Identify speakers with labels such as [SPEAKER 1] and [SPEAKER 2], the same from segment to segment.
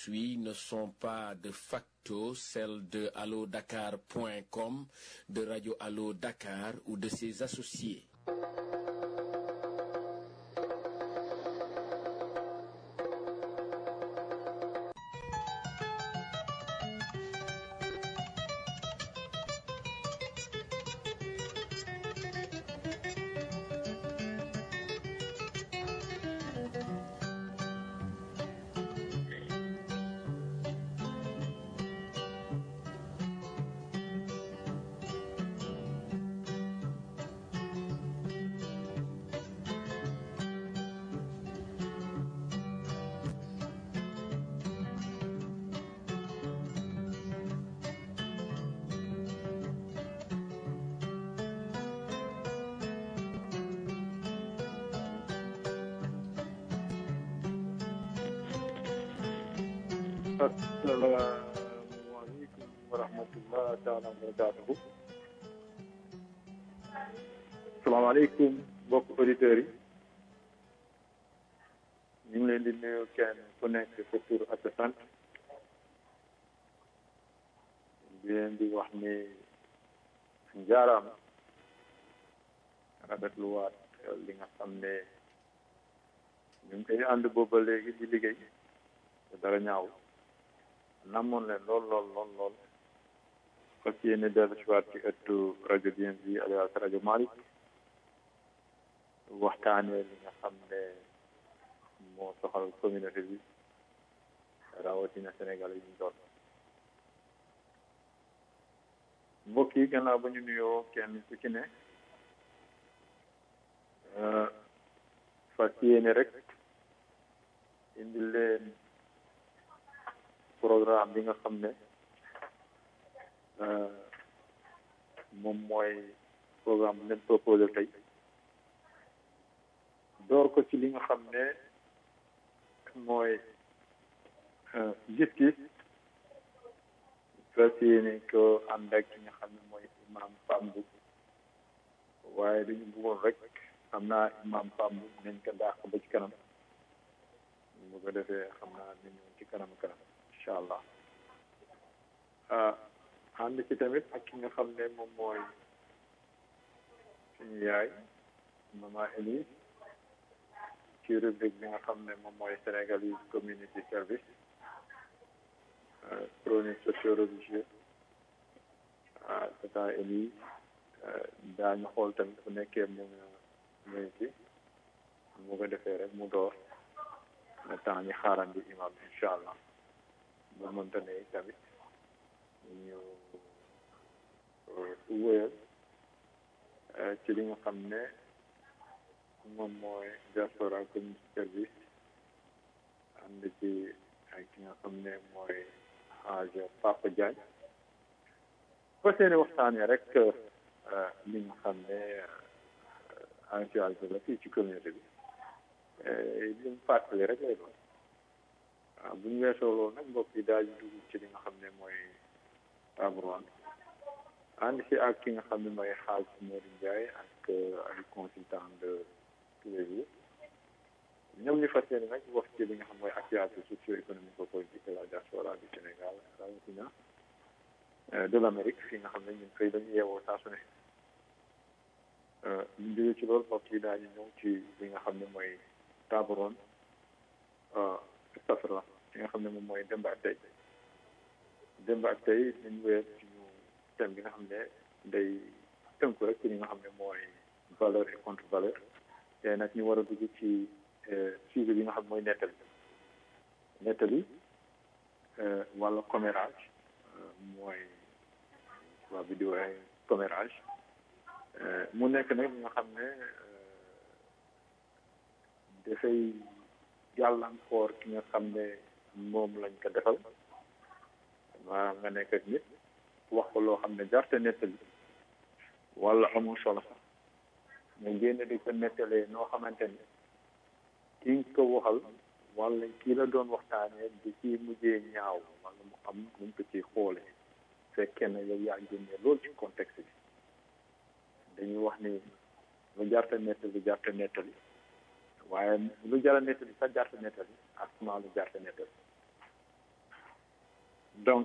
[SPEAKER 1] suit ne sont pas de facto celles de allodakar.com, de Radio Allo Dakar ou de ses associés.
[SPEAKER 2] asalaamaaleykum wa rahmatullah taala wa barakatuhu asalaamaaleykum mbokk auditeurs yi ñu ngi leen di nuyu kenn ku nekk sa tur ak sa sant di leen di wax ni njaaraama rafetluwaat li nga xam ne ñu ngi koy ànd booba léegi di liggéey te dara ñaaw namoon leen lool lool lool lool fas yéene dellu si waat ci ëttu rajo DMV alias rajo Malick waxtaanee li nga xam ne moo soxal communauté bi rawatina Sénégal yi ñu doon mbokk yi gannaaw ba ñu nuyoo kenn ku ci ne fas yéene rek indi leen programme bi nga xam ne moom mooy programme bi leen proposé tey door ko ci li nga xam ne mooy gis-gis fas yéene ko ànd ak ki nga xam ne mooy imam Pambu waaye dañu bëggoon rek xam naa imam Pambu nañ ko dàq ba ci kanam bu ko defee xam naa ni ñëw ci kanam kanam incha allah ànd ci tamit ak ki nga xam ne moom mooy suñu yaay mama Elise ci rubrique bi nga xam ne moom mooy Sénégalese community service chronique socio-religieux tata Elise daañu xool tamit bu nekkee mu muy ci mu ko defee rek mu door le temps ñu xaarandi imam incha allah bu mënta ne tamit ñu wéyal ci li nga xam ne moom mooy diaspora community service ànd ci ak ki nga xam ne mooy xaaj Papa Diagne fas yéene waxtaanee rek li nga xam ne actualité la fii ci communauté bi li mu fàttali rek lay doon waaw bu ñu weesoo loolu nag mbokk yi daal di dugg ci li nga xam ne mooy table ronde ànd si ak ki nga xam ne mooy xaaj Modou Ndiaye ak ay consultant de tous les jours ñoom ñu fas yéene nag wax ci li nga xam mooy actualité socio-économique politique de la diaspora du Sénégal rawatina de l'Amérique fi nga xam ne ñun fay dañu yeewoo saa su ne ñu jógee ci loolu mbokk yi daal di ñëw ci li nga xam ne mooy table ronde safara li nga xam ne moom mooy démb ak tey démb ak tey dañu weer suñu thème bi nga xam ne day tënku rek ci li nga xam ne mooy valeur et contre valeur te nag ñu war a dugg ci sujet bi nga xam ne mooy nettali nettali wala commérage mooy waa bi di woowee commérage mu nekk nag nga xam ne dafay gàllankoor ki nga xam ne moom lañ ko defal maanaam nga nekk ak nit wax ko loo xam ne jarte nettali wala amul solo sax nga génn di ko nettalee noo xamante ne ki nga ko waxal wala kii la doon waxtaanee di ci mujjee ñaaw wala mu am nu mu ko ciy xoolee fekkee ne yow yaa génnee loolu ci contexte bi dañuy wax ni lu jarte nettali jarte nettali waaye lu jara nettali sax jarte nettali ak suma lu jarte nettali donc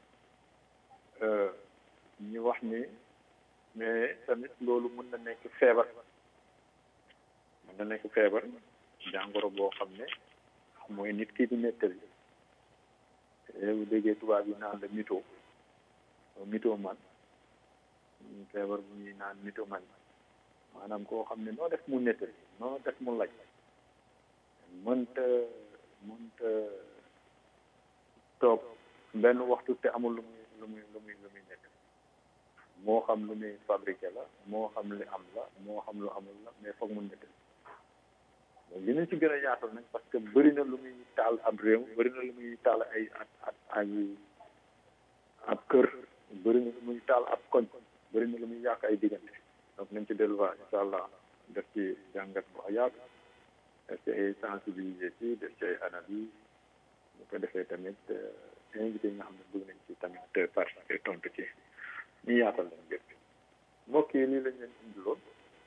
[SPEAKER 2] ñu wax ni mais tamit loolu mën na nekk feebar mën na nekk feebar jàngoro boo xam ne mooy nit ki di nettali bu déggee tubaab yi naan la mito mito man feebar bu ñuy naan mito man maanaam koo xam ne noo def mu nettali noo def mu laj mënta mënta toog benn waxtu te amul lu muy lu muy lu muy lu muy nekk moo xam lu muy fabriqué la moo xam li am la moo xam lu amul la mais foog mu nekk li ñu ci gën a yaatal nag parce que bëri na lu muy taal ab réew bëri na lu muy taal ay at at ay ab kër bëri na lu muy taal ab koñ bëri na lu muy yàq ay diggante donc nañ ci delluwaat incha allah def ci jàngat bu yaatu def ci ay sensibiliser ci def ci ay analyse bu ko defee tamit invité yi nga xam ne bëgg nañ ci tamit participer tontu ci ñu yaatal leen bépp mbokk yi lii lañ leen indiloon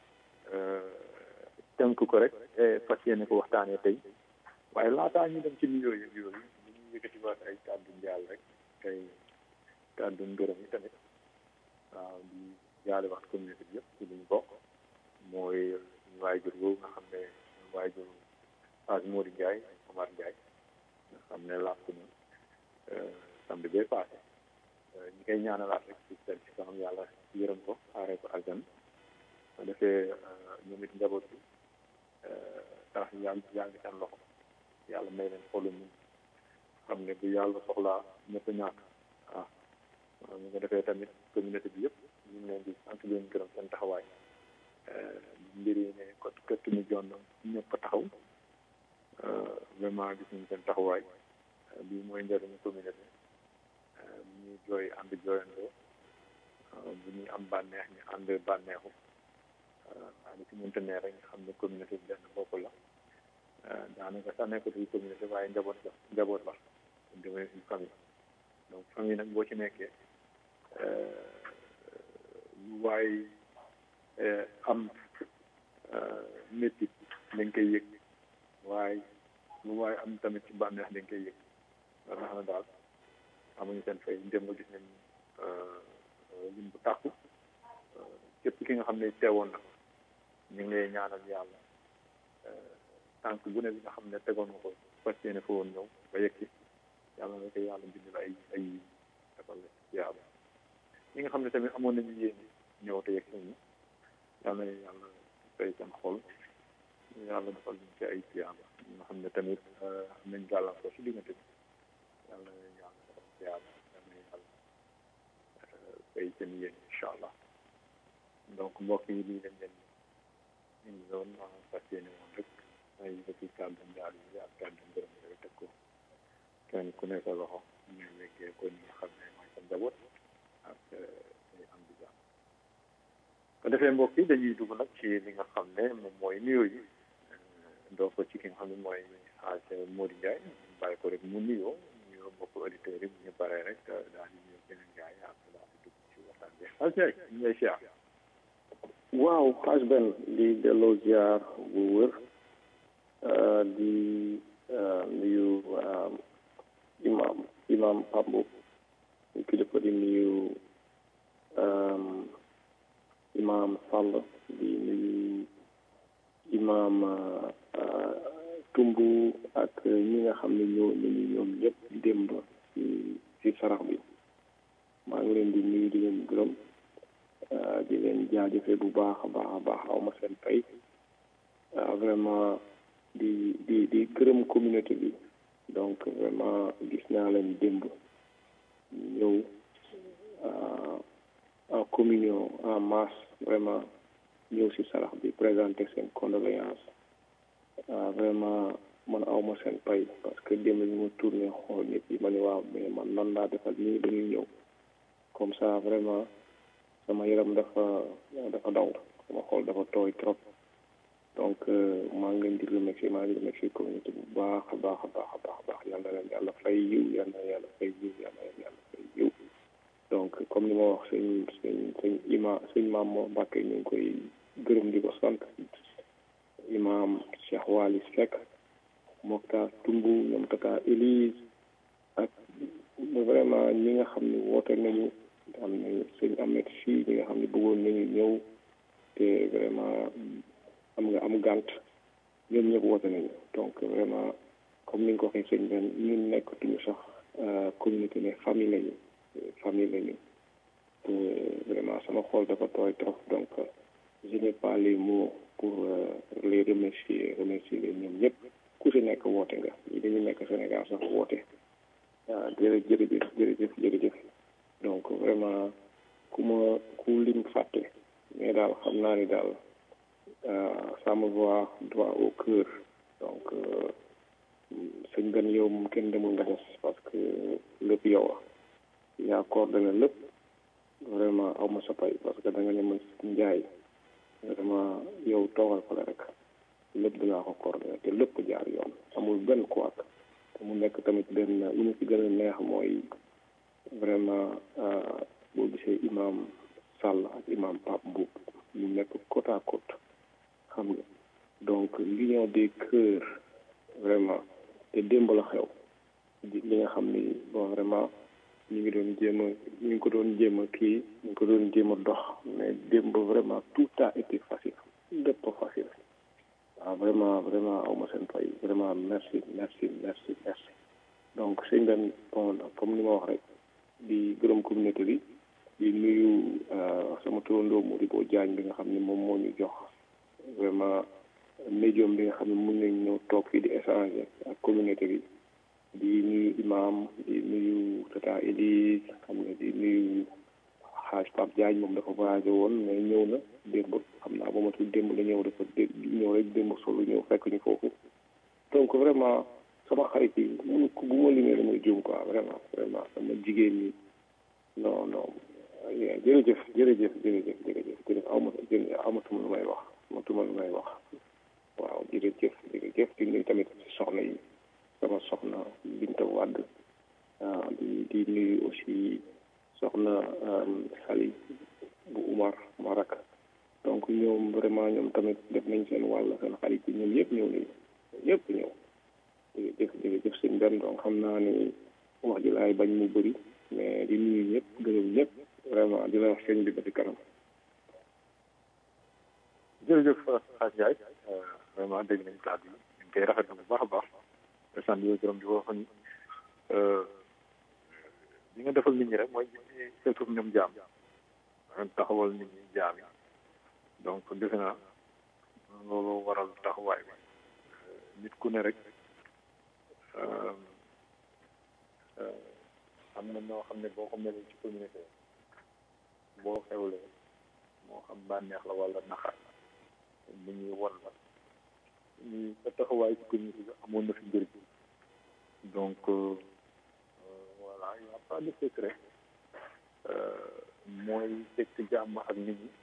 [SPEAKER 2] tënk ko rek fas yéene ko waxtaanee tey waaye laataa ñu dem ci nuyoo yëg yooyu ñu ngi yëkkatiwaat ay kàddu njaal rek tey kàddu ngërëm yi tamit waaw di jaale wax communauté bi yëpp ci li ñu bokk mooy waajur boobu nga xam ne waajur Page Mody Ndiaye Omar Ndiaye nga xam ne làkk na samedi bee passé ñi koy ñaanalaat rek ci seen ci kanam yàlla yërëm ko xaaree ko aljan ko defee ñoom it njaboot bi tax yaa ngi yaa ngi seen loxo yàlla may leen xolu ñu xam ne bu yàlla soxlaa ñëpp ñàkk waaw ñu ko defee tamit communauté bi yëpp ñu ngi leen di sant leen gërëm seen taxawaay mbir yi ne kot këtt ñu jonn ñëpp a taxaw vraiment gis nañ seen taxawaay bii mooy njëriñu communauté bu ñuy jooy ànd jooyandoo bu ñuy am bànneex ñu ànd bànneexu waaw li ci mënta ne rek nga xam ne communauté bi benn bopp la daanaka sax nekkatul communauté waaye njaboot la njaboot la demee une famille donc famille nag boo ci nekkee lu waay am métti dañ koy yëg waaye lu waay am tamit ci bànneex dañ koy yëg nga xam ne daal amuñu seen fay dem nga gis nañ lim bu tàkku képp ki nga xam ne teewoon na ñu ngi lay ñaanal yàlla tànk bu ne bi nga xam ne tegoon nga ko fas yéene fa woon ñëw ba yegg si yàlla na ko yàlla bindal ay ay defal la yàlla ñi nga xam ne tamit amoon nañu yéene ñëw te yegg si ñu yàlla na yàlla fay seen xol yàlla defal ñu ci ay tiyaaba ñi nga xam ne tamit am nañ gàllankoor si diggante bi yàlla na yàlla defal tiyaaba yàlla na yàlla fay seen yéene incha allah donc mbokk yi lii lañ leen indi doon fas yéene woon rek ay yëkkati kàddu njaal yi ak kàddu ngërëm yooyu teg ko kenn ku nekk loxo ñu weggee ko ñi nga xam ne mooy sa njaboot ak ay am di jàmm ko defee mbokk yi dañuy dugg nag ci li nga xam ne moom mooy nuyoo yi doo ko ci ki nga xam ne mooy Hadj Mody Ndiaye bàyyi ko rek mu nuyoo nuyoo mbokk auditeurs yi bu ñu paree rek daal di nuyoo keneen Ndiaye ak daal di dugg ci waxtaan bi Hadj Ndiaye ñu ngi lay siyaar
[SPEAKER 3] waaw xaaj benn di delloo ziar bu wër di nuyu imam imam Pambo ñu kilifa di nuyu imam Sall di nuyu imam Tumbu ak ñi nga xam ne ñoo nañu ñoom ñëpp démb ci ci sarax bi maa ngi leen di nuyu di leen gërëm di leen jaajëfe bu baax a baax a baax aw ma seen fay vraiment di di di gërëm communauté bi donc vraiment gis naa leen démb ñëw en communion en masse vraiment ñëw si sarax bi présenter seen condoléance vraiment man aw ma seen pay parce que démb ñu ma tourné xool nit yi ma ne waaw mais man nan laa defal nii dañuy ñëw comme ça vraiment sama yaram dafa dafa daw sama xol dafa tooy trop donc maa ngi leen di remercier maa ngi remercier communauté bu baax a baax a baax a baax a baax yal na leen yàlla fay yiw yal na yàlla fay yiw yal na leen yàlla fay yiw donc comme ni ma wax sëñ sëñ sëñ ima sëñ maam moo Mbàkke ñu ngi koy gërëm di ko sant imaam Cheikh Waly Seck Moktar Tumbu ñoom Tata Élise ak vraiment vraiment ñi nga xam ne woote nañu am nañu sëñ Ahmed fii ñi nga xam ne bëggoon nañu ñëw te vraiment am nga am gànt ñoom ñëpp woote nañu donc vraiment comme ni nga ko waxee sëñ Ben ñun nekkatuñu sax communauté mais famille lañu famille lañu te vraiment sama xol dafa tooy trop donc je n'ai pas les mots pour les remercier remercier leen ñoom ñëpp ku si nekk woote nga ñi dañu nekk Sénégal sax woote waaw jërëjëf jërëjëf jërëjëf jërëjëf donc vraiment ku ma ku lim fàtte mais daal xam naa ni daal ça me va droit au cœur donc sëñ Ben yow moom kenn demul nga des parce que lépp yow a yaa coordonné lépp vraiment aw ma sa pay parce que da nga ne ma njaay vraiment yow toogal ko la rek lépp dinaa ko coordonné te lépp jaar yoon amul benn kuwaat te mu nekk tamit benn lu mu ci gën a neex mooy vraiment boo gisee imam Sall ak imam Pape Mboup ñu nekk côte à côte xam nga donc l'union des cœurs vraiment te démb la xew li nga xam ni bon vraiment ñu ngi doon jéem a ñu ngi ko doon jéem a kii ñu ngi ko doon jéem a dox mais démb vraiment tout a été facile lépp facile waaw vraiment vraiment aw ma seen fay vraiment merci merci merci merci donc sëñ Ben bon comme ni ma wax rek di gërëm communauté bi di nuyu sama turandoo Modibo Diagne bi nga xam ne moom moo ñu jox vraiment médium bi nga xam ne mun nañ ñëw toog fii di échanger ak communauté bi di nuyu imam di nuyu tata Elise xam nga di nuyu xaaj Pape Diagne moom dafa voyagé woon mais ñëw na démb xam naa ba ma tudd démb la ñëw dafa dé ñëw rek démb solo ñëw fekk ñu foofu donc vraiment sama xarit yi mun bu ma limee damay juum quoi vraiment vraiment sama jigéen ñi non non jërëjëf jërëjëf jërëjëf jërëjëf jërëjëf aw ma amatuma lu may wax amatuma lu may wax waaw jërëjëf jërëjëf di nuyu tamit soxna yi sama soxna Binta Wade di di nuyu aussi soxna Sali bu Umar Marak donc ñoom vraiment ñoom tamit def nañ seen wàll seen xarit yi ñoom ñëpp ñëw nañu ñëpp ñëw jërëjëf jërëjëf sëñ Ben donc xam naa ni wax ji laay bañ mu bëri mais di nuyu ñëpp gërëm ñëpp vraiment di la wax sëñ bi ba ci kanam.
[SPEAKER 2] jërëjëf Xaaj Njaay vraiment dégg nañ kàddu yi ñu ngi koy rafetlu bu baax a baax te sant yooyu gërëm di wax ni li nga defal nit ñi rek mooy seetu ñoom jaam taxawal nit ñi jaam yi donc defe naa loolu waral taxawaay bi nit ku ne rek am na noo xam ne boo ko melee ci communauté boo xewlee moo xam bànneex la wala naxar nit ñi won la ñu sa taxawaay ci communauté bi amoon na fi njëriñ donc voilà il n'y a pas de secret mooy fekk jàmm ak nit ñi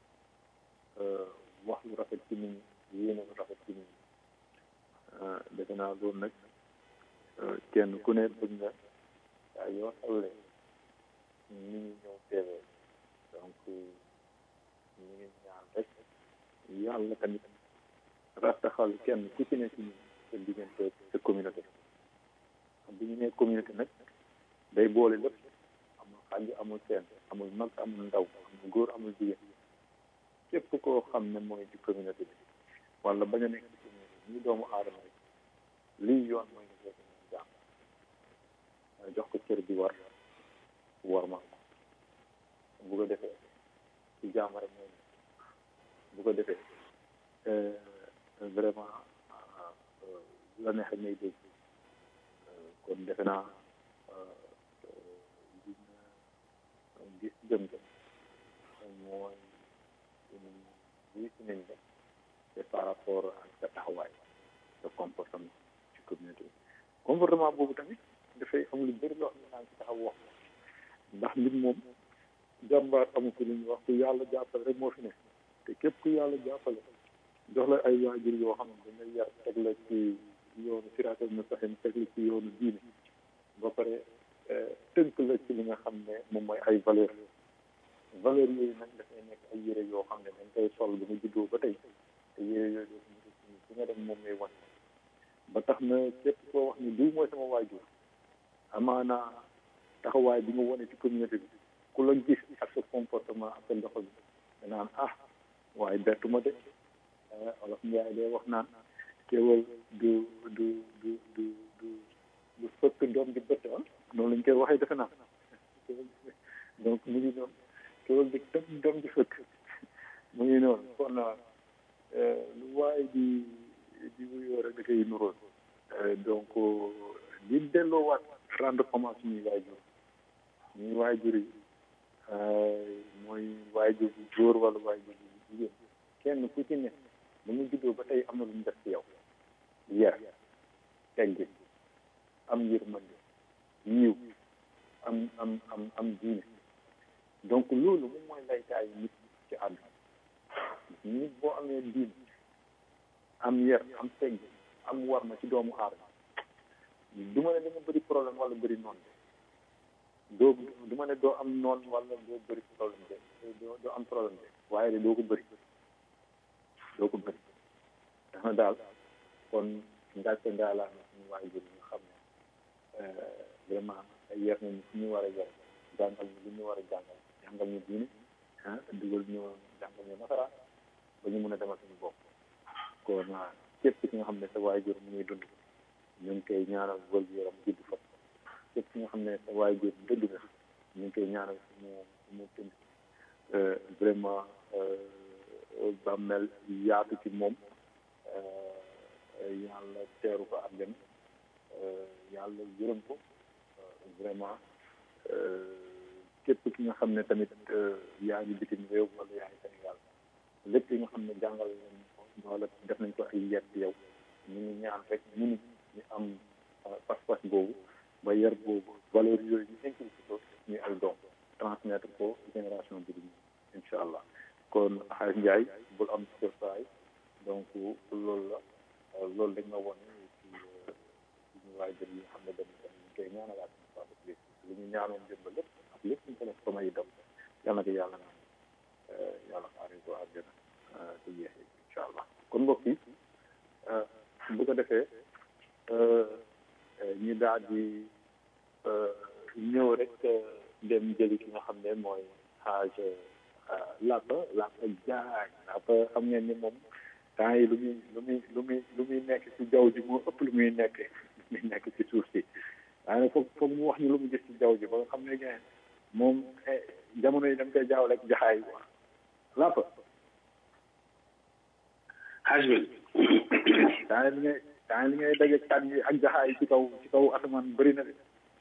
[SPEAKER 2] wax lu rafet ci nit ñi yéene lu rafet ci nit ñi defe naa loolu nag kenn ku ne bëgg nga yaa yoo xewlee nit ñi ñëw teewee donc ñu ngi ñaan rek yàlla tamit rattaxal kenn ku ci ne ci ñun sa diggante sa communauté bu ñu nee communauté nag day boole lépp amul xàjj amul seen amul mag amul ndaw amul góor amul jigéen képp koo xam ne mooy ci communauté bi wala bañ a nekk ci communauté bi ñu doomu aadama rek lii yoon mooy nga seeti ñu jàmm jox ko cër bi war war ma ko bu ko defee ci jàmm rek mooy bu ko defee vraiment la neex ngay dégg kon defe naa dina gis jëm jëm mooy lii si nañ la c'est par rapport ak sa taxawaay sa comportement ci communauté bi comportement boobu tamit dafay am lu bëri loo xam ne naa ci taxaw wax ndax nit moom jàmbaar amu ko lu ñuy wax ku yàlla jàppale rek moo fi ne te képp ku yàlla jàppale jox la ay waajur yoo xam ne dañuy yar teg la ci yoonu siraatal mustaqim teg la ci yoonu diine ba pare tënk la ci li nga xam ne moom mooy ay valeur valeur yooyu nag dafay nekk ay yére yoo xam ne dañ koy sol ba nga juddoo ba tey te yére yooyu fi nga dem moom ngay wan ba tax na képp koo wax ni diw mooy sama waajur amaana taxawaay bi nga wane ci communauté bi ku la gis ak sa comportement ak sa doxal bi danaan ah waaye bettu ma de olof Njaay de wax naan kéwal du du du du du du fëkk doom di bët ah noonu lañ koy waxee defe naa donc mu ngi noonu kéwal di tëb doom di fëkk mu ngi noonu kon lu waaye di di wuyoo rek da koy nuróol donc di delloowaat rendre hommage suñuy waajur ñuy waajur yi mooy waajur bu góor wala waajur bu jigéen kenn ku ci ne bu mu juddoo ba tey am na lu mu def ci yow yar teggin am yërmande yiw am am am am diine donc loolu moom mooy laytaayu nit ci àdduna nit boo amee diine am yar am teggin am war ma ci doomu aadama du ma ne da nga bëri problème wala bëri noon de doo du ma ne doo am noon wala doo bëri problème de doo doo am problème de waaye de doo ko bëri doo ko bëri dama daal kon ngàcce ngaalaa na suñu waajur ñu xam ne vraiment yar nañu fu ñu war a yar jàngal ñu lu ñu war a jàngal jàngal ñu diine ah dugal ñu jàngal ñu nasaraan ba ñu mën a demal suñu bopp kon képp ki nga xam ne sa waajur mu ngi dund ñu ngi koy ñaanal wël gu yaram gudd fa képp ki nga xam ne sa waajur dëgg na ñu ngi koy ñaanal mu mu tënd vraiment bàmmeel yaatu ci moom yàlla teeru ko ak dem yàlla yërëm ko vraiment képp ki nga xam ne tamit yaa ngi bitim réew wala yaa ngi Sénégal lépp li nga xam ne jàngal nañ ko wala def nañ ko ay yet yow ñu ngi ñaan rek ñun ñu am pas-pas boobu ba yar boobu valeur yooyu ñu inculqué ko ñuy ay doom transmettre ko génération bi di incha allah kon xaalis Ndiaye bul am surprise donc loolu la loolu dañ ma wone ci suñu waajur yi nga xam ne dañ dañ koy ñaanalaat li ñu ñaanoon jëmba lépp ak lépp ñu ko def sama yi dem yal na ko yàlla naan yàlla xaaree ko àjjana te jeexee incha allah kon mbokk yi bu ko defee ñu daal di ñëw rek dem jëli ki nga xam ne mooy xaaj Lapa Lapa Jaay Lapa xam ngeen ni moom temps yi lu muy lu muy lu muy lu muy nekk ci jaww ji moo ëpp lu muy nekk lu muy nekk ci suuf si waaye nag foog foog mu wax ñu lu mu gis ci jaww ji ba nga xam ne gën moom jamono yi dañ koy jaaw rek jaxaay quoi Lapa
[SPEAKER 4] xaaj bi
[SPEAKER 2] temps li ngay temps li ngay daje kan yi ak jaxaay ci kaw ci kaw asamaan bëri na de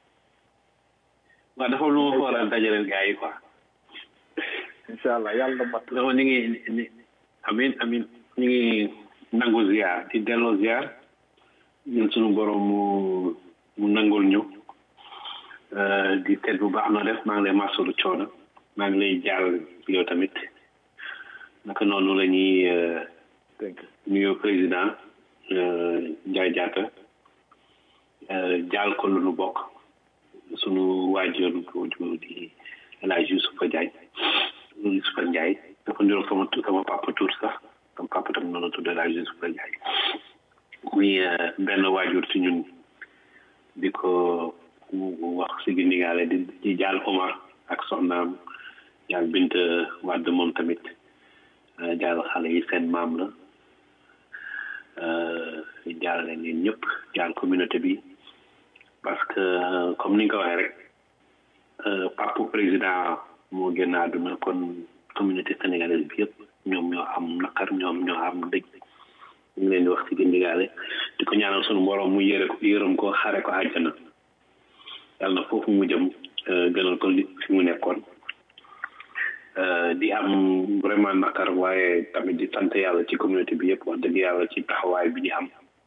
[SPEAKER 4] waaw dafa lu ma fa war a dajaleel gars yi quoi
[SPEAKER 2] incha allah yàlla mat
[SPEAKER 4] dama ñu ngi ni amin amin ñu ngi nangu ziar di delloo ziar ñun suñu borom mu mu nangul ñu di seet bu baax na def maa ngi lay masalu coono maa ngi lay jaal yow tamit naka noonu la ñuy nuyoo président Ndiaye Diatta jaal ko lu nu bokk sunu waajur di El Hadj Youssoufa Diagne Youssoufa Ndiaye dafa niroog sama sama papa tuur sax sama papa tam noonu tudd El Hadj Youssoufa Ndiaye muy benn waajur ci ñun di ko wax si gindigaale di di jaal Omar ak soxnaam jaal Bint Wàdd moom tamit jaal xale yi seen maam la jaal leen yéen ñëpp jaal communauté bi parce que comme ni nga ko waxee rek papu président moo génn àdduna kon communauté sénégalaise bi yëpp ñoom ñoo am naqar ñoom ñoo am dëj ñu ngi leen di wax ci gindigaale di ko ñaanal sunu borom mu yëre ko yërëm ko xare ko àjjana yàlla na foofu mu jëm gënal ko li fi mu nekkoon di am vraiment naqar waaye tamit di sant yàlla ci communauté bi yëpp wax dëgg yàlla ci taxawaay bi ñu am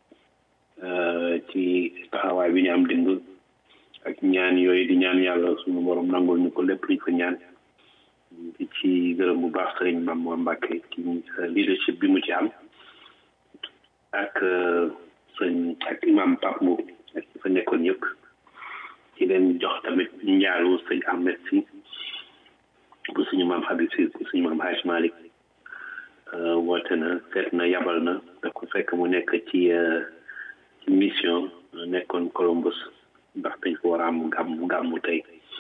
[SPEAKER 4] ci taxawaay bi ñu am dimb ak ñaan yooyu di ñaan yàlla suñu borom nangul ñu ko lépp liñ ko ñaan di ci gërëm bu baax sëriñ Mame Mbacke ci leadership bi mu ci am ak sëñ ak imam Pape Mbow ak ci fa nekkoon yëpp ci leen jox tamit njaalu sëñ Ahmed si bu suñu maam Habib si bu suñu maam Haj Malick woote na seet na yabal na da ko fekk mu nekk ci ci mission nekkoon Columbus ndax dañ ko war a am gàmm gàmmu tey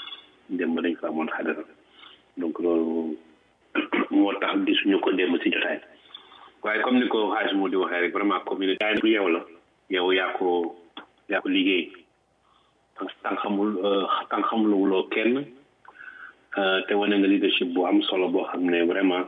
[SPEAKER 4] démb dañ fa amoon xadara donc loolu moo tax gisuñu ko démb si jotaay waaye comme ni ko xaaj moo di waxee rek vraiment communauté bu yow la yow yaa ko yaa ko liggéey tan xamul tan xamulwuloo kenn te wane nga leadership bu am solo boo xam ne vraiment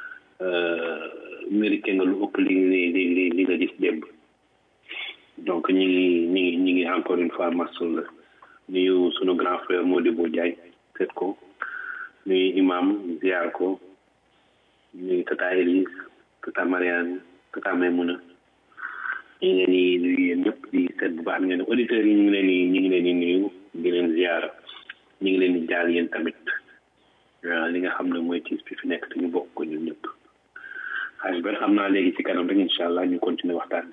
[SPEAKER 4] mérité nga lu ëpp li li li li nga gis démb donc ñi ngi ñi ngi ñi ngi encore une fois masul la nuyu sunu grand frère Modibo Diagne seet ko nuyu imam ziar ko nuyu tata Elise tata Mariane tata Maymuna ñu ngi leen di nuyu yéen ñëpp di seet bu baax ngeen auditeurs yi ñu ngi leen di ñu ngi leen di nuyu di leen ziar ñu ngi leen di jaal yéen tamit li nga xam ne mooy tiis bi fi nekk te ñu bokk ko ñun ñëpp xaaj ben xam naa léegi ci kanam rek incha allah ñu continuer waxtaan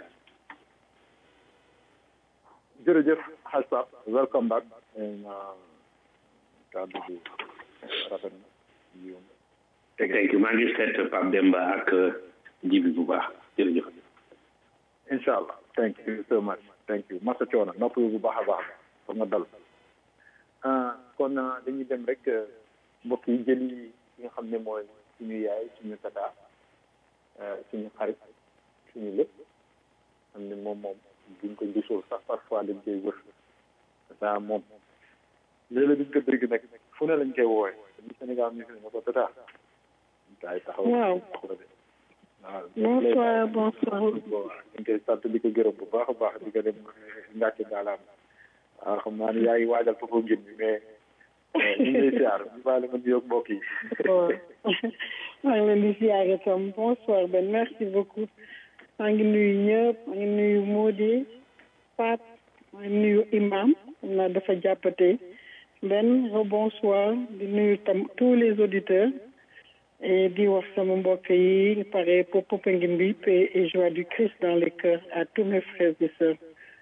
[SPEAKER 2] jërëjëf xaaj Pape welcome back kàddu bi rafet na
[SPEAKER 4] thank you maa ngi seet Pape Demba ak jibi bu baax jërëjëf
[SPEAKER 2] incha allah thank you so much thank you masa coono nopp bu baax a baax foog nga dal kon dañuy dem rek mbokk yi jëli yi nga xam ne mooy suñu yaay suñu tata suñu xarit suñu lépp xam ne moom moom buñ ko gisul sax parfois dañ koy wër tata moom léeg-léeg duñ ko dégg nag fu ne lañ koy woowee dañu Sénégal ñu fi ne ko tata gaay taxaw
[SPEAKER 5] waaw bonsoir bonsoir
[SPEAKER 2] dañ koy sant di ko gërëm bu baax a baax di ko dem ngàcc gaalaam waaw xam naa ne yaa ngi waajal foofu ngin bi mais ñu ngi lay siyaar ñu baale ma nuyoog mbokk yi
[SPEAKER 5] maa ngi leen di siyaar itam bonsoir ben merci beaucoup maa ngi nuyu ñëpp maa ngi nuyu Modi Pat maa ngi nuyu imam xam naa dafa jàppate ben bonsoir di nuyu tam tous les auditeurs et di wax sama mbokk yi pare pour Popenguine bi paix et joie du Christ dans les cœurs à tous mes frères et sœurs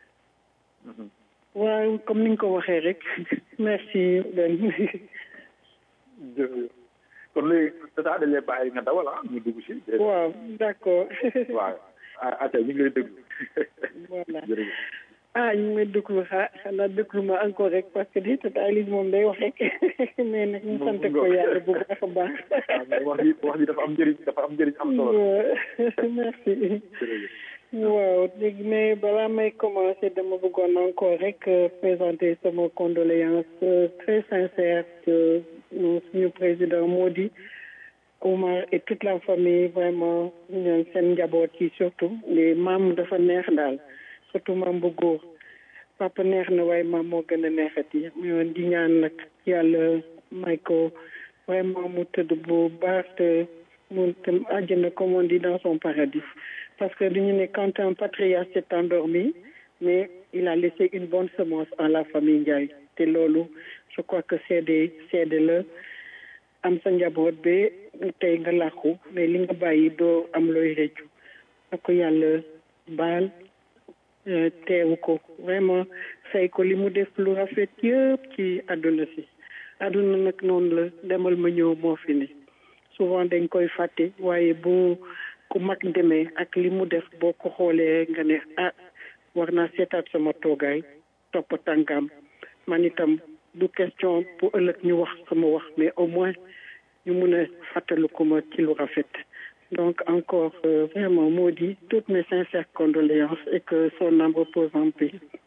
[SPEAKER 5] waaw comme ni nga ko waxee rek merci Ben.
[SPEAKER 2] jërëjëf kon léegi tata dañ lay bàyyi nga dawal ah ñu dugg si.
[SPEAKER 5] waaw d' accord.
[SPEAKER 2] waaw ah ñu ngi lay déglu.
[SPEAKER 5] voilà
[SPEAKER 2] jërëjëf.
[SPEAKER 5] ah ñu ngi may déglu xa xanaa déglu ma encore rek parce que di tata Elise moom day wax rek mais nag ñu sant ko yàlla bu baax a baax.
[SPEAKER 2] wax ji wax ji dafa am njëriñ dafa am njëriñ am solo.
[SPEAKER 5] merci.
[SPEAKER 2] jërëjëf.
[SPEAKER 5] waaw léegi mais balaa may commencer dama bëggoon encore rek présenter sama condoléance très sincère que suñu président Modi Oumar et toute la famille vraiment ñoom seen njaboot yi surtout les maam dafa neex daal surtout maam bu góor papa neex na waaye maam moo gën a neexati ñoon di ñaan nag yàlla may ko vraiment mu tëdd bu baax te mu tam àjjana comme on dit dans son paradis parce que dañu ne quand un patriarche s'est endormi mais il a laissé une bonne semence en la famille Ndiaye te loolu je crois que seede seede la am sa njaboot ba tey nga làqu mais li nga bàyyi doo am looy rëccu na ko yàlla baal teewu ko vraiment fay ko li mu def lu rafet yëpp ci àdduna si àdduna nag noonu la demal ma ñëw moo fi ne souvent dañ koy fàtte waaye bu ku mag demee ak li mu def boo ko xoolee nga ne ah war naa seetaat sama toogaay topp tànkam man itam du question pour ëllëg ñu wax sama wax mais au moins ñu mun a fàttaliku ma ci lu rafet donc encore euh, vraiment moo di toutes mes sincères condoléances et que son âme repose en paix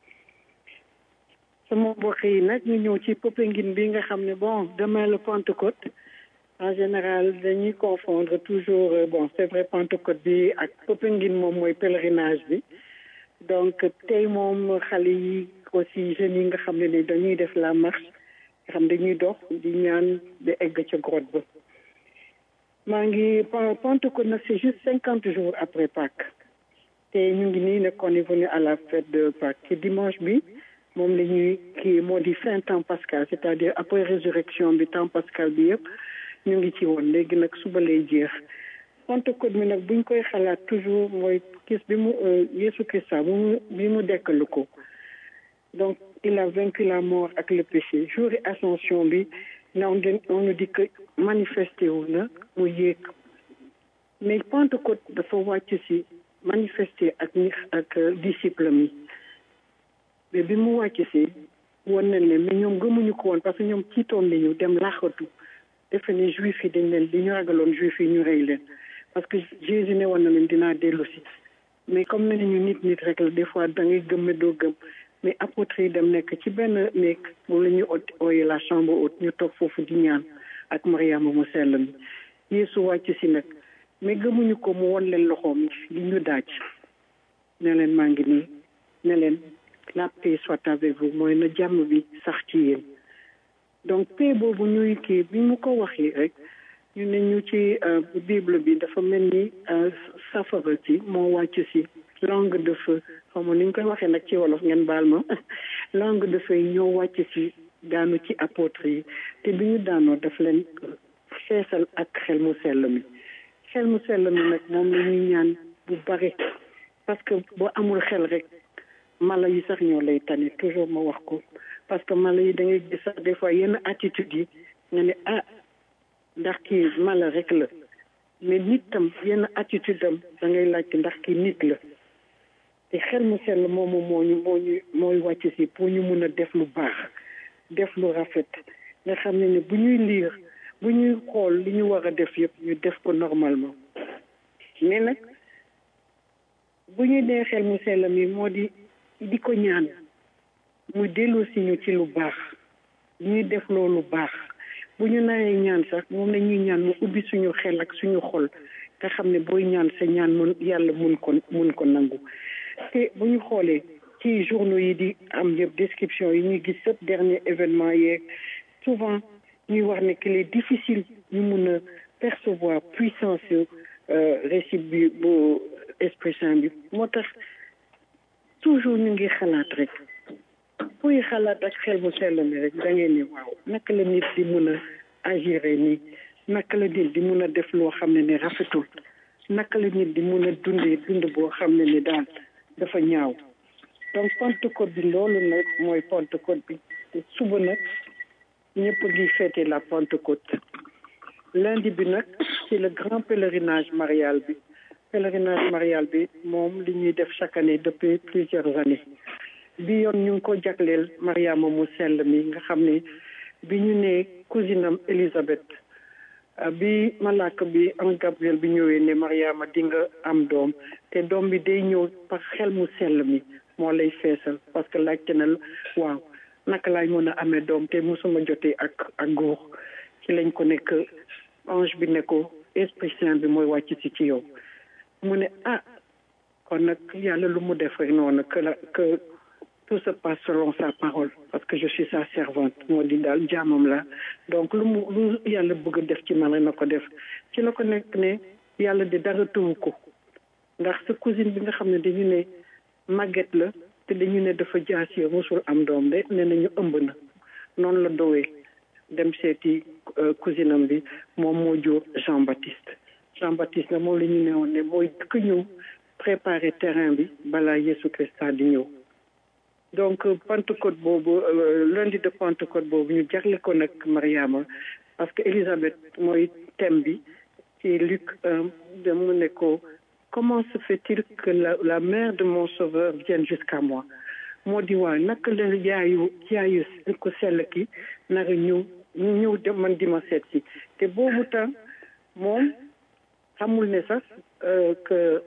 [SPEAKER 5] sama mbokk yi nag ñu ñëw ci Popenguine bi nga xam ne bon demain le Pentecôte en général dañuy confondre toujours bon c'est vrai Pentecôte bi ak Popenguine moom mooy pèlerinage bi donc tey moom xale yi aussi jeunes yi nga xam ne ni dañuy def la marche nga xam dañuy dox di ñaan di egg ca grotte ba maa ngi Pentecôte nag c'est juste cinquante jours après Pâques te ñu ngi nii nag on est venu à la fête de Pâques dimanche bi moom la ñuy kii moo di fin temps pascal c'est-à-dire après résurrection bi temps pascal bi yëpp ñu ngi ci woon léegi nag suba lay jeex Pentecôte mi nag buñ koy xalaat toujours mooy gis bi mu Yesu Christa bi mu bi mu dekkalu ko donc il a vaincu la mort ak le péché jour ascension bi na on nous dit que manifesté wu na mu yéeg mais Pentecôte dafa wàcc si manifesté ak ñi ak disciple mi mais bi mu wàcc si woon nañ leen mais ñoom gëmuñu ko woon parce que ñoom ciitoon nañu dem laaxatu defe ne juif yi dañ leen li ñu ragaloon juif yi ñu rey leen parce que Jésus ne woon na leen dinaa dellu si mais comme ne ñu nit nit rek la des fois da ngay gëm doo gëm mais apôtres yi dem nekk ci benn néeg moom la ñu ooyee la chambre haute ñu toog foofu di ñaan ak Mariama mu sell mi Yeesu wàcc si nag mais gëmuñu ko mu won leen loxoom li ñu daaj ne leen maa ngi nii ne leen la paix soit avec vous mooy na jàmm bi sax ci yéen donc paix boobu ñuy kii bi mu ko waxee rek ñu ne ñu ci bible bi dafa mel ni safara ci moo wàcc si langue de feu xaw ma ni ñu koy waxee nag ci wolof ngeen baal ma langue de feu yi ñoo wàcc si daanu ci apôtre yi te bi ñu daanoo daf leen feesal ak xel mu sell mi xel mu sell mi nag moom la ñuy ñaan bu bari parce que boo amul xel rek mala yi sax ñoo lay tane toujours ma wax ko parce que mala yi da ngay gis sax des fois yenn attitude yi nga ne ah ndax kii mala rek la mais nit tam yenn attitude am da ngay laajte ndax kii nit la te xel mu sell moomu moo ñu moo ñu mooy wàcc si pour ñu mun a def lu baax def lu rafet nga xam ne ne bu ñuy liir bu ñuy xool li ñu war a def yëpp ñu def ko normalement mais nag bu ñuy dee xel mu sell mi moo di di ko ñaan mu dellu si ñu ci lu baax ñuy def loolu baax bu ñu nawee ñaan sax moom la ñuy ñaan mu ubbi suñu xel ak suñu xol nga xam ne booy ñaan sa ñaan mun yàlla mun ko mun ko nangu te bu ñu xoolee ci journaux yi di am yëpp description yi ñuy gis sëpp dernier événement yeeg souvent ñuy wax ne qu'il est difficile ñu mun a percevoir puissance récit bi bu esprit saint bi moo tax toujours ñu ngi xalaat rek puy xalaat ak xel bu sell mi rek da ngeen ni waaw naka la nit di mun a agir nii naka la nit di mun a def loo xam ne ni rafetul naka la nit di mun a dundee dund boo xam ne ni daal dafa ñaaw donc Pentecôte bi loolu nag mooy Pentecôte bi te suba nag ñëpp ngi fêter la Pentecôte lundi bi nag c'est le grand pèlerinage marial bi pèlerinage marial bi moom li ñuy def chaque année depuis plusieurs années bi yoon ñu ngi ko jagleel Mariama mu sell mi nga xam ne bi ñu ne cousine am Élisabeth bi malaaka bi en Gabriel bi ñëwee ne Mariama di nga am doom te doom bi day ñëw par xel mu sell mi moo lay feesal parce que laajte na waaw naka laay mën a amee doom te mosuma jotee ak ak góor ci lañ ko nekk ange bi ne ko esprit saint bi mooy wàcc si ci yow mu ne ah kon nag yàlla lu mu def rek noonu que la que tout se passe selon sa parole parce que je suis sa servante moo di daal jaamam la donc lu mu lu yàlla bëgg a def ci man rek na ko def ci la ko nekk ne yàlla di dara tëwu ko ndax sa cousine bi nga xam ne dañu ne màgget la te dañu ne dafa jaasi mosul am doom de ne nañu ëmb na noonu la dowee dem seeti cousine am bi moom moo jur Jean Baptiste Jean Baptiste na moom la ñu ne woon ne mooy dëkk ñëw préparer terrain bi balaa Yesu Christa di ñëw donc Pentecôte boobu lundi de Pentecôte boobu ñu jagle ko nag Mariama parce que Élisabeth mooy thème bi ci Luc 1 de mu ne ko comment se fait-il que la, la mère de mon sauveur vienne jusqu'à moi moo di waa naka la yaayu yaayu ko sell ki naka ñëw ñu ñëw de man di ma seet si te boobu temps moom xamul ne sax que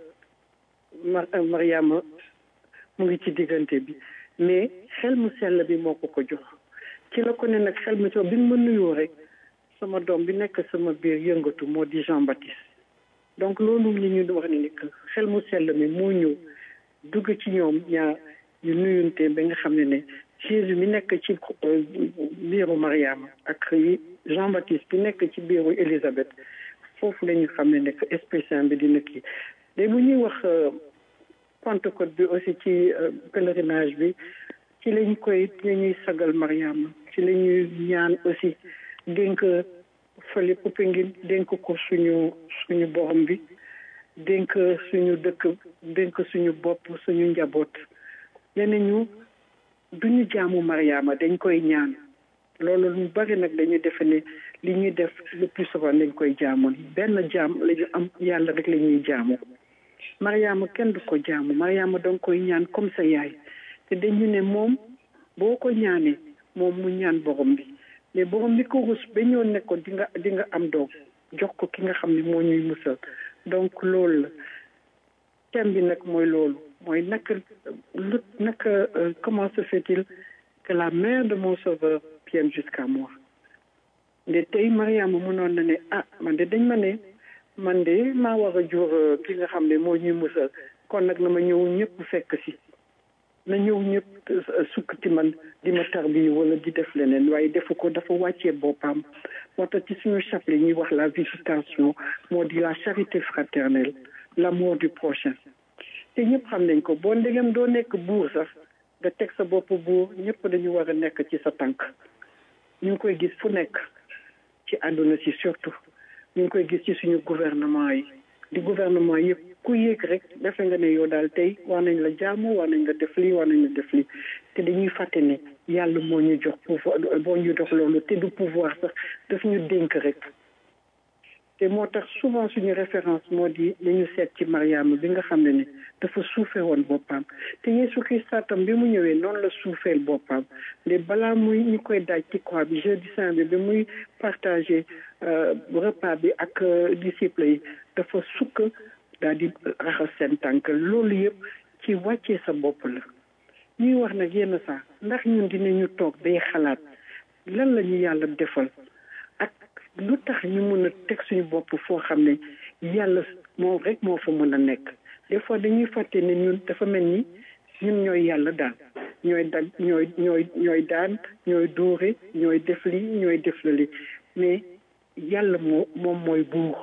[SPEAKER 5] Mariama mu ngi ci diggante bi mais xel mu sell bi moo ko ko jox ci la ko ne nag xel mu sell bi ma nuyoo rek sama doom bi nekk sama biir yëngatu moo di Jean Baptiste donc loolu li ñu wax ne ni que xel mu sell mi moo ñëw dugg ci ñoom ñaar ñu nuyunte ba nga xam ne ne Jésus mi nekk ci biiru Mariama ak Jean Baptiste bi nekk ci biiru Élisabeth foofu la ñu xam ne ne que Esprit Saint bi dina kii léegi bu ñuy wax Pentecôte bi aussi ci pèlerinage bi ci lañ koy la ñuy sagal Mariama ci la ñuy ñaan aussi dénk fële Popenguine dénk ko suñu suñu borom bi dénk suñu dëkk dénk suñu bopp suñu njaboot nee ñu duñu jaamu Mariama dañ koy ñaan loolu lu bari nag dañuy defe ne li ñuy def le plus souvent dañ koy jaamoon benn jaam la ñu am yàlla rek la ñuy jaamu Mariama kenn du ko jaamu Mariama danga koy ñaan comme sa yaay te dañu ne moom boo ko ñaanee moom mu ñaan borom bi mais borom bi ko rus ba ñëw ne ko di nga di nga am doom jox ko ki nga xam ne moo ñuy musal donc loolu la thème bi nag mooy loolu mooy naka lu naka comment se fait-il que la mère de mon sauveur vienne jusqu'à moi nde tey Mariama mënoon na ne ah man de dañ ma ne man de maa war a jur ki nga xam ne moo ñuy musal kon nag na ma ñëw ñëpp fekk si na ñëw ñëpp sukk ci man di ma tarbi wala di def leneen waaye defu ko dafa wàccee boppam moo tax ci suñu chapelet ñuy wax la visitation moo di la charité fraternelle l'amour du prochain te ñëpp xam nañ ko boo ndegem doo nekk buur sax nga teg sa bopp buur ñëpp dañu war a nekk ci sa tànk ñu ngi koy gis fu nekk ci àdduna si surtout ñu ngi koy gis ci suñu gouvernement yi di gouvernement yëpp ku yéeg rek defe nga ne yow daal tey war nañ la jaamu war nañ la def lii war nañ la def lii te dañuy fàtte ne yàlla moo ñu jox pouvoir moo ñu jox loolu te du pouvoir sax daf ñu dénk rek te moo tax souvent suñu référence moo di dañu seet ci Mariama bi nga xam ne ne dafa suufee woon boppam te Yeesu Krista tam bi mu ñëwee noonu la suufeel boppam mais balaa muy ñu koy daaj ci croix bi jeudi saint bi bi muy partagé repas bi ak disciples yi dafa sukk daal di raxas seen tànk loolu yëpp ci wàccee sa bopp la ñuy wax nag yenn saa ndax ñun dinañu toog day xalaat lan la ñu yàlla defal ak lu tax ñu mën a teg suñu bopp foo xam ne yàlla moom rek moo fa mën a nekk des fois dañuy fàtte ne ñun dafa mel ni ñun ñooy yàlla daal ñooy dag ñooy ñooy ñooy daan ñooy dóore ñooy def li ñooy def la li mais yàlla moo moom mooy buur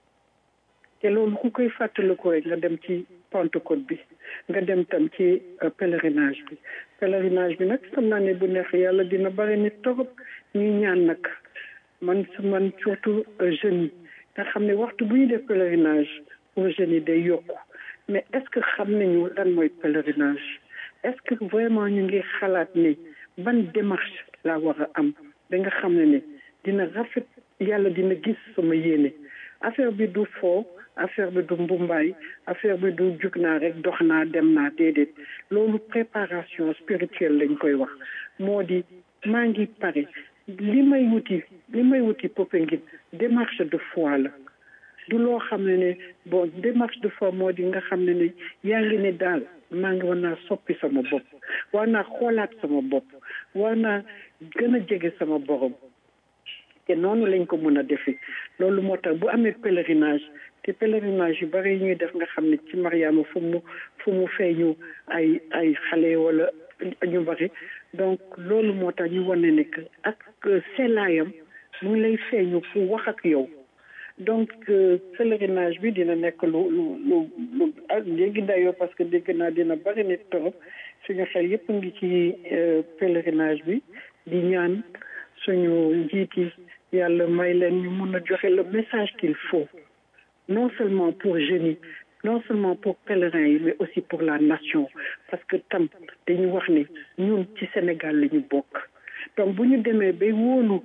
[SPEAKER 5] te loolu ku koy fàttaliku rek nga dem ci Pentecôte bi nga dem tam ci pèlerinage bi pèlerinage bi nag xam naa ne bu neex yàlla dina bari nit torop ñuy ñaan nag man su man surtout jeunes yi nga xam ne waxtu bu ñu def pèlerinage pour jeunes yi day yokku mais est-ce que xam nañu lan mooy pèlerinage est-ce que vraiment ñu ngi xalaat ne ban démarche laa war a am ba nga xam ne ne dina rafet yàlla dina gis sama yéene affaire bi du foo affaire bi du mbumbaay affaire bi du jug naa rek dox naa dem naa déedéet loolu préparation spirituelle lañ koy wax moo di maa ngi pare li may wuti li may wuti Popenguine démarche de foi la du loo xam ne ne bon démarche de foi moo di nga xam ne ne yaa ngi ne daal maa ngi war naa soppi sama bopp war naa xoolaat sama bopp war naa gën a jege sama borom te noonu lañ ko mën a defee loolu moo tax bu amee pèlerinage te pèlerinage yu bari yi ñuy def nga xam ne ci Mariama fu mu fu mu feeñu ay ay xale wala ñu bari donc loolu moo tax ñu wane ne que ak sellaayam mu ngi lay feeñu fu wax ak yow donc pèlerinage bi dina nekk lu lu lu lu ak léegi dayoo parce que dégg naa dina bari nit torop suñu xel yëpp ngi ci pèlerinage bi di ñaan suñu njiit yi yàlla may leen ñu mun a joxe le message qu'il faut non seulement pour jeunes yi non seulement pour pèlerins yi mais aussi pour la nation parce que tam dañu wax ne ñun ci Sénégal la ñu bokk donc bu ñu demee bay wóolu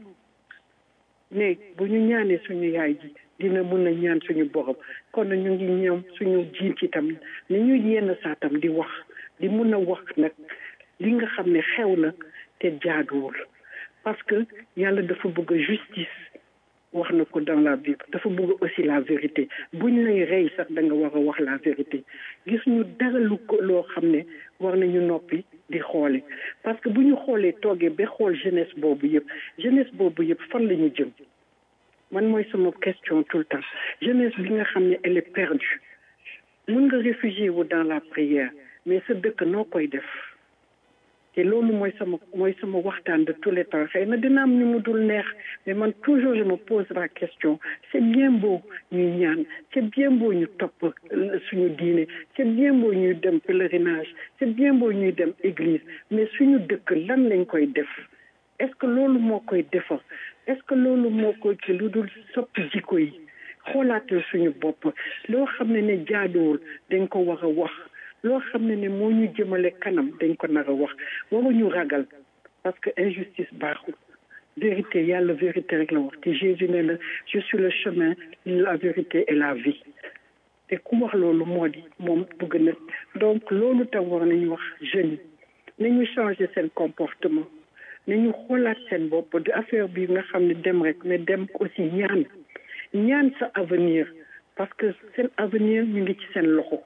[SPEAKER 5] ne bu ñu ñaanee suñu yaay ji dina mun a ñaan suñu borom kon ñu ngi ñoom suñu jiit yi tam ni ñu yenn saa tam di wax di mun a wax nag li nga xam ne xew na te jaaduwul parce que yàlla dafa bëgg justice wax na ko dans la Bible dafa bëgg aussi la vérité buñ lay rey sax da nga war a wax la vérité gis ñu dara lu ko loo xam ne war nañu noppi di xoole parce que bu ñu xoolee toogee ba xool jeunesse boobu yëpp jeunesse boobu yëpp fan la ñu jëm man mooy sama question tout le temps jeunesse bi nga xam ne elle est perdue mun nga réfugier wu dans la prière mais sa dëkk noo koy def te loolu mooy sama mooy sama waxtaan de tous les temps xëy na dina am ñu mu dul neex mais man toujours je me pose la question c'est bien beau ñuy ñaan c'est bien beau ñu topp suñu diine c'est bien beau ñuy dem pèlerinage c'est bien beau ñuy dem église mais suñu dëkk lan lañ koy def est-ce que loolu moo koy defar est-ce que loolu moo koy ci lu dul soppi jikko yi xoolaatal suñu bopp loo xam ne ne jaaduwul dañ ko war a wax loo xam ne ne moo ñu jëmale kanam dañ ko nar a wax waruñu ragal parce que injustice baaxul vérité yàlla vérité rek la wax te Jésus ne la je suis le chemin la vérité et la vie te ku wax loolu moo di moom bëgg na donc loolu tam war nañu wax jeunes yi nañu changer seen comportement nañu xoolaat seen bopp di affaire bi nga xam ne dem rek mais dem aussi ñaan ñaan sa avenir parce que seen avenir ñu ngi ci seen loxo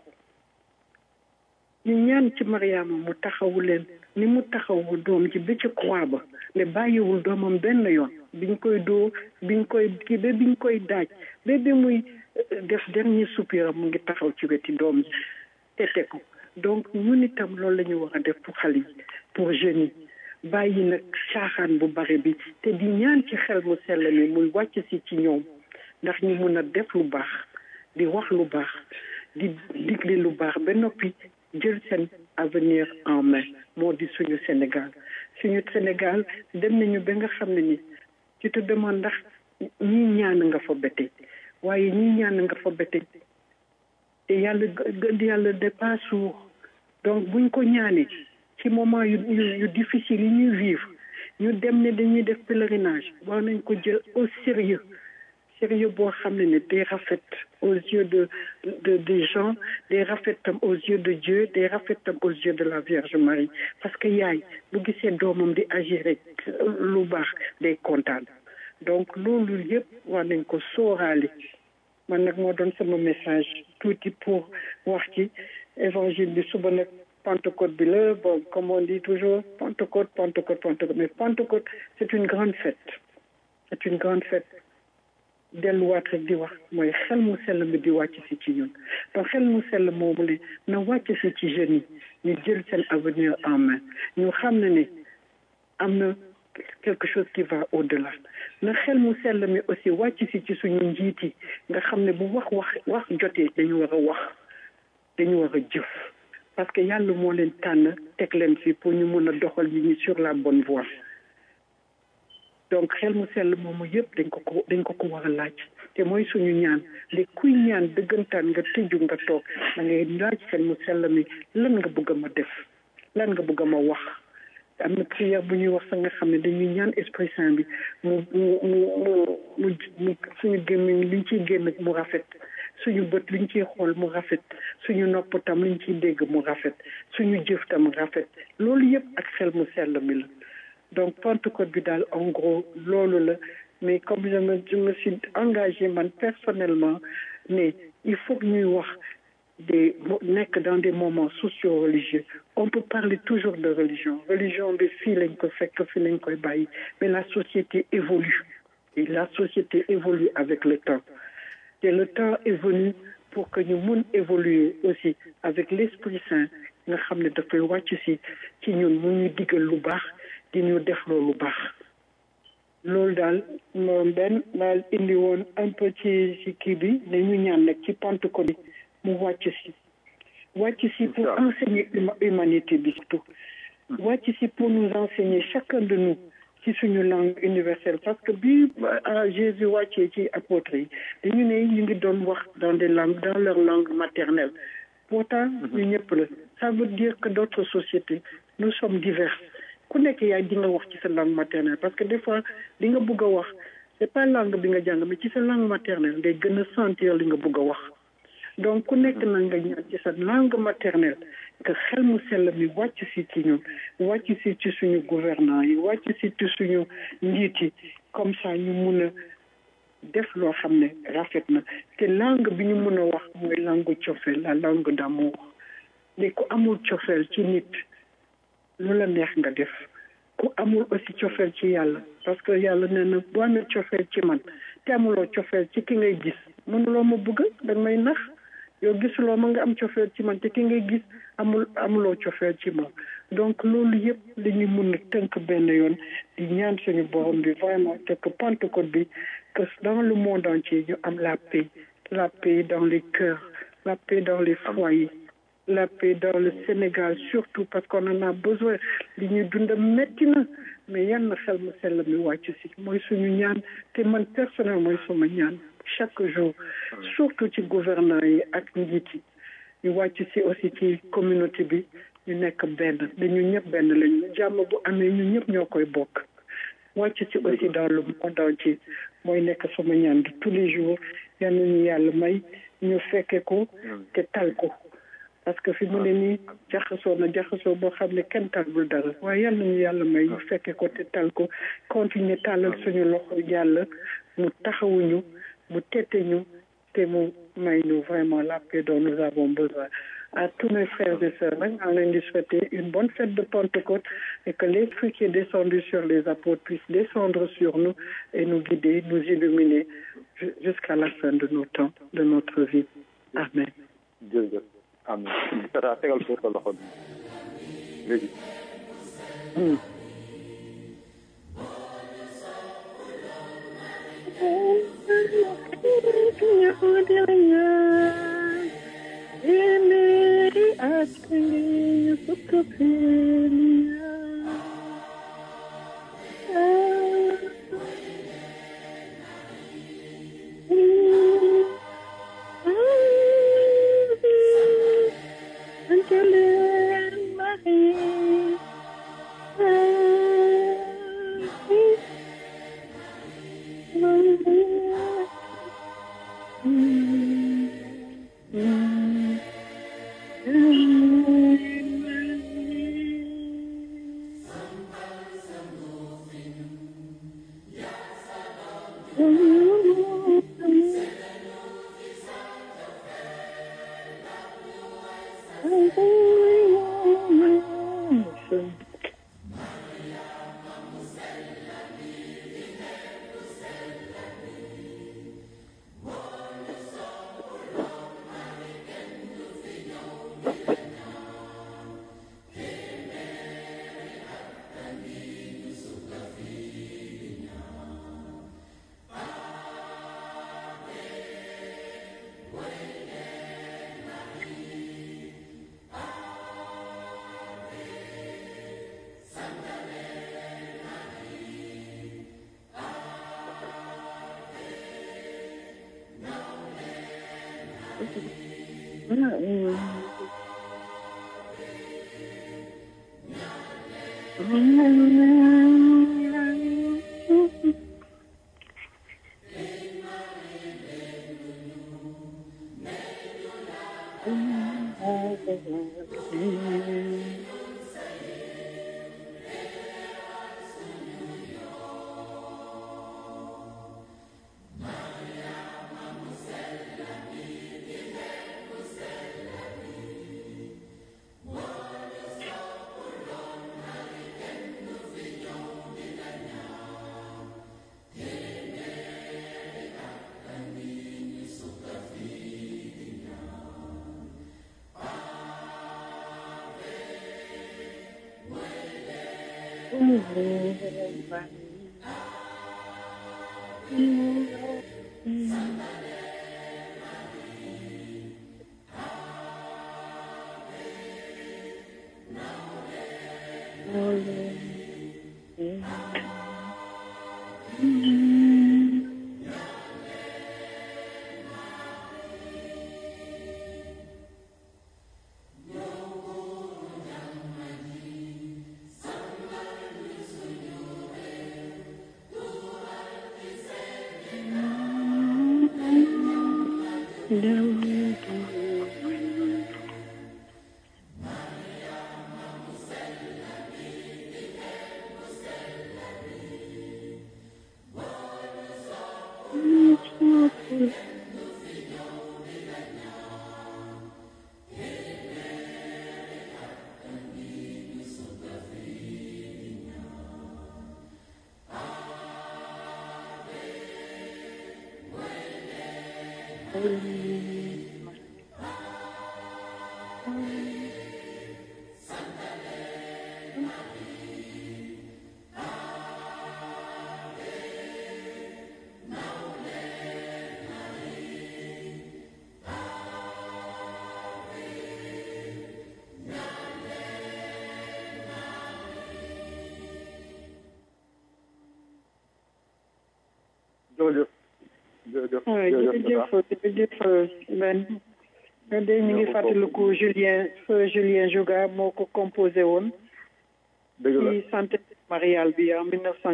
[SPEAKER 5] ñu ñaan ci Mariama mu taxawu leen ni mu taxawu doom ji ba ci croix ba mais bàyyiwul doomam benn yoon biñ koy doo biñ koy kii ba biñ koy daaj ba bi muy def dernier soupir mu ngi taxaw ci weti doom ji tete ko donc ñun itam loolu la ñu war a def pour xale yi pour jeunes yi bàyyi nag caaxaan bu bari bi te di ñaan ci xel mu sell mi muy wàcc si ci ñoom ndax ñu mun a def lu baax di wax lu baax di digle lu baax ba noppi jël seen avenir en main moo di suñu Sénégal suñu Sénégal dem nañu ba nga xam ne ni tu te demandes ndax ñii ñaan nga fa bete waaye ñii ñaan nga fa bete te yàlla yàlla de pas sourd donc buñ ko ñaanee ci moment yu yu difficile yi ñuy vivre ñu dem ne dañuy def pèlerinage war nañ ko jël au sérieux sérieux boo xam ne ne day rafet aux yeux de de des gens day rafet tam aux yeux de Dieu day rafet tam aux yeux de la Vierge Marie parce que yaay bu gisee doomam di agir rek lu baax day kontaan donc loolu yëpp war nañ ko sóoraale man nag moo doon sama message tuuti pour wax ci évangile bi suba nag Pentecôte bi la bon comme on dit toujours Pentecôte Pentecôte Pentecôte mais Pentecôte c'est une grande fête c'est une grande fête delluwaat rek di wax mooy xel mu sell mi di wàcc si ci ñun donc xel mu sell moomu li na wàcc si ci jeunes yi ñu jël seen avenir en main ñu xam ne ne am na quelque chose qui va au-delà na xel mu sell mi aussi wàcc si ci suñu njiit yi nga xam ne bu wax wax wax jotee dañu war a wax dañu war a jëf parce que yàlla moo leen tànn teg leen fi pour ñu mun a doxal nit ñi sur la bonne voie donc xel mu sell moomu yëpp dañ ko ko dañ ko ko war a laaj te mooy suñu ñaan li kuy ñaan dëggantaan nga tëju nga toog da ngay laaj xel mu sell mi lan nga bëgg a ma def lan nga bëgg a ma wax am na prière bu ñuy wax sa nga xam ne dañuy ñaan esprit saint bi mu mu mu mu mu suñu gémmiñ liñ ciy génn mu rafet suñu bët liñ ciy xool mu rafet suñu nopp tam liñ ciy dégg mu rafet suñu jëf tam rafet loolu yëpp ak xel mu sell mi la donc Pentecôte bi daal en gros loolu la mais comme je me je me suis engagé man personnellement ne il faut que ñuy wax des nekk dans des moments socio-religieux on peut parler toujours de religion religion bi fii lañ ko fekk fii lañ koy bàyyi mais la société évolue et la société évolue avec le temps et le temps est venu pour que ñu mun évoluer aussi avec l'Esprit Saint nga xam ne dafay wàcc si ci ñun mu ñu digal lu baax di ñu def loolu baax loolu daal moom benn daal indi woon un peu ci ci kii bi dañu ñaan nag ci Pentecôte bi mu wàcc si wàcc si pour enseigner humanité bi surtout wàcc si pour nous enseigner chacun de nous ci suñu langue universelle parce que bi Jésus wàccee ci apôtres yi dañu ne ñu ngi doon wax dans des langues dans leur langue maternelle pourtant ñu ñëpp la ça veut dire que d'autres sociétés nous sommes diverses ku nekk yaay di nga wax ci sa langue maternelle parce que des fois li nga bëgg a wax c'est pas langue bi nga jàng mais ci sa langue maternelle ngay gën a sentir li nga bëgg a wax donc ku nekk na nga ñaan ci sa langue maternelle que xel mu sell mi wàcc si ci ñun wàcc si ci suñu gouvernants yi wàcc si ci suñu njiit yi comme ça ñu mun a def loo xam ne rafet na te langue bi ñu mun a wax mooy langue cofeel la langue d'amour mais ku amul cofeel ci nit lu la neex nga def ku amul aussi cofeel ci yàlla parce que yàlla nee na boo amee cofeel ci man te amuloo cofeel ci ki ngay gis mënuloo ma bëgg danga may nax yow gisuloo ma nga am cofeel ci man te ki ngay gis amul amuloo cofeel ci moom donc loolu yëpp li ñu mun a tënk benn yoon di ñaan suñu borom bi vraiment te que Pentecôte bi que dans le monde entier ñu am la paix la paix dans les cœurs la paix dans les foyers la paix dans le Sénégal surtout parce qu'on en a besoin li ñuy dund metti na mais yan na xel mu sell mi wàcc si mooy suñu ñaan te man personnel mooy suma ñaan chaque jour surtout ci gouvernants yi ak njiit yi ñu wàcc si aussi ci communauté bi ñu nekk benn dañu ñëpp benn lañu jàmm bu amee ñu ñëpp ñoo koy bokk wàcc si aussi dans le monde entier mooy nekk sama ñaan de tous les jours yal nañu yàlla may ñu fekke ko te tal ko parce que fi mu ne nii jaxasoo na jaxasoo boo xam ne kenn talul dara waaye yal nañu yàlla may ñu fekke ko te tal ko continuer tàllal suñu loxo yàlla mu taxawuñu mu tette ñu te mu may ñu vraiment la paix dont nous avons besoin à tous mes frères et sœurs nag maa ngi leen di souhaiter une bonne fête de Pentecôte et que les fruits qui est descendu sur les apôtres puissent descendre sur nous et nous guider nous illuminer jusqu'à la fin de nos temps de notre vie amen
[SPEAKER 2] jërëjëf amen tata tegal ko sa loxo léegi jërëjëf jërëjëf
[SPEAKER 5] jërëjëf jërëjëf Ben nga de ñu ngi fàttaliku Julien feu Julien Jouga moo ko composé woon
[SPEAKER 2] dëgg la
[SPEAKER 5] ci santé mariale bi en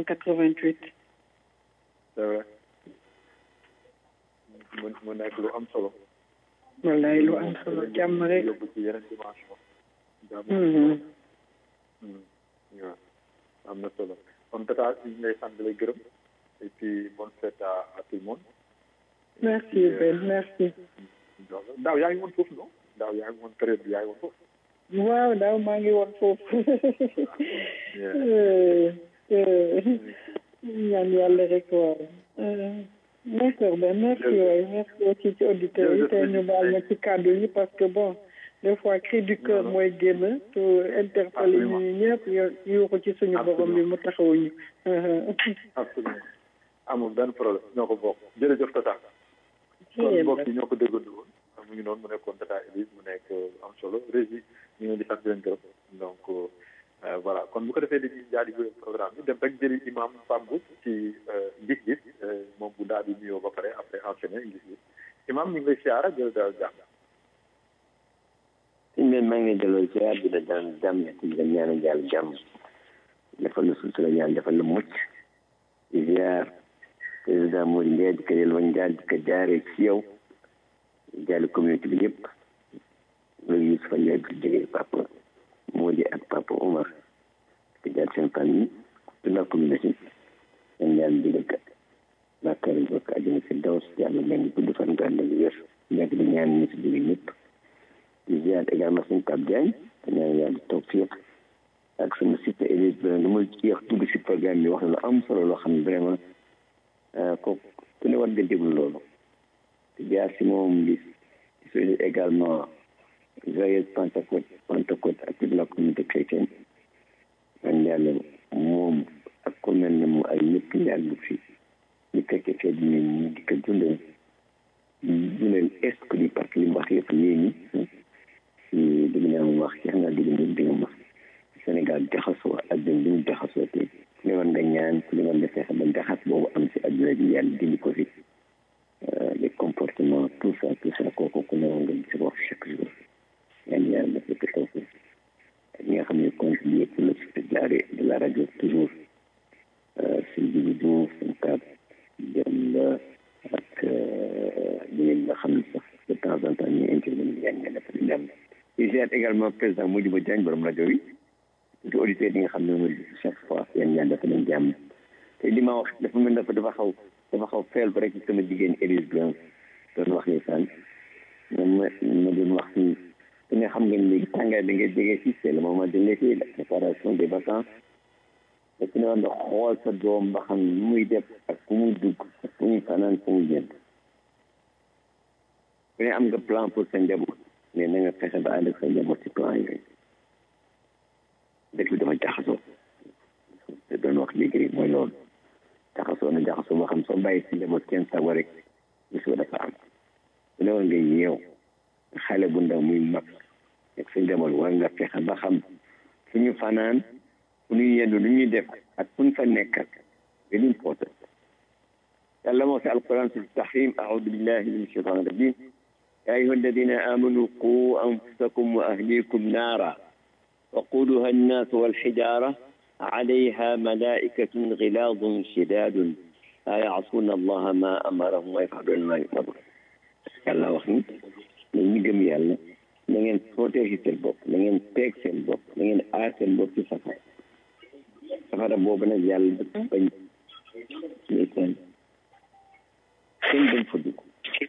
[SPEAKER 5] 1988
[SPEAKER 2] c'est vrai mu mu nekk lu am solo
[SPEAKER 5] wallaay lu am solo jàmm rek
[SPEAKER 2] yóbbu ci yeneen dimension jàmm
[SPEAKER 5] Mhm.
[SPEAKER 2] waaw am na solo kon tata ñu ngi lay sant lay gërëm et puis bonne fête à à tout le monde
[SPEAKER 5] merci Ben merci
[SPEAKER 2] donc daaw yaa ngi woon foofu non daaw yaa ngi woon période bi yaa ngi woon foofu
[SPEAKER 5] waaw daaw maa ngi woon foofu
[SPEAKER 2] Yeah.
[SPEAKER 5] Euh, euh, ñaan yàlla rek waaw Euh, d'accord Ben merci waay merci aussi ci auditeurs yi tey ñu baal ma ci kàddu yi parce que bon des fois cri du cœur mooy génn te interpellé ñu ñëpp yuuxu ci suñu borom bi mu taxawuñu
[SPEAKER 2] absolument amul benn problème ñoo ko bokk jërëjëf tata kon mbokk yi ñoo ko déggandoo woon mu ngi noonu mu nekkoon tata Elise mu nekk am solo régie ñu ngi di sant di leen gërëm donc euh, voilà kon bu ko defee dañuy daal di wéyal programme bi dem rek jëli imam Pambu ci euh, gis-gis euh, moom bu daal di nuyoo ba pare après enchaîner gis-gis imam ñu ngi lay siyaara jël daal jàmm
[SPEAKER 6] suñ leen maa ngi lay delloo ziar di la daan jàmm di la ñaanal yàlla jàmm defal la sutura ñaan defal la mucc di ziar président Mody Ndiaye di ko yelwa njaal di ko jaaree ci yow jaale communauté bi yëpp loolu Youssoufa Ndiaye bi jógee papa Mody ak papa Omar di ko jaar seen famille toute la communauté ñaan yàlla digal ka bàkkaar yi bokk àjjana si daw si yàlla mel gudd fan nga ànd ak wér nekk di ñaan ñu si jóge ñëpp di ziar également suñu Pape Diagne te ñaan yàlla toog fii ak sama site Élise bi lu ma jeex dugg si programme bi wax na lu am solo loo xam ne vraiment kooku ku ne war nga déglu loolu di jaar si moom di di souhaiter également joyeuse Pentecôte Pentecôte ak toute la communauté chrétienne ñaan yàlla moom ak ku mel ne mu ay ñëpp yàgg fi ñu fekkee fee di ñu di ko dundal dundal esprit parce que li mu wax yëpp léegi si dégg naa mu wax jeex naa dégg nga dégg nga wax Sénégal jaxasoo àdduna bi ñu jaxasoo te ku ne war nga ñaan ku ne war nga fexe ba jaxas boobu am si àdduna bi yàlla dindi ko fi les comportements tout ça tout ça kooku ku ne war nga si wax chaque jour ñaan yàlla def ko taw ak ñi nga xam ne contribué pour le succès de la de la radio toujours si Djibi Diouf seen kàd dem ak ñeneen nga xam ne sax de temps en temps ñu intervenir yaa ngi def di dem di ziar également président Modibo Diagne borom rajo yi di auditeurs yi nga xam ne mooy chaque fois yéen ñaan dafa leen jàmm te li ma wax dafa mel dafa dafa xaw dafa xaw feel ba rek ci sama jigéen Élise Blanc doon wax ni sànq moom ma ma doon wax ni te nga xam ngeen léegi tàngaay bi nga jege si c'est le moment de l'été la préparation des vacances te ku ne war nga xool sa doom ba xam nu muy def ak fu muy dugg ak fu muy fanaan fu muy jënd ku ne am nga plan pour sa njaboot mais na nga fexe ba ànd ak sa njaboot ci plan yooyu dëkk bi dafa jaxasoo te doon wax léegi rek mooy loolu jaxasoo na jaxasoo boo xam soo bàyyi si njaboot kenn sago rek gisoo dafa am su ne war nga yeew xale bu ndaw muy mag ak sa njaboot war nga fexe ba xam fu ñu fanaan fu ñu yendu lu ñuy def ak fu ñu fa nekkat very important yàlla moo si alquran si tahrim aoudu billahi min shaitan rajim يا أيها الذين آمنوا قوا أنفسكم وأهليكم نارا وقودها الناس والحجارة عليها ملائكة غلاظ شداد لا يعصون الله ما أمرهم ويفعلون ما يؤمرون yàlla wax ni na ñu gëm yàlla na ngeen protéger seen bopp na ngeen peeg seen bopp na ngeen aar seen bopp ci safara safara boobu nag yàlla dafa bañ ndeysaan kenn bañ fa dugg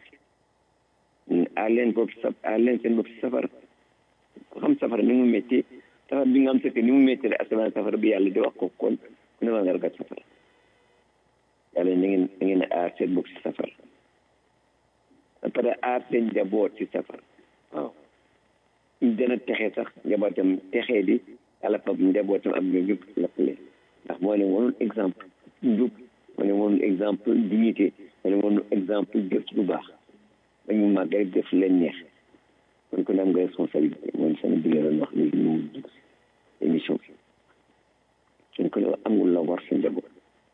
[SPEAKER 6] aar leen bopp sa aar leen seen bopp si safara ku xam safara ni mu métti safara bi nga am sëkk ni mu métti la asamaan safara bi yàlla di wax ko kon ku ne ma nga ragal safara yàlla na ngeen na ngeen aar seen bopp si safara ba pare aar seen njaboot si safara waaw ñu dana texe sax njabootam texee di yàlla fab njabootam ak ñoom ñëpp lappale ndax moo ne woonul exemple njub moo ne woonul exemple dignité moo ne woonul exemple jëf ci lu baax ba ñu màgg rek def leen neex kon ko ne am nga responsabilité mooy sama digga doon wax léegi ñu dugg émission bi suñ ko ne amul la war sa njaboot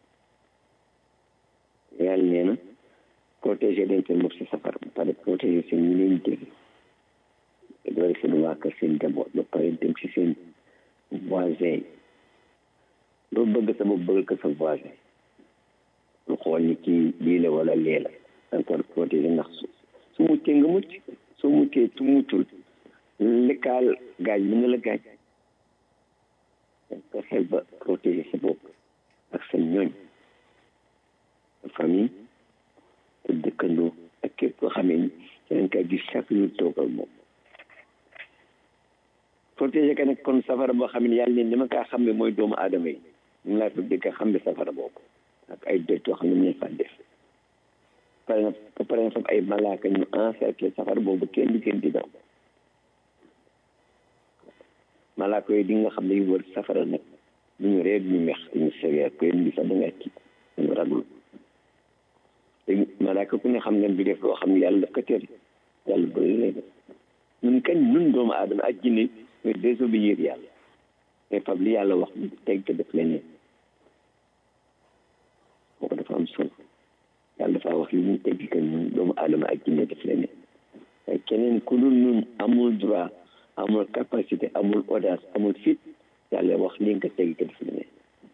[SPEAKER 6] yàlla nee na protéger leen seen bopp si safar ba pare protéger seen ñu leen jege te doole seen waa kër seen njaboot ba pare dem si seen voisin yi loo bëgg sa bopp bëgg ko sa voisin lu xool ni kii lii la wala lee la encore protéger ndax su su muccee nga mucc soo muccee tu muccul lekkaal gaañ mën na la gaañ nga xel ba protéger sa bopp ak sa ñooñ sa famille sa dëkkandoo ak képp koo xamee ni yeneen kaa gis chaque jour toogal moom protéger ka nag kon safara boo xam ne yàlla ne dama kaa xam ne mooy doomu aadama yi ñu laa tuddee ka xam ne safara boobu ak ay doj yoo xam ne mu ne fa def pare na pare na fam ay malaaka ñu encercler safara boobu kenn du kenn di daw malaaka yooyu di nga xam ne yu wër safara nag du ñu ree du ñu meex du ñu sévère ko yéen bi sax da ngay tiit dañu ragul léegi malaaka ku ne xam ngeen bi def loo xam ne yàlla daf ko tere yàlla bëri lay def ñun kañ ñun doomu aadama ak jinne ñooy désobéir yàlla mais fab li yàlla wax teg ko def leneen kooku dafa am solo yàlla dafa wax li ñu teg ko ñun doomu aadama ak jinne def leneen waaye keneen ku dul ñun amul droit amul capacité amul audace amul fit yàlla wax li nga ko teg ko def leneen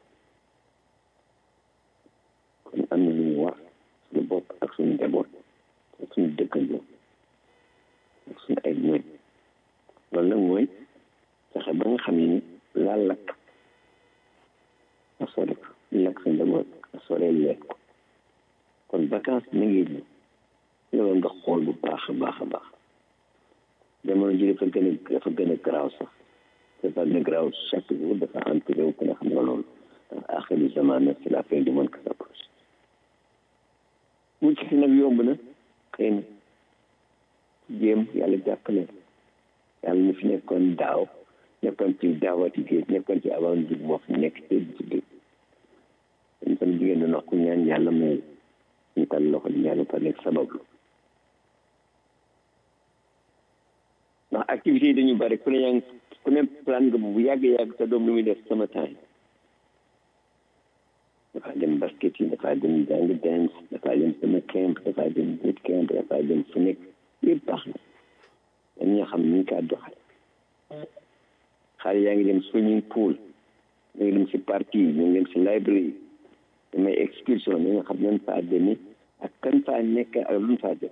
[SPEAKER 6] kon am na lu ñu war suñu bopp ak suñu njaboot ak suñu dëkkandoo ak suñu ay ñooñ loolu nag mooy fexe ba nga xam ne ni laa lakk nga sore ko lakk sa njaboot nga sore leet ko kon vacance na ngi ñëw loolu nga xool bu baax a baax a baax jamono ji dafa gën a dafa gën a garaaw sax dafa gën a garaaw chaque jour dafa empiré wu ku ne xam nga loolu ndax axiru zaman c'est la fin du monde qui s'approche mucc si nag yomb na xëy na jéem yàlla jàppale yàlla ñu fi nekkoon daaw nekkoon ci daawati géej nekkoon ci avant jig moo fi nekk ci ci géej dañ tam jigéen doon wax ku ñaan yàlla may ñu tal loxo di ñaan par nekk sabablu ndax activité yi dañu bari ku ne yaa ngi ku ne plan nga bu yàgg-yàgg sa doom lu muy def sama temps dafa dem basket yi dafa dem jàng dance dafa dem sama camp dafa dem boot camp dafa dem fu nekk yëpp baax na dañ ñoo xam ni ñu kaa doxal xale yaa ngi dem swimming pool ñu ngi dem si parti yi ñu ngi dem si library yi damay excursion ñi nga xam nañ faa demee ak kan faa nekk ak lu ñu faa def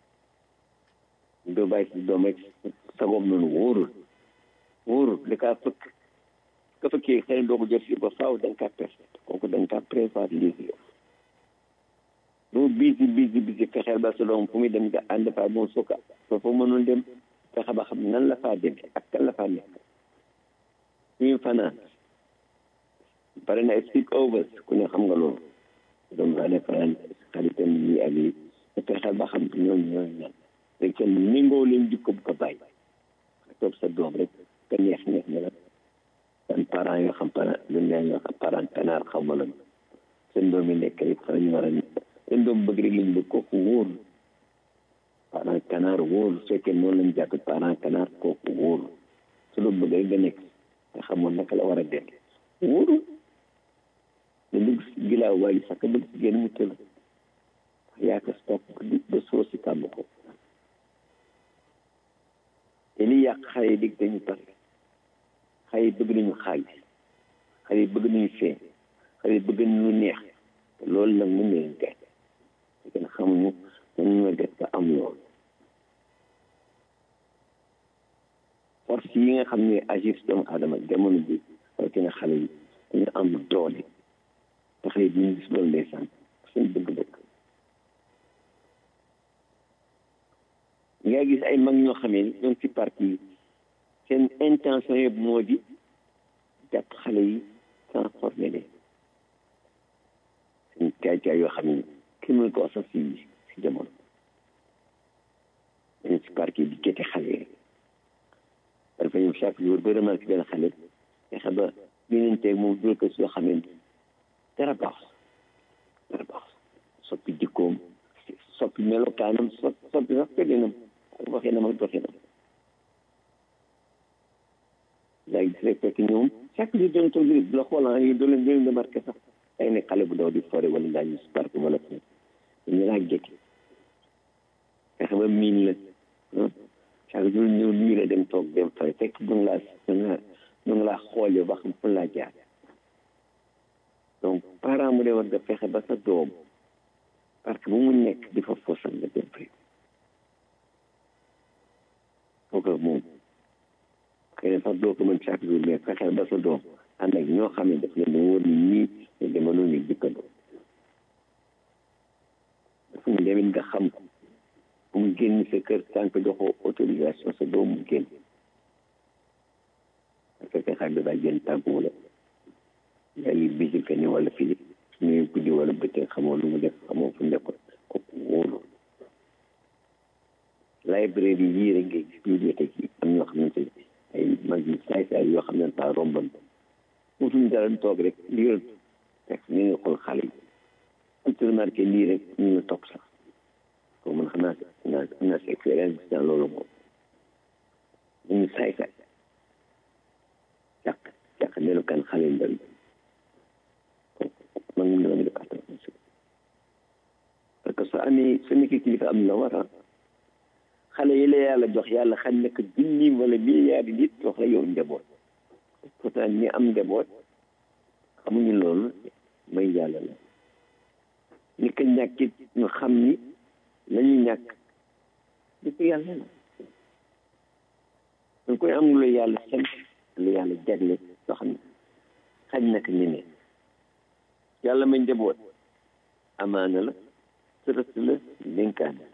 [SPEAKER 6] doo bàyyi si doom rek sagoom noonu wóorul wóorul da kaa fëkk ka fëkkee xëy na doo ko jot si ba faaw da nga kaa perte kooku da nga kaa prévoir lii doo bisi bisi bisi fexeel ba sa doom fu muy dem nga ànd faa moom sukka soo fa mënul dem fexe ba xam nan la faa demee ak kan la faa nekk suñu fanaan pare na speak overs ku ne xam nga loolu doom daa ne fanaan xaritam yi ak yi te fexeel ba xam ñooñu ñooñu ñan rek kenn méngoo leen jikko bu ko bàyyi nga toog sa doom rek ka neex neex ne la seen parents yoo xam parent lu neex yoo xam parent kanaar xaw ma la seen doom yi nekk rek fa ñu war a seen doom bëgg rek lañ bëgg kooku wóoru parent kanaar wóoru su fekkee noonu lañ jàppe parent kanaar kooku wóoru su doom bëgg rek nga nekk nga xamoon naka la war a def wóoru nga dugg si gilaaw waaye sax ka bëgg si génn mu tëla yaa ko stop ba soo si kàmm ko te li yàq xale yi dig dañu pare xale yi bëgg nañu xaalis xale yi bëgg nañu feeñ xale yi bëgg nañu neex te loolu nag mën na leen gàtt te kenn xamuñu nan ñoo def ba am loolu force yi nga xam ne agir si doomu aadama jamono bi rawatina xale yi dañu am doole te xale yi duñu gis loolu ndeysaan seen bëgg-bëgg nga gis ay mag ñoo xamee ni ñoom ci parti yi seen intention yëpp moo di jàpp xale yi transformé leen seen caay-caay yoo xam ne kenn mënu ko wax sax si si jamono dañu si parti yi di gete xale yi dafa ñëw chaque jour ba remarqué benn xale fexe ba binanteeg moom dul ko soo xamee dara baax dara baax soppi jikkoom soppi melokaanam soppi sax tëddinam ak waxinam ak doxinam yaa ngi gis fekk ñoom chaque jour doon toog di la xoolaan yi doo leen doo leen remarqué sax ay ne xale bu daw di fore wala ngaa gis parc wala fu ñu laa jekki fexe ba miin la chaque jour ñëw nii la dem toog dem fay fekk du nga laa du nga du nga laa xoolee ba xam fu laa jaar donc parent mu de war nga fexe ba sa doom parce que bu mu nekk di fa fosal nga dem fay kenn sax doo ko mën chaque jour mais fexeel ba sa doom ànd ak ñoo xam ne daf leen wóor ni ñii ñu demoon ñu dikkandoo dafa ñu demit nga xam ko bu mu génn sa kër tànk joxoo autorisation sa doom mu génn parce que xar bi daa génn tàggu la yaa ngi bisi que ni wala fii ñuy guddi wala bëccëg xamoo lu mu def xamoo fu nekkoon kooku wóolu librairie yii rek ngay gis bibliothèque yi am ñoo xamante ne ay mag yi saay saay yoo xam ne pas romban utuñ dara toog rek liiral texte ñu ngi xool xale yi am ci remarqué lii rek ñu ngi topp sax ko man xam naa naa am naa si expérience dans loolu moom ñu ngi saay saay càq càq melukaan xale yu ndaw yi man mun na def attention parce que soo amee su nekkee kilifa am la war a xale yi la yàlla jox yàlla xam ne que junni wala milliard nit jox la yow njaboot pourtant ñi am njaboot xamuñu loolu may yàlla la ñi ko ñàkkit ñu xam ni la ñu ñàkk di ko yàlla la dañ koy am lu yàlla sant lu yàlla jagle loo xam ne xañ naka ñeneen yàlla may njaboot amaana la sërës la dénkaane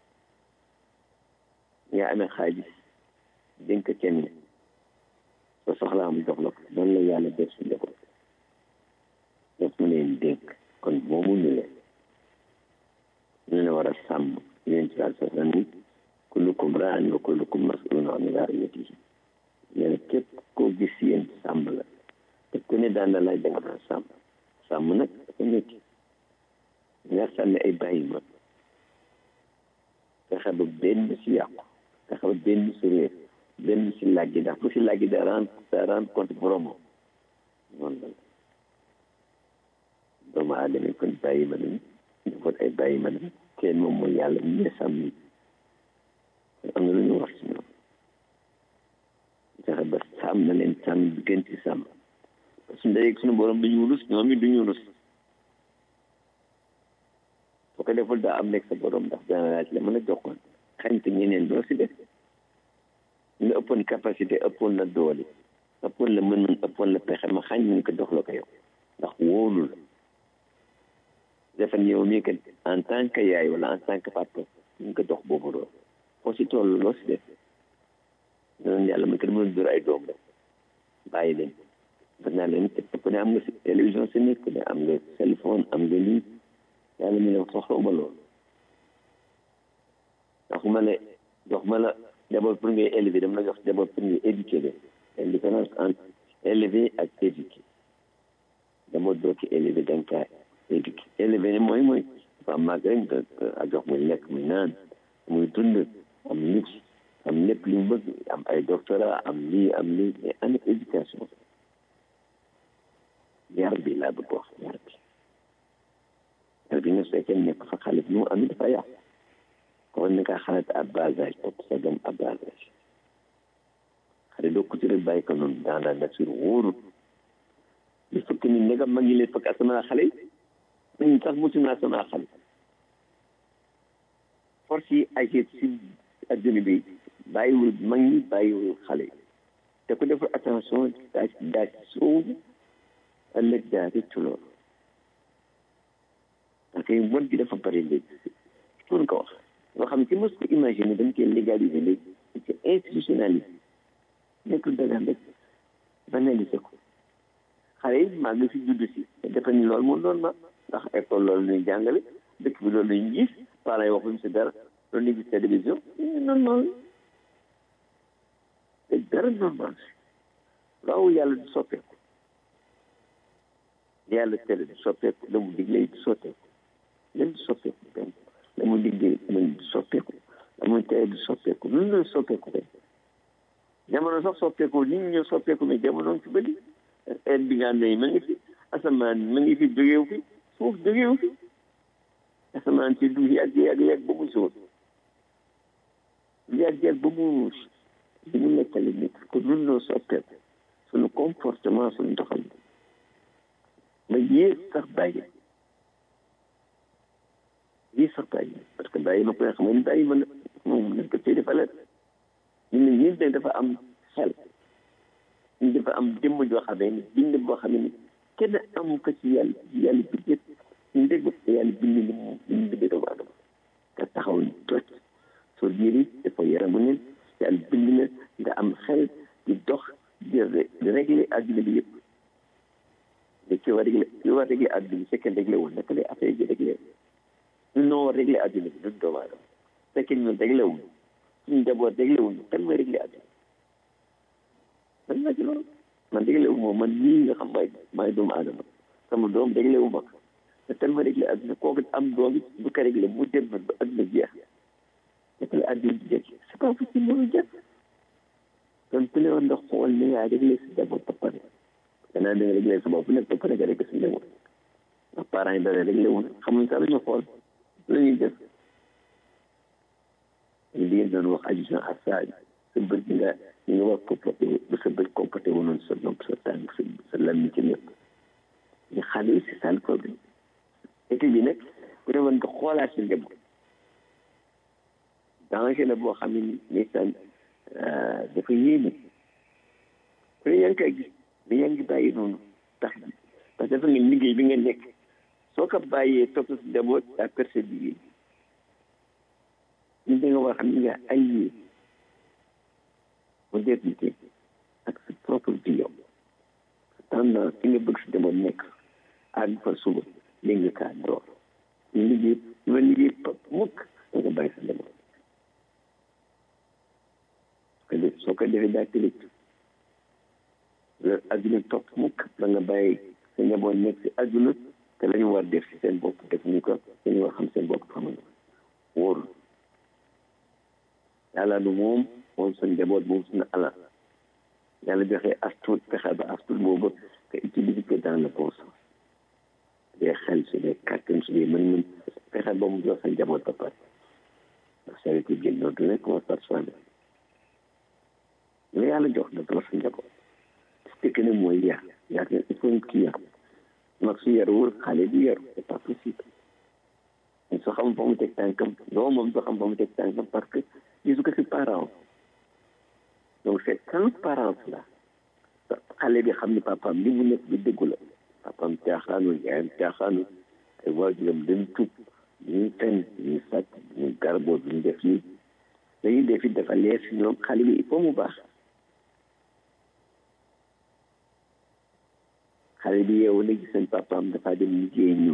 [SPEAKER 6] yaa amee xaalis dénk kenn soo soxlaa mu jox la ko noonu la yàlla def si njaboot def mu leen dénk kon moomu ñu leen ñu leen war a sàmm yéen ci daal sax ni kullukum raan wa kullukum masulun an raiyatihi nee na képp koo gis yéen sàmm la te ku ne daan na laaj da nga doon sàmm sàmm nag dafa métti nga sànni ay bàyyi ma fexe ba benn si yàqu fexe ba benn si réer benn si làggi ndax bu si làggi da rend da rend compte boromam noonu la doomu aadama yi kon bàyyi ma nañ ñu kon ay bàyyi ma nañ kenn moom mooy yàlla ñu ne sàmm yi am na lu ñu wax si ñoom fexe ba sàmm na leen sàmm bi gën ci sàmm su ndeyeg suñu borom duñu rus ñoom it duñu rus boo ko deful daa am nekk sa borom ndax dana laaj la mën a joxoon xañ ko ñeneen doo si def nga ëppoon capacité ëppoon la doole ëppoon la mën ëppoon la pexe ma xañ ñu ko dox la ko yow ndax wóolu la defan yow mii que en tant que yaay wala en tant que papa ñu ko dox boobu lool foo si toll loo si def noonu yàlla ma kenn mën dur ay doom rek bàyyi leen daf naa leen te ku ne am nga si télévision si nekk ku ne am nga téléphone am nga lii yàlla mi ne soxlawuma loolu ndax ma ne jox ma la d'abord pour ngay élever dama la jox d'abord pour ngay éduquer leen la différence entre élever ak éduquer d'abord doo ko élever da nga kaa éduquer élever ne mooy mooy dafa màgg rek nga a jox muy lekk muy naan muy dund am luxe am lépp li mu bëgg am ay doctorat am lii am lii mais ana éducation yar bi laa bëgg wax yar bi yar bi nga fekkee nekk fa xale bi mu am dafa yàq kon ni ka xalaat à bas âge topp sa doom à bas âge xale doo ko ci rek bàyyi ko noonu dans la nature wóorul li fekk ni ndegam mag yi leen fekk asama xale yi nañu sax musu naa sama xale force yi agir si adduna bi bàyyiwul mag ñi bàyyiwul xale yi te ku deful attention daa daa ci soobu ëllëg daa rëccu loolu parce que bon gi dafa bari léegi pour ko wax yoo xam ne ki mos ko imaginer dañ koy légaliser léegi c'est institutionnalisé nekkul dagaan rek banaliser ko xale yi maa ngi fi judd si te defe ni loolu moom doon ma ndax école loolu ñuy jàngale dëkk bi loolu lañu gis parents yi waxuñu si dara loolu ñu gis télévision normal te dara normal waaw yàlla du soppeeku yàlla tere du soppeeku la mu digle du soppeeku len du soppeeku benn la mu digle man du soppeeku la mu tere du soppeeku lu la soppeeku rek jamono sax soppeeku nit ñi ñoo soppeeku mais jamono ci bëri heure bi nga xam ne ma ngi fi asamaan ma ngi fi jógeewu fi suuf jógeewu fi asamaan si du yàgg yàgg yàgg ba mu suuf yàgg yàgg ba mu ruus li mu nekkale nit ko nun noo soppeeku suñu comportement suñu doxal ma yées sax bàyyi yées sax bàyyi parce que bàyyi ma koy xam ne bàyyi ma moom nañ ko tey dafa la ñu ne yéen dafa am xel ñu dafa am jëmm joo xam ne bind boo xam ne kenn am ko ci yàlla ci yàlla bi yëpp ñu dégg ko yàlla bind ni mu bind bi doomu adama nga taxaw ni toj soo yëri dafa yaramu neen yàlla bind na nga am xel di dox di régler adduna bi yëpp da ci war régler li war régler adduna bi fekkee réglé wul naka lay affaire bi réglé ñun noo war régler adduna bi duñ doomu adama fekkee ñun réglé wul suñu njaboot réglé wul kan mooy réglé adduna man naa ci loolu man réglé wu ma man nii nga xam maay maay doomu adama sama doom réglé wu ma te kan ma réglé adduna kooku am doom it bu ko réglé mu dem ba adduna jeex naka la adduna di jeex c'est pas possible mënu jeex kon ku ne woon nga xool ne yaa réglé si njaboot ba pare gannaaw da nga réglé sa bopp nekk ba pare nga réglé si njaboot ndax parents yi dara réglé wu xamuñ sax lañu xool la ñuy def li ngeen doon wax addition à ça sa bët bi nga li nga war comporté ba sa bët comporté wu noonu sa nopp sa tànk sa sa lammi ci lépp ñu xale yi c'est ça le problème été bi nag ku ne woon nga xoolaat si njaboot danger la boo xam ne ndeysaan dafa yéeme ku ne yaa ngi koy gis mais yaa ngi bàyyi noonu tax parce que dafa nga liggéey bi nga nekk soo ko bàyyee topp si njaboot daa perte sa liggéey ñu da nga war xam ne nga allié modernité ak sa propre vie yow tendance fi nga bëgg si njaboot nekk àgg fa suba léegi nga kaa door ñu liggéey ñu ma liggéey pap mukk da nga bàyyi sa njaboot soo ko defee daa tëlëj la adduna topp mukk da nga bàyyi sa njaboot nekk si adduna te la ñu war def si seen bopp def ñu ko dañu war xam seen bopp xamuñu wóorul yàlla du moom moom sa njaboot moom suñu alal yàlla joxe astuut fexe ba astuut boobu nga utiliser ko dans le bon sens dee xel su dee kàttan su dee mën-mën fexe ba mu jox sa njaboot ba pare ndax charité bi génn du nekk commence par soi-même la yàlla jox na dama sa njaboot fekk ne mooy yar yar ne il faut ki yar mag su yaruwul xale bi yaru c'est pas possible soo xam fa mu teg tànkam doo moom soo xam fa mu teg tànkam parce que gisu ko si parent donc cette transparence là xale bi xam ni papaam li mu nekk bi dëggu la papaam caaxaanu yaayam caaxaanu ay waajuram dañ tub duñuy fen duñuy sàcc duñuy garboo duñu def nii dañuy def it dafa leer si ñoom xale bi il faut mu baax xale bi yeewu na gis seen papaam dafa dem liggéey ñëw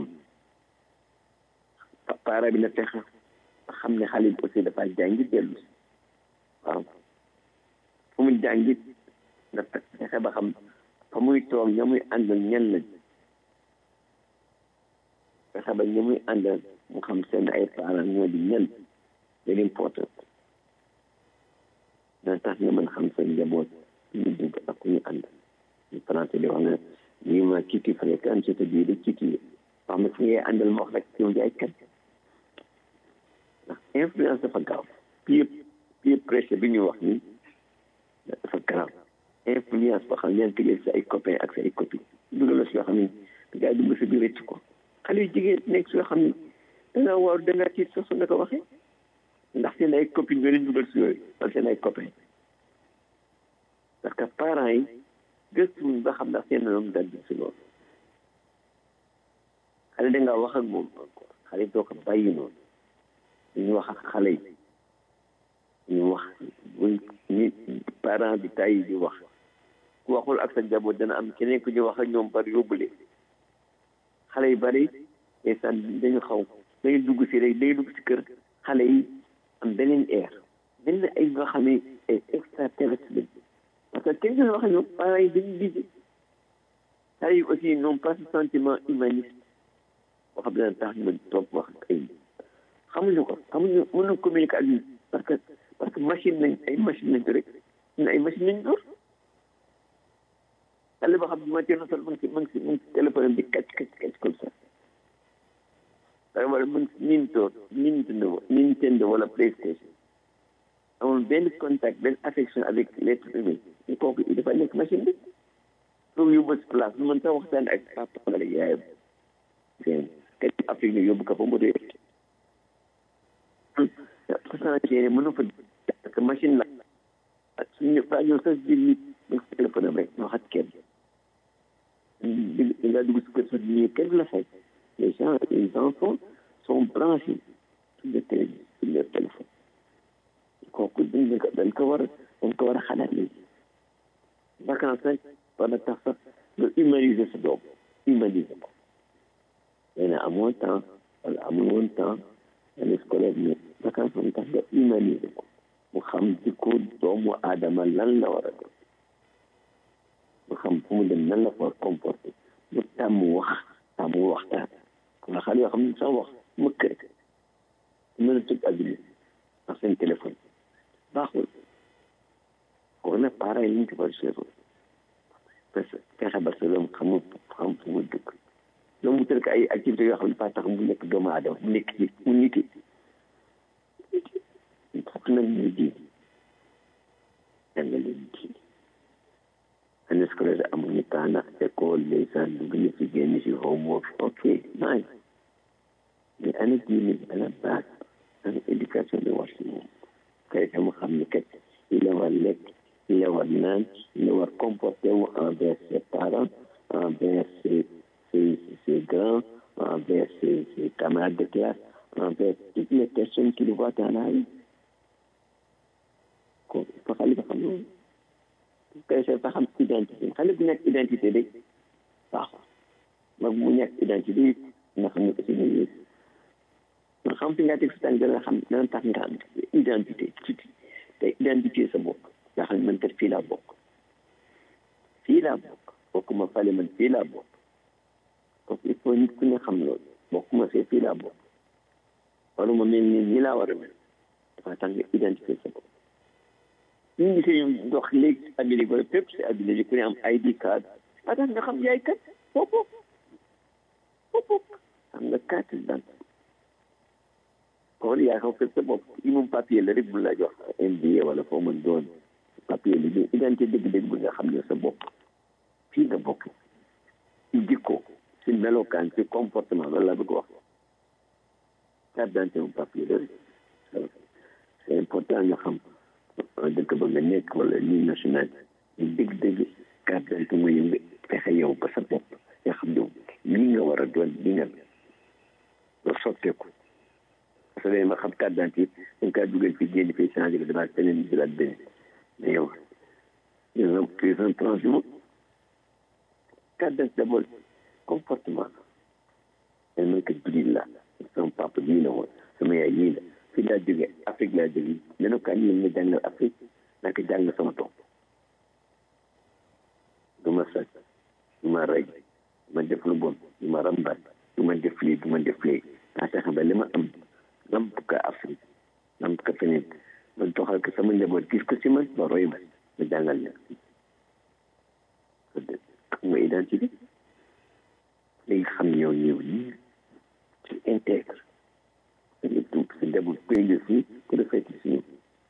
[SPEAKER 6] parent bi na fexe xam ne xale bi aussi dafa jàngi dellu si waaw fu mu jàngi na fexe ba xam fa muy toog ña muy àndal ñan lañ fexe ba ña muy àndal mu xam seen ay parents ñoo di ñan very important dana tax nga mën xam seen njaboot ñu dugg ak ku ñu ànd ñu français di wax ne lii ma kiti fréquente je te dis de kiti wax ma fi ngay àndal ma wax rek yow jaay kat ndax influence dafa gaaw peer peer pressure bi ñuy wax nii dafa gaaw influence boo xam ne yaa ngi ko jël sa ay copains ak sa ay copines dugal la si yoo xam ne gaa yi dugg si biir rëcc ko xale yu jigéen nekk si yoo xam ne da ngaa waaw da ngaa tiit sax su nga ko waxee ndax seen ay copines ñoo leen dugal si yooyu wala seen ay copains parce que parents yi gëstuwuñ ba xam ndax seen doom dal si loolu xale da ngaa wax ak moom encore xale doo ko bàyyi noonu ñu wax ak xale yi ñu wax buñ ñi parent bi tàyyi di wax ku waxul ak sa njaboot dana am keneen ku ñu wax ak ñoom bari yóbbule xale yu bari ndeysaan dañu xaw dañu dugg si rek dañu dugg si kër xale yi am beneen air benn ay nga xam ne ay extraterrestre lañ parce que kenn duñu wax ak ñoom parents yi dañu liggéey xale yi aussi n'ont pas ce sentiment humaniste boo xam ne tax ñu mën toog wax ak ay xamuñu ko xamuñu mënuñu communiquer ak ñun parce que parce que machine nañ ay machine nañ rek ñun ay machine nañ door xale boo xam ne matière na sol mu ngi si mu ngi si mu ngi si téléphone bi kacc kacc kacc comme ça dara wala mu ngi si Nintendo Nintendo Nintendo wala PlayStation amul benn contact benn affection avec l'être humain ñu kooku dafa nekk machine bi pour yóbbu si place lu mën sax waxtaan ak papa wala yaayam seen kacc Afrique ñu yóbbu ko fa mu dee façon mënu fa parce que machine la suñu fa ñëw sax biir nit nga sa téléphone am rek wax ak kenn di nga dugg si kër sa nii kenn du la fay les gens les enfants sont branchés sur le télé sur leur téléphone kooku dañ ko dañ ko war a dañ ko war a xalaat léegi vacances rek war na tax sax nga humaniser sa doom humaniser ko nee na amoo temps wala amul woon temps année scolaire mais vacances moom tax nga humaniser ko mu xam ci ko doomu aadama lan la war a def mu xam fu mu dem nan la ko comporté mu tàmm wax tàmm waxtaan nga xale yoo xam ne sax wax mëkk rek mën a tëj adduna ak seen téléphone baaxul kooku nag parents yi ñu ci war a seetlu parce que fexe ba sa doom xamul xam fu mu dëkk loolu mu tëdd ko ay activités yoo xam ne pas tax mu nekk doomu aadama mu nekk ci mu niti fokk nag ñu di jàngale di année scolaire amuñu temps ndax école ndeysaan dugg na ci génn ci homework ok nice mais année diine à la base année éducation de war si moom kay dama xam ni kat il la war lekk il la war naan il la war comporter wu envers ses parents envers ses ses ses grands envers ses ses camarades de classe envers toutes les personnes qui le voient dans la rue ko fa xale ba xam loolu kay sa fa xam identité xale bu nekk identité de baaxul mag mu nekk identité nga xam ne aussi ne yéeg nga xam fi nga teg sa tànk dana xam dana tax nga am identité tuuti te identité sa bopp nga xam ne man kat fii laa bokk fii laa bokk bokkuma fale man fii laa bokk donc il faut nit ku ne xam loolu bokkuma fee fii laa bokk waruma mel ni ñi laa war a mel dafa tax nga identité sa bopp ñu ngi see ñu dox léegi Amérique wala fépp si àdduna bi ku ne am ID card ba tax nga xam yaay kat foofu foofu xam nga carte d'identité kon yaa xam fekk sa bopp yi moom papier la rek bu la jox MBA wala foo mën doon papier li ñu identité dëgg-dëgg bi nga xam ne sa bopp fii nga bokk ci jikko ci melokaan ci comportement loolu la bëgg wax carte d'identité moom papier la rek c'est important nga xam dëkk ba nga nekk wala nii national ñu dëgg-dëgg carte d'identité mooy nga fexe yow ba sa bopp nga xam ne lii nga war a doon li nga nga sotteeku parce que ma xam carte d'identité dañ kaa dugal fii génn fii changé ko demaat beneen jëlaat beneen mais yow yow tu es un transhumant carte d'identité d'abord comportement dañ mën ko jullit la sama papa lii la woon sama yaay lii la fii laa jóge Afrique laa jóge nenu kaa ñu ma jàngal Afrique naka jàng sama tool du ma sàcc du ma rey du ma def lu bon du ma rambaat du ma def lii du ma def lii naa fexe ba li ma am lamp ka Afrique lamp ka feneen ma doxal ko sama njaboot gis ko si man ba roy ma ma jàngal leen am nga identité léegi xam ñëw ñëw nii ci intègre dañuy tuub si njaboot koy nga fii ku defee ci suñu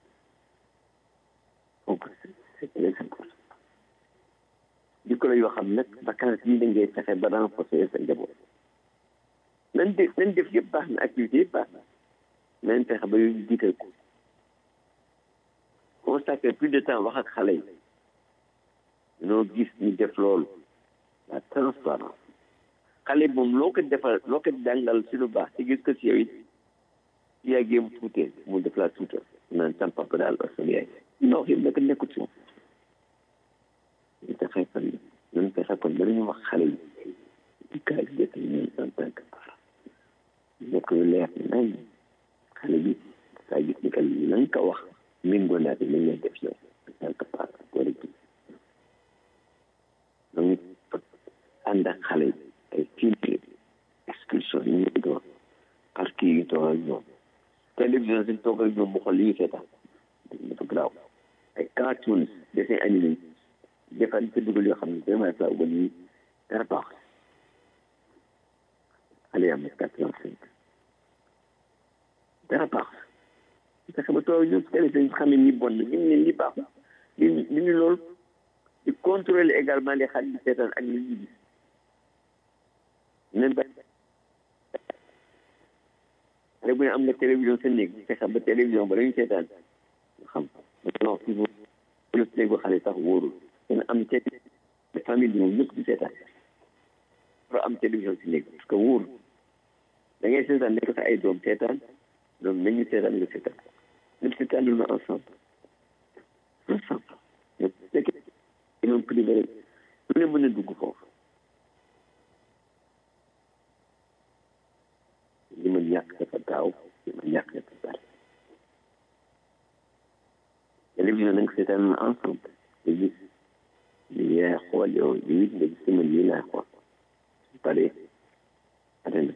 [SPEAKER 6] donc c'est très important jikko la yoo xam nag vacances yi da ngay fexe ba renforcer sa njaboot nañ def nañ def yëpp baax na activité yëpp baax na nañ fexe ba yooyu jiital ko consacrer plus de temps wax ak xale yi noo gis ñu def loolu la transparence xale moom loo ko defal loo ko jàngal si lu baax te gis ko si yow it si yàggee mu tuutee mu def la tuutal naan sam papa daal ak sama yaay non yëpp naka nekkut si moom ñu fexe fan ñun fexe kon danañu wax xale yi di kaay dëkk ñun en tant que parent nekk lu leer nañ xale bi saa gis ni que la nga ko wax méngoo naa li nga def yow en tant que parent wala ji donc ànd ak xale yi ay filtre excursion yi ñu doon parc yi toog ak ñoom télévision si toog ak ñoom mu xool li ñu seetaan dafa garaaw ay cartoons dessin animé defal ci dugal yoo xam ne vraiment saa wu ni dara baax xale yi am na quatre vingt cinq dara baax fexe ba toog ñoom télévision yi xam ne ni bon na ñu ne ni baax li li ñu loolu di contrôler également les xale yi seetaan ak li ñu gis même ba xale bu ne am nga télévision sa néeg fexe ba télévision ba lañu seetaan nga xam non fi mu léegi xale sax wóorul dina am te famille bi moom ñëpp di seetaan pour am télévision si néeg parce que wóor da ngay seetaan nekk sa ay doom seetaan doom nañu seetaan nga seetaan ñëpp seetaan lu na ensemble ensemble ñëpp fekk imam privé rek lu ne mën a dugg foofu li ma ñàkk dafa gaaw li ma ñàkk dafa bari télévision nag seetaan na ensemble nga gis li yaay xool yow li it nga gis sama lii laay xool su paree atena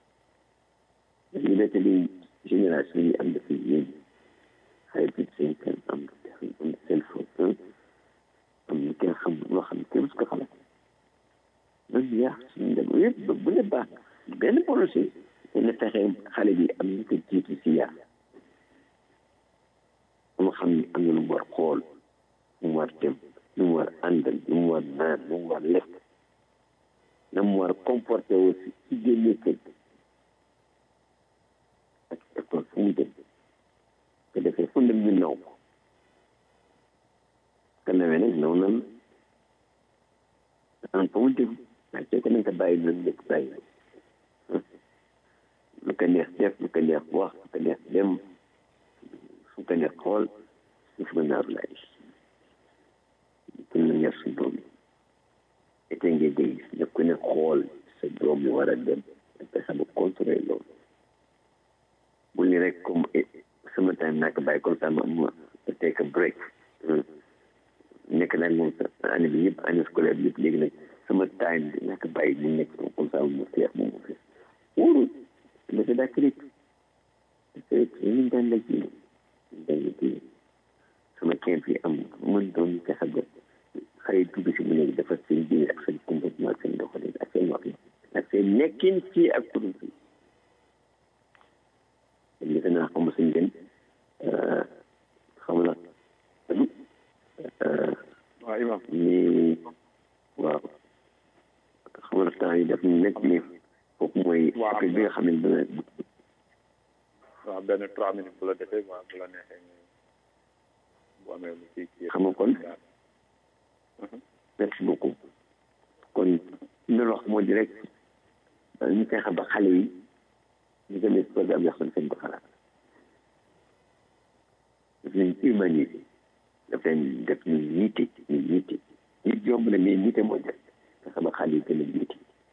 [SPEAKER 6] ñu nekk li génération yi am dafa yéen xale bi seen kenn am am seen foofu am lu kenn xam loo xam kenn su ko xalaat man yaa suñu dem yëpp bu ne baax benn projet dana fexe xale bi am ñu ko jiitu si yar mu xam ni am na lu mu war xool lu mu war dem lu mu war àndal lu mu war naan lu mu war lekk na mu war comporté aussi ci génne kër ak école fu mu dem ko defee fu dem ñu naw ko ka nawee nag naw nan an fa mu dem waaye soo ko nañ ko bàyyi noonu nekk bàyyi lu ko neex def lu ko neex wax lu ko neex dem fu ko neex xool suuf nga naaru lay pour na ñor su doom yi ete ngay dégg ne ku ne xool sa doom yi war a dem te xam contrôler loolu bu ni rek comme sama time naa ko bàyyi comme ça ma ma take a break nekk nag moom sa année bi yëpp année scolaire bi yëpp léegi nag sama time bi naa ko bàyyi mu nekk comme ça mu feex moom mu feex wóorul dafa daa critique parce que ñu daan la ji daan la ji sama camp yi am mën doon ñu fexe ba xale dugg si mu nekk dafa seen biir ak seen comportement ak seen doxalin ak seen wax ak seen nekkin fii ak kuréel fii kon defe naa xam suñ gën xam la
[SPEAKER 2] waaw imam
[SPEAKER 6] ni waaw xam la temps yi daf nekk ni foofu mooy
[SPEAKER 2] Waaw.
[SPEAKER 6] affaire bi nga xam ne dina
[SPEAKER 2] waaw benn trois minutes bu la defee waaw bu la neexee nga bu amee lu ci kii
[SPEAKER 6] xam nga kon merci beaucoup kon li wax moo di rek ñu fexe ba xale yi ñu gën a programme yoo xam ne seen ko xalaat daf leen humaniser daf leen def ñu nite ñu nite nit yomb na mais nite moo def fexe ba xale yi gën a nite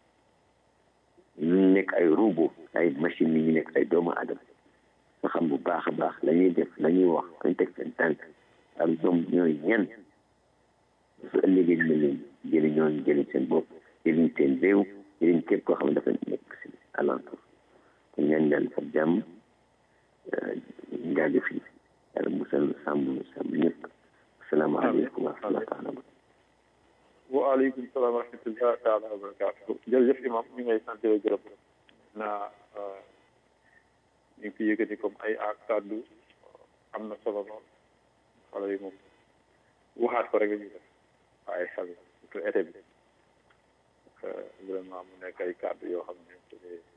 [SPEAKER 6] ñu nekk ay robot ay machine yi ñu nekk ay doomu aadama nga xam bu baax a baax la ñuy def la ñuy wax kañ teg seen tànk ak ñoom ñooy ñan su ëllëgee dina leen jëriñoo jëriñ seen bopp jëriñ seen réew jëriñ képp koo xam ne dafa nekk si alentour kon ñaan yàlla fa jàmm njaage fii yàlla musal sàmm sàmm ñëpp asalaamaaleykum wa rahmatulah taala
[SPEAKER 2] waaleykum salaam wa rahmatulah taala wa barakaatu jërëjëf imam ñu ngay sant la gërëm naa ñu ngi fi yëkkati comme ay ak kàddu am na solo lool xale yi moom waxaat ko rek la ñuy def waaye xel surtout été bi vraiment mu nekk ay kàddu yoo xam ne c'est des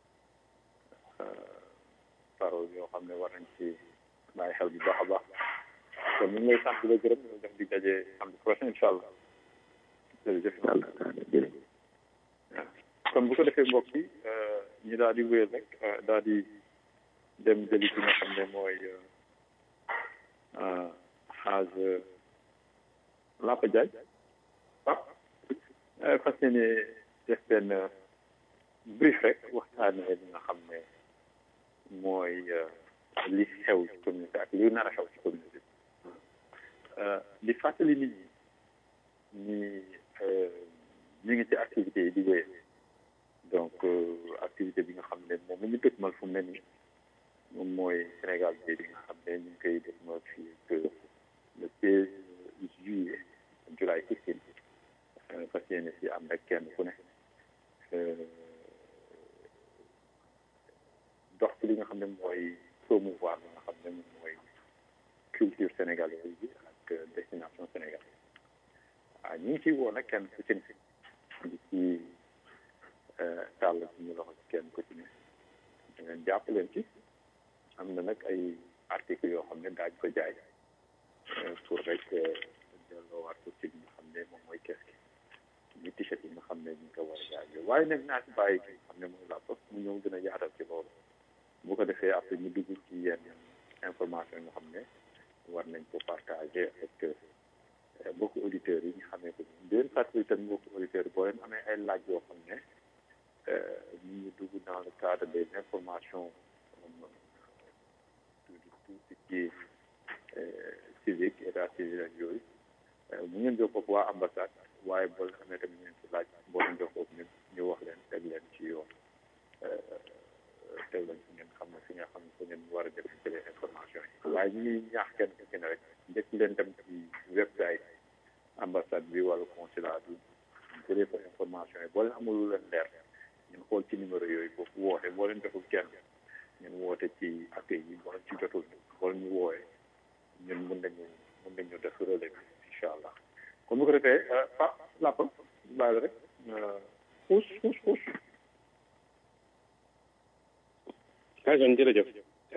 [SPEAKER 2] paroles yoo xam ne war nañ ci bàyyi xel bu baax a baax kon ñu ngi lay sant la gërëm ñu def di daje samedi prochain incha allah jërëjëf
[SPEAKER 6] yàlla taala jërëjëf
[SPEAKER 2] kon bu ko defee mbokk yi ñi daal di wéyal rek daal di dem jëli ki nga xam ne mooy xaaj Lapa Diagne ah fas yéene def benn brief rek waxtaanee li nga xam ne mooy li xew ci communauté ak li nar a xew ci communauté di fàttali nit ñi ni ñu ngi ci activité yi di wéy donc activité bi nga xam ne moom la ñu dëkkmal fu mu ne nii moom mooy Sénégal bi bi nga xam ne ñu ngi koy dëkkmal fii que le seize juillet July sixteen fas yéene si am rek kenn ku ne dox ci li nga xam ne mooy promouvoir li nga xam ne moom mooy culture sénégalaise bi ak destination sénégalaise waaw ñu ngi ciy woo nag kenn ku ci ne di ci tàll suñu loxo ci kenn ku ci ne da ngeen jàpp leen ci am na nag ay articles yoo xam ne daañ ko jaay pour rek delloowaat ko ci li nga xam ne moom mooy kees gi ñu t-shirt yi nga xam ne ñu ngi ko war a jaay yooyu waaye nag naa ci bàyyi ki nga xam ne mooy làpp mu ñëw gën a yaatal ci loolu bu ko defee après ñu dugg ci yenn information yi nga xam ne war nañ ko partager avec mbokku auditeurs yi ñu xamee ko di leen fàttali tamit mbokku auditeurs yi boo leen amee ay laaj yoo xam ne ñu ngi dugg dans le cadre des informations tout tout ce qui est civique état civil ak yooyu mu ngeen jokkoo ak waa ambassade waaye boo leen amee tamit ngeen ci laaj boo leen jokkoo ñu ñu wax leen teg leen ci yoon teg leen fi ngeen xam ne fi nga xam ne fi ngeen war a def jëlee information yi waaye ñu ngi ñaax kenn ku ci ne rek njëkk leen dem ci website ambassade bi wala consulat bi jëlee fa information yi boo leen amul lu leen leer ngeen xool ci numéro yooyu boobu woote boo leen jotul kenn ngeen woote ci accueil yi boo leen ci jotul boo leen ñu woowee ñun mën nañu mën nañu def relais bi incha allah kon bu ko defee pa làpp bàyyi la rek xuus xuus xuus
[SPEAKER 7] Kajan jërëjëf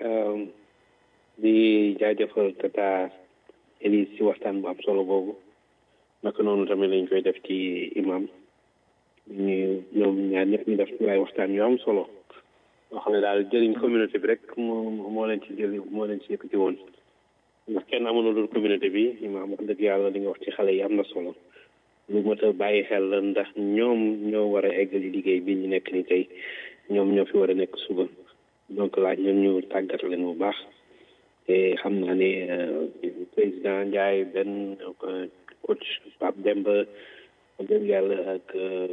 [SPEAKER 7] di jaajëfal tata Elise ci waxtaan bu am solo boobu naka noonu tamit lañ koy def ci imam ñu ñoom ñaar ñëpp ñu def ci ay waxtaan yu am solo yoo xam ne daal jëriñ communauté bi rek moo moo leen ci jëli moo leen ci yëkkati woon ndax kenn amoon dul communauté bi imam wax dëgg yàlla li nga wax ci xale yi am na solo lu mot a bàyyi xel la ndax ñoom ñoo war a eggali liggéey bi ñu nekk ni tey ñoom ñoo fi war a nekk suba donc laaj ñoom ñu tàggat leen bu baax te xam naa ne président Ndiaye benn coach Pape Demba dëgg yàlla ak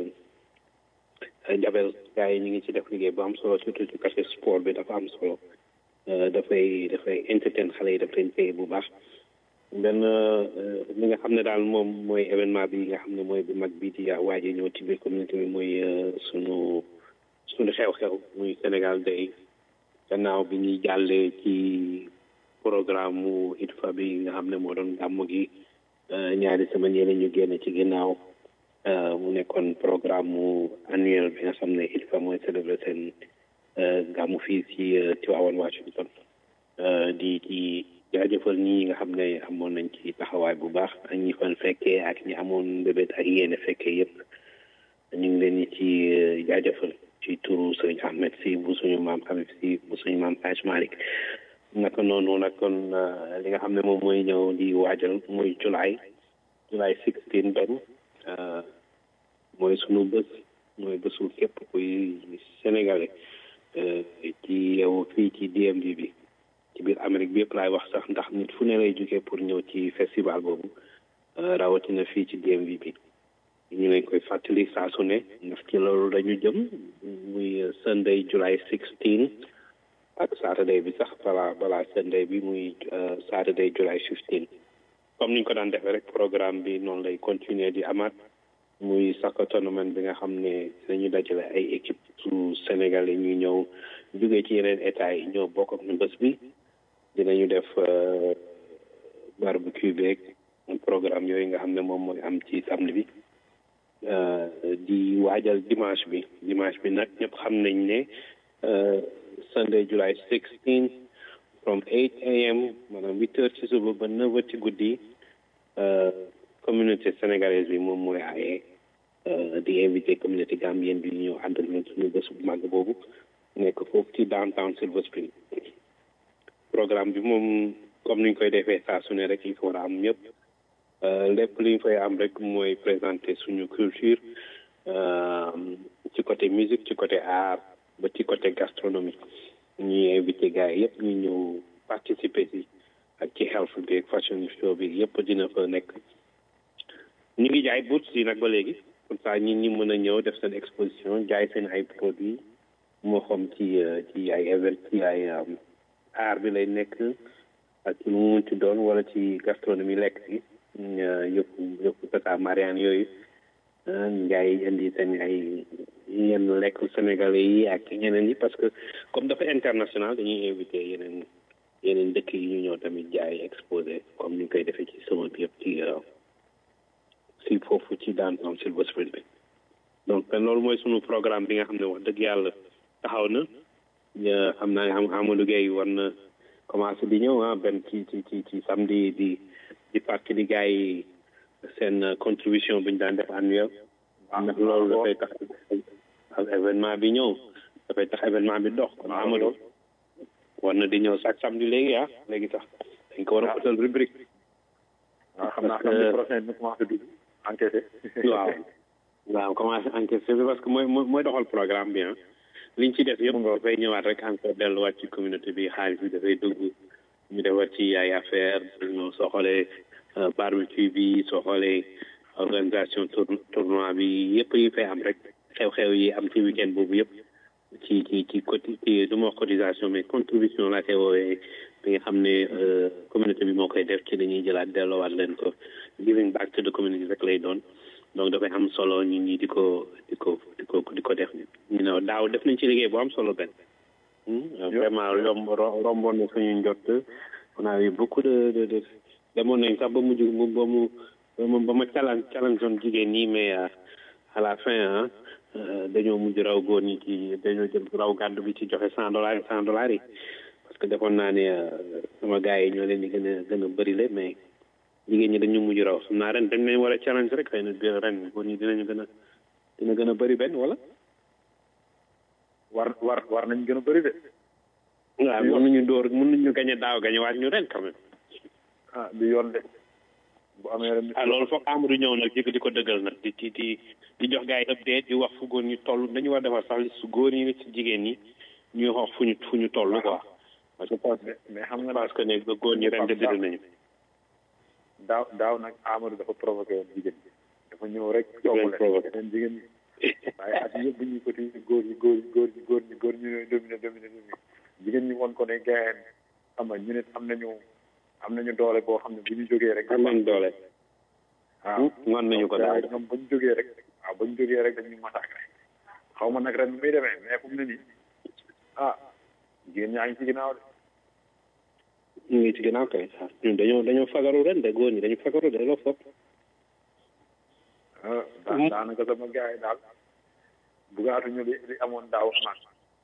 [SPEAKER 7] Jabel gars yi ñu ngi ci def liggéey bu am solo surtout ci côté sport bi dafa am solo dafay dafay entertain xale yi daf leen téye bu baax benn li nga xam ne daal moom mooy événement bi nga xam ne mooy bu mag bi di waaje ñëw ci biir communauté bi mooy sunu sunu xew-xew muy Sénégal Day gannaaw bi ñuy jàllee ci programme mu ITFA bi nga xam ne moo doon gàmmu gi ñaari semaine yële ñu génn ci ginnaaw mu nekkoon programme mu annuel bi nga xam ne ITFA mooy célébrer seen gàmmu fii ci Tivaouane Washington di ci jaajëfal ñi nga xam ne amoon nañ ci taxawaay bu baax ak ñi fan fekkee ak ñi amoon mbébét ak yéene fekkee yëpp ñu ngi leen ci jaajëfal ci turu sëriñ Ahmed si bu suñu maam Habib si bu suñu maam Haj Malick naka noonu nag kon li nga xam ne moom mooy ñëw di waajal muy July July sixteen benn mooy sunu bés mooy bésu képp kuy sénégalais ci yow fii ci DMV bi ci biir Amérique bi yëpp laay wax sax ndax nit fu ne lay jógee pour ñëw ci festival boobu rawatina fii ci DMV bi ñu leen koy fàttali saa su ne ndax ci loolu dañu jëm muy Sunday July sixteen ak Saturday bi sax balaa balaa Sunday bi muy Saturday July fifteen comme niñ ko daan defee rek programme bi noonu lay continuer di amaat muy soccer tournament bi nga xam ne dañu dajale ay équipe su Sénégal yi ñuy ñëw jógee ci yeneen état yi ñëw bokk ak ñu bés bi dinañu def barbecue beeg programme yooyu nga xam ne moom mooy am ci samedi bi di waajal dimanche bi dimanche bi nag ñëpp xam nañ ne Sunday July 16 from 8 am maanaam huit heures ci suba ba neuf heures ci guddi communauté sénégalaise bi moom mooy aaye di invité communauté gambienne bi ñëw ànd ak ñun suñu bés bu màgg boobu nekk foofu ci downtown Silver Spring programme bi moom comme niñ koy defee saa su ne rek li ko war a am ñëpp lépp li ñu fay am rek mooy présenter suñu culture ci côté musique ci côté art ba ci côté gastronomie ñuy invité gars yi yëpp ñu ñëw participer ci ak ci health bi ak fashion show bi yëpp dina fa nekk ñu ngi jaay boots yi nag ba léegi comme ça ñi ñi mën a ñëw def seen exposition jaay seen ay produits moo xam ci ci ay event ci ay art bi lay nekk ak ci lu mu ci doon wala ci gastronomie lekk bi yëpp yëpp tata mariane yooyu njaay indi seen ay yenn lekk sénégalais yi ak ñeneen yi parce que comme dafa international dañuy invité yeneen yeneen dëkk yi ñu ñëw tamit jaay exposé comme ni ñu koy defee ci sama bi yëpp ci si foofu ci downtown Silver Spring bi donc loolu mooy sunu programme bi nga xam ne wax dëgg yàlla taxaw na xam naa am Amadou Gueye war na commencé di ñëw ah benn ci ci ci ci samedi di di fàttali gars yi seen contribution bu ñu daan def annuel ndax loolu dafay tax ak événement bi ñëw dafay tax événement bi dox kon Amadou war na di ñëw chaque samedi léegi ah léegi sax dañ ko war a utal rubrique
[SPEAKER 2] waaw xam naa samedi prochain ñu commencé dugg enquêté
[SPEAKER 7] waaw waaw commencé enquêté parce que mooy mooy doxal programme bi ah liñ ci def yëpp dafay ñëwaat rek encore delluwaat ci communauté bi xaalis bi dafay dugg ñu defar ci ay affaire ñoo soo xoolee barbecue bi soo xoolee organisation tournoi bi yëpp yi fay am rek xew-xew yi am ci weekend boobu yëpp ci ci ci côté ci du ma wax cotisation mais contribution laa koy woowee bi nga xam ne communauté bi moo koy def ci dañuy jëlaat delloowaat leen ko giving back to the community rek lay doon donc dafay am solo ñi ñi di ko di ko di ko di ko def ñu ne daaw def nañ ci liggéey bu am solo benn vraiment yomb romboon na suñu njott on a eu beaucoup de de de demoon nañ sax ba mujj ba mu ba ma challenge challenge zone jigéen ñi mais à la fin ah dañoo mujj raw góor ñi ci dañoo jël raw gàddu bi ci joxe cent dollars cent dollars yi parce que defoon naa ne sama gars yi ñoo leen di gën a gën a bëri le mais jigéen ñi dañu mujj raw xam naa ren dañ leen war a challenge rek xëy na ren góor ñi dinañu gën a dina gën a bëri benn wala
[SPEAKER 2] war war war nañ gën a bëri de
[SPEAKER 7] waaw mën nañu dóor mën nañu gañe daaw gañe waat ñu ren quand même
[SPEAKER 2] ah du yoon de bu amee ren
[SPEAKER 7] ah loolu foog Amadou ñëw nag di ko dëggal nag di di di di jox gars yi update di wax fu góor ñi toll dañu war a defar sax li su góor ñi ci jigéen ñi ñuy wax fu ñu fu ñu toll quoi parce que
[SPEAKER 2] mais xam nga
[SPEAKER 7] parce que ne ba góor ñi ren de dëgg nañu
[SPEAKER 2] daaw daaw nag Amadou dafa provoqué woon jigéen ñi dafa ñëw rek coow
[SPEAKER 7] provoqué
[SPEAKER 2] leen jigéen ñi waaye at yëpp bu ñuy côté góor ñi góor ñi góor ñi góor ñi góor ñi ñooy dominé dominé dominé jigéen ñi woon ko ne gaayeen xam nga ñu ne am nañu am nañu doole boo xam ne bu ñu jógee rek
[SPEAKER 7] am nañu doole
[SPEAKER 2] waaw
[SPEAKER 7] ngoon nañu ko daal
[SPEAKER 2] ñoom ba ñu jógee rek waaw ba ñu jógee rek dañuy massacré xaw ma nag ren muy demee mais fu mu ne nii ah jigéen ñaa ngi ci ginnaaw de
[SPEAKER 7] ñu ngi ci ginnaaw kay ñun dañoo dañoo fagaru ren de góor ñi dañu fagaru de loo foog
[SPEAKER 2] daanaka sama gars yi daal bugaatuñu li li amoon daaw amaat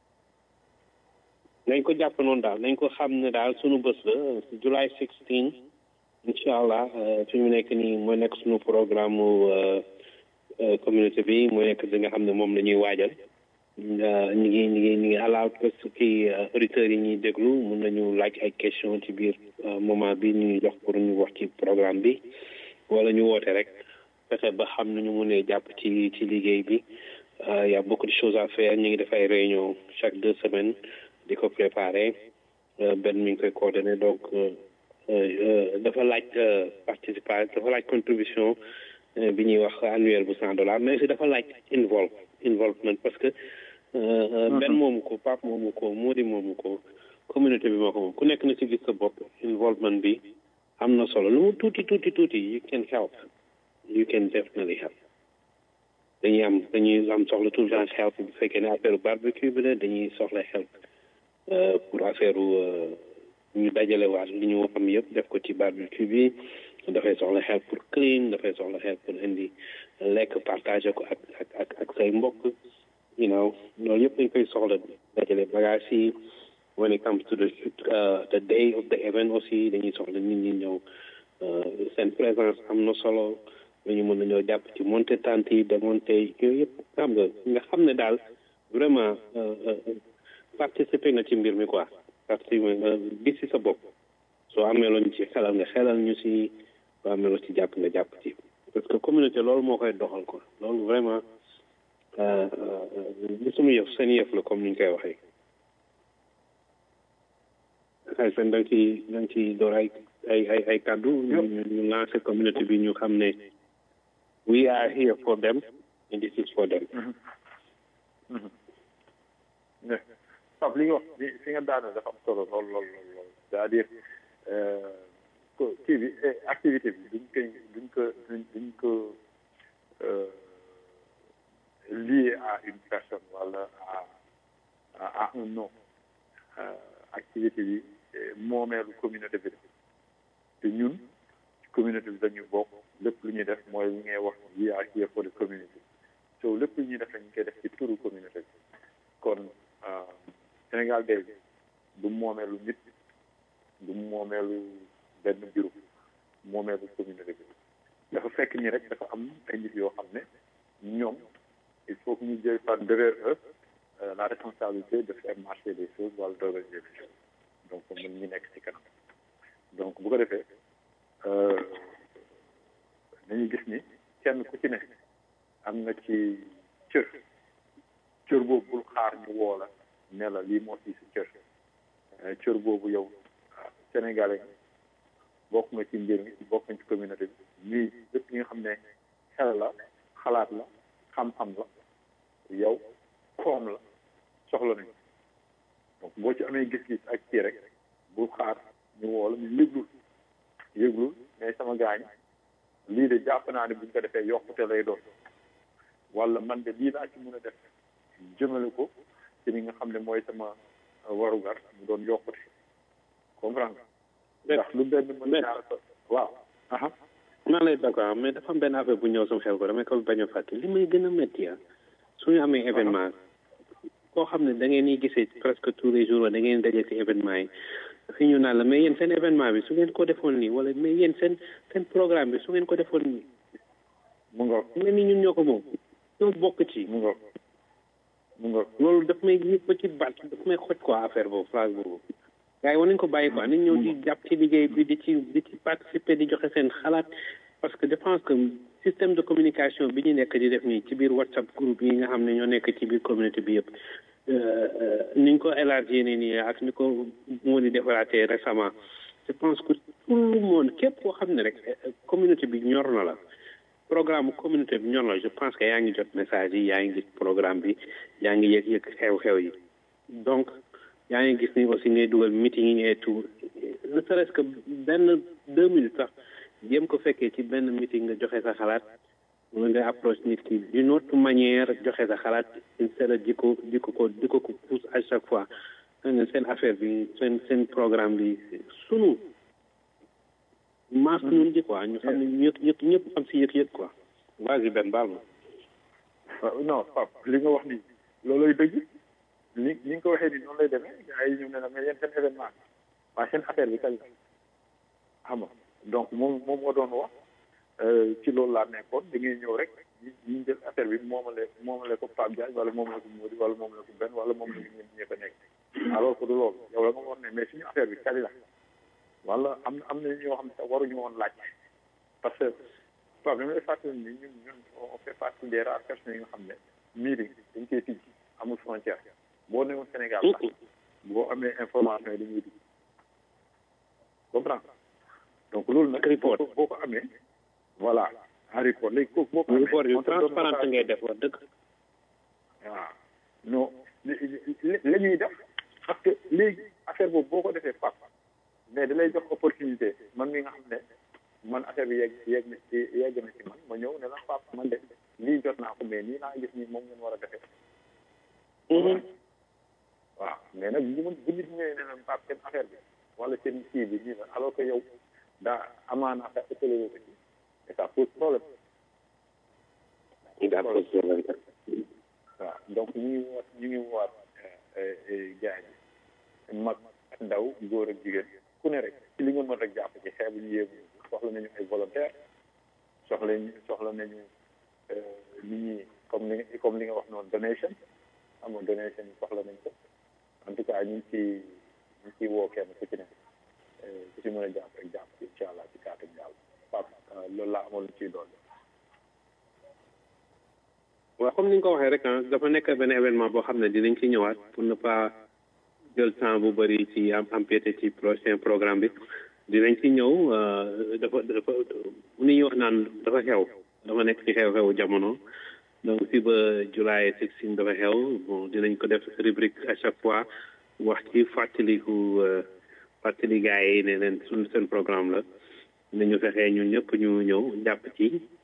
[SPEAKER 7] nañ ko jàpp noonu daal nañ ko xam ne daal sunu bés la July 16 incha allah fi mu nekk nii mooy nekk sunu programme mu communauté bi mooy nekk li nga xam ne moom la ñuy waajal ñu ngi ñu ngi ñu ngi allowed parce que auditeurs yi ñuy déglu mun nañu laaj ay question ci biir moment bi ñu jox pour ñu wax ci programme bi wala ñu woote rek fexe ba xam nañu munee jàpp ci ci liggéey bi y a beaucoup de choses à faire ñu ngi def ay réunion chaque deux semaines di ko préparer benn mi ngi koy coordonné donc dafa laaj participation dafa laaj contribution bi ñuy wax annuel bu cent dollars mais aussi dafa laaj involve involvement parce que benn moomu ko Pape moomu ko Mody moomu ko communauté bi moo ko moom ku nekk na ci gis sa bopp involvement bi am na solo lu mu tuuti tuuti tuuti you can help you can definitely help dañuy am dañuy am soxla tout le temps help bu fekkee ne affaire barbecue bi la dañuy soxla help pour affaire ñu dajale waat li ñu am yëpp def ko ci barbecue bi dafay soxla help pour clean dafay soxla help pour indi lekk partager ko ak ak ak ak say mbokk you know loolu yëpp dañ koy soxla dajale bagage yi when it comes to the the day of the event aussi dañuy soxla nit ñi ñëw seen présence am na solo dañu mën nañoo jàpp ci monter tente yi démonter yooyu yëpp xam nga nga xam ne daal vraiment participer nga ci mbir mi quoi participer nga gis ci sa bopp soo amee loo ñu ci xelal nga xelal ñu si soo amee loo ci jàpp nga jàpp ci parce que communauté loolu moo koy doxal quoi loolu vraiment li suñu yëf seen yëf la comme ni ñu koy waxee ay seen da nga ciy da nga ciy door ay ay ay ay kàddu ñu ñu lancé communauté bi ñu xam ne we are here for them and this is for them
[SPEAKER 2] Pape li nga wax li fi nga daane dafa am solo lool lool lool lool c'est-à-dire kii bi activité bi duñ koy duñ ko duñ duñ ko lié à une personne wala à à un nom activité bi moomeelu communauté bi te ñun communauté bi dañuy bokk lépp lu ñuy def mooy li ngay wax we are here for the community so lépp lu ñuy def dañ koy def ci turu communauté bi kon Sénégal day du moomeelu nit du moomeelu benn bureau moomeelu communauté bi dafa fekk ni rek dafa am ay nit yoo xam ne ñoom il faut que ñu jël par derrière eux la responsabilité de faire marcher les choses wala d'organiser les choses donc mën ñu nekk ci kanam donc bu ko defee nañu gis ni kenn ku ci ne am na ci cër cër boobu bul xaar ñu woo la ne la lii moo ci si cër cër boobu yow sénégalais bokk nga ci mbir mi bokk nga ci communauté bi ñuy lépp li nga xam ne xel la xalaat la xam-xam la yow koom la soxla nañu donc boo ci amee gis-gis ak kii rek bul xaar ñu woo la ñu yëglul yëglul mais sama gaañ lii de jàpp naa ne buñ ko defee yokkute lay doon wala man de lii laa ci mën a def jëmale ko ci li nga xam ne mooy sama warugar mu doon yokkute comprendre ndax lu benn mën ñaar waaw aha
[SPEAKER 7] maa lay d'accord mais dafa am benn affaire bu ñëw sama xel ko damay ko bañ a fàtte li may gën a métti ah suñu amee événement koo xam ne da ngeen di gisee presque tous les jours da ngeen daje ci événement yi fi ñu naan la mais yéen seen événement bi su ngeen ko defoon nii wala mais yéen seen seen programme bi su ngeen ko defoon nii
[SPEAKER 2] mu nga
[SPEAKER 7] mel ni ñun ñoo ko moom ñoo bokk ci
[SPEAKER 2] mu nga mu nga
[SPEAKER 7] loolu daf may yëg ba ci baat daf may xoj quoi affaire boobu phrase boobu gars yi war nañ ko bàyyi quoi nañ ñëw di jàpp ci liggéey bi di ci di ci participer di joxe seen xalaat parce que je pense que système de communication bi ñu nekk di def nii ci biir whatsapp groupe yi nga xam ne ñoo nekk ci biir communauté bi yëpp ni ñu ko élargir nii nii ak ni ko moo di defaraatee récemment je pense que tout le monde képp koo xam ne rek communauté bi ñor na la programme communauté bi ñor na la je pense que yaa ngi jot message yi yaa ngi gis programme bi yaa ngi yëg yëg xew-xew yi donc yaa ngi gis ni aussi ngay dugal meeting yi et tout ne serait-ce que benn deux minutes sax jéem ko fekkee ci benn meeting nga joxe sa xalaat wala nga approche nit ki d'une autre manière joxe sa xalaat instead di ko di ko ko di ko ko pousse à chaque fois ne seen affaire bi seen seen programme bi sunu maas ñun ji quoi ñu xam ne ñëpp ñëpp ñëpp am si yëg-yëg quoi vas-y benn baal ma
[SPEAKER 2] non Pape li nga wax nii looloy dëgg ni ni nga ko waxee nii noonu lay demee gars yi ñu ne la mais yéen seen événement waaye seen affaire bi kañ la xam nga donc moom moom moo doon wax ci loolu laa nekkoon da ngay ñëw rek ñu jël affaire bi moomale moomale ko Pape Diagne wala moomale ko Mody wala moomale ko Ben wala moomale ko ñun ñëpp a nekk alors que du loolu yow la nga wax ne mais suñu affaire bi kañ la wala am na am na ñoo xam ne sax waruñu woon laaj parce que Pape dama lay fàttali ni ñun ñun on fait partie des rares personnes yi nga xam ne meeting dañ koy tijji amul frontière boo newoon Sénégal sax boo amee information yi dañuy dugg comprendre donc loolu nag
[SPEAKER 7] report
[SPEAKER 2] boo ko amee voilà en report léegi kooku boo ko amee
[SPEAKER 7] report yu transparent ngay def wax dëgg
[SPEAKER 2] waaw non la ñuy def parce que léegi affaire boobu boo ko defee pap mais da lay jox opportunité man mi nga xam ne man affaire bi yegg yegg na ci yegg na ci man ma ñëw ne la pap man de lii jot naa ko mais nii naa gis nii moom ngeen war a defee waaw mais nag bu bu nit ñëwee ne leen pap seen affaire bi wala seen kii bi nii la alors que yow daa amaana affaire ëppale ko ci et ça pose problème
[SPEAKER 7] daa pose problème
[SPEAKER 2] waaw donc ñu ngi woot ñu ngi woot gars yi mag ak ndaw góor ak jigéen ku ne rek ci li nga mën rek jàpp ci xeebu ñu yéegu soxla nañu ay volontaire soxla soxla nañu nit ñi comme li comme li nga wax noonu donation xam nga donation yi soxla nañ ko en tout cas ñu ngi ci ñu ngi ciy woo kenn ku ci ne ku ci mën a jàpp rek jàpp ci incha allah ci kàttan yàlla pap loolu laa amoon lu ciy doon
[SPEAKER 7] waaw comme ni nga ko waxee rek ah dafa nekk benn événement boo xam ne dinañ ci ñëwaat pour ne pas jël temps bu bëri ci am empiété ci prochain programme bi dinañ ci ñëw dafa dafa mu ni ñuy wax naan dafa xew dafa nekk ci xew-xewu jamono donc fii ba July 16 dafa xew bon dinañ ko def rubrique à chaque fois wax ci fàttaliku fàttali gars yi ne leen suñu seen programme la nañu fexee ñun ñëpp ñu ñëw jàpp ci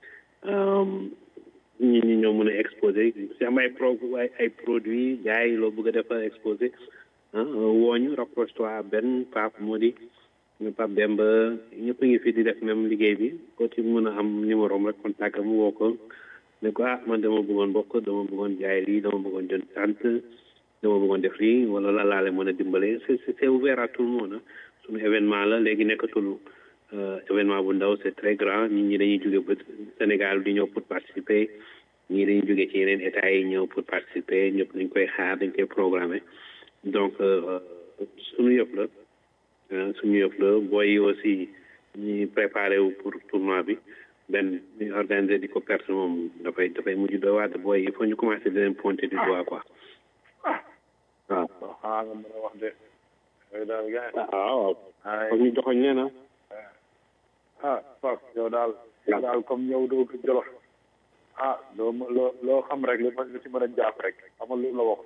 [SPEAKER 7] ñi ñi ñoo mën a exposé si am ay pro ay ay produits gars yi loo bëgg a def exposé ah wooñu rapproche toi benn Pape Mody Pape Demba ñëpp a ngi fi di def même liggéey bi ko ci mën a am numéro am rek contact am woo ko ne ko ah man dama bëggoon bokk dama bëggoon jaay lii dama bëggoon jënd sant dama bëggoon def lii wala la laale mën a dimbale c'est c'est ouvert à tout le monde suñu événement la léegi nekkatul événement bu ndaw c'est très grand nit ñi dañuy jóge ba Sénégal di ñëw pour participer ñii dañuy jóge ci yeneen états yi ñëw pour participer ñëpp dañ koy xaar dañ koy programmer donc suñu yëpp la suñu yëpp la booy yi aussi ñi préparé wu pour tournoi bi benn ñu organiser di ko perte moom dafay dafay mujj doy waat booy il faut ñu commencer di leen pointer du doigt quoi waaw
[SPEAKER 2] xanaa nga mën a wax de yooyu daal gars yi
[SPEAKER 7] waaw waaw foog ñu joxoñ leen ah
[SPEAKER 2] ah Pape yow daal yow daal comme ñëw doo ko jolof ah loo ma loo loo xam rek li ma li ci mën a jàpp rek xamal lu la wax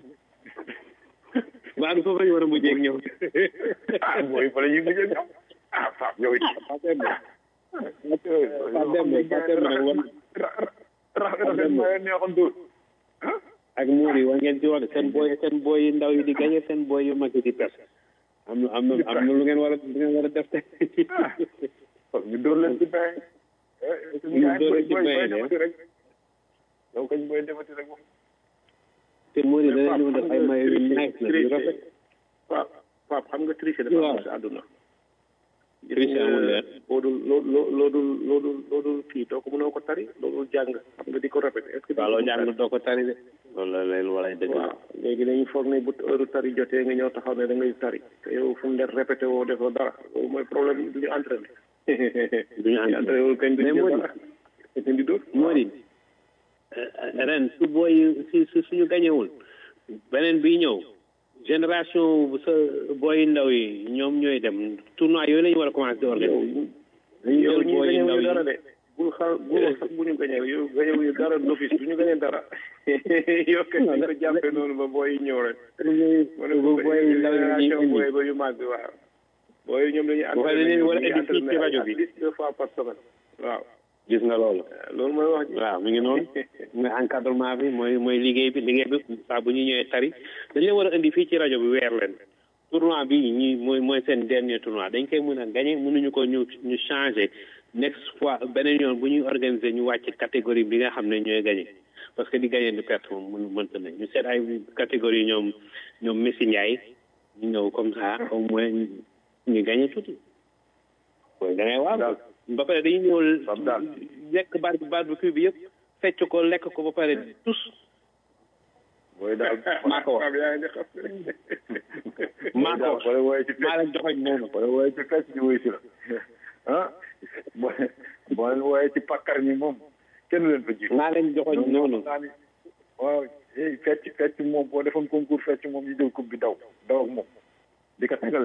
[SPEAKER 7] waaw du foofu la ñu war a mujjee ak ñëw
[SPEAKER 2] ah booy fa la ñuy mujjee ñëw ah Pape yow it rafet ma neexoon dóor
[SPEAKER 7] ak muur yi war ngeen ci wax seen booy seen booy yu ndaw yi di gagné seen booy yu mag yi di perte am na am na am na lu ngeen war a lu ngeen war a def te
[SPEAKER 2] ñu dóor leen ci bain
[SPEAKER 7] ñu dóor leen ci bain de
[SPEAKER 2] rek yow kañ booy demati rek moom
[SPEAKER 7] te muur yi danañ ñu def ay mayo yu nice na yu rafet
[SPEAKER 3] Pape Pape xam nga tricher dafa am si àdduna
[SPEAKER 7] tricher amul leer
[SPEAKER 3] loo dul loo loo loo dul loo dul loo dul kii doo ko mënoo ko tari loo dul jàng xam nga di ko répété est ce que
[SPEAKER 7] waaw loo jàng doo ko tari de loolu la leen wala dëgg
[SPEAKER 3] waaw léegi dañuy foog ne bu heure tari jotee nga ñëw taxaw ne da ngay tari te yow fu mu def répété woo defoo dara loolu mooy problème du ñu entraîné
[SPEAKER 7] duñu
[SPEAKER 3] entraîné wul kañ du ñu dara te di dóor
[SPEAKER 7] moo di ren su booy si su suñu gañewul beneen bi ñëw génération bu sa booy ndaw yi ñoom ñooy dem tournoi yooyu la ñu war a commencé di organiser dañu
[SPEAKER 3] yow
[SPEAKER 7] jël
[SPEAKER 3] ñi
[SPEAKER 7] booy ndaw
[SPEAKER 3] gañewuñu
[SPEAKER 7] yi
[SPEAKER 3] dara de bul xaar bul sax bu ñu gañee yow gañewuñu dara d'office du ñu gañee dara yow kay dañ ko jàppee noonu ba booy yi ñëw rek ma ne
[SPEAKER 7] bu booy ndaw yi ñuy
[SPEAKER 3] génération
[SPEAKER 7] indi
[SPEAKER 3] booy ba yu mag bi waaw booy yi ñoom dañuy
[SPEAKER 7] Bu fekkee dañuy war a indi fii ci rajo bi.
[SPEAKER 3] at least deux fois par semaine waaw
[SPEAKER 7] gis nga loolu
[SPEAKER 3] loolu mooy wax ji
[SPEAKER 7] waaw mi ngi noonu mooy encadrement bi mooy mooy liggéey bi liggéey bi saa bu ñu ñëwee tari dañ leen war a indi fii ci rajo bi weer leen tournoi bi ñi mooy mooy seen dernier tournoi dañ koy mën a gagné mënuñu ko ñu ñu changé next fois beneen yoon bu ñuy organiser ñu wàcc catégorie bi nga xam ne ñooy gagné parce que di gagné di perte moom mën mënta nañ ñu seet ay catégorie ñoom ñoom Messi Ndiaye ñu ñëw comme ça au moins ñu gagné tuuti mooy da ngay waaw ba pare dañuy ñëw
[SPEAKER 2] Fab daal.
[SPEAKER 7] lekk bar barbecue bi yëpp fecc ko lekk ko ba pare tous
[SPEAKER 2] booy daal
[SPEAKER 7] maa ko wax
[SPEAKER 3] Pape yaa ngi xam
[SPEAKER 7] maa ko wax
[SPEAKER 2] booy wooye ci
[SPEAKER 7] maa la joxoñ noonu
[SPEAKER 2] booy wooye ci fecc ñu wuy si la ah boo boo leen wooye ci pakkar ñi moom kenn leen fa jiitu
[SPEAKER 7] maa leen joxoñ noonu
[SPEAKER 2] naa ni waaw eh fecc fecc moom boo defoon concours fecc moom ñu jël coupe bi daw daw ak moom di ko tegal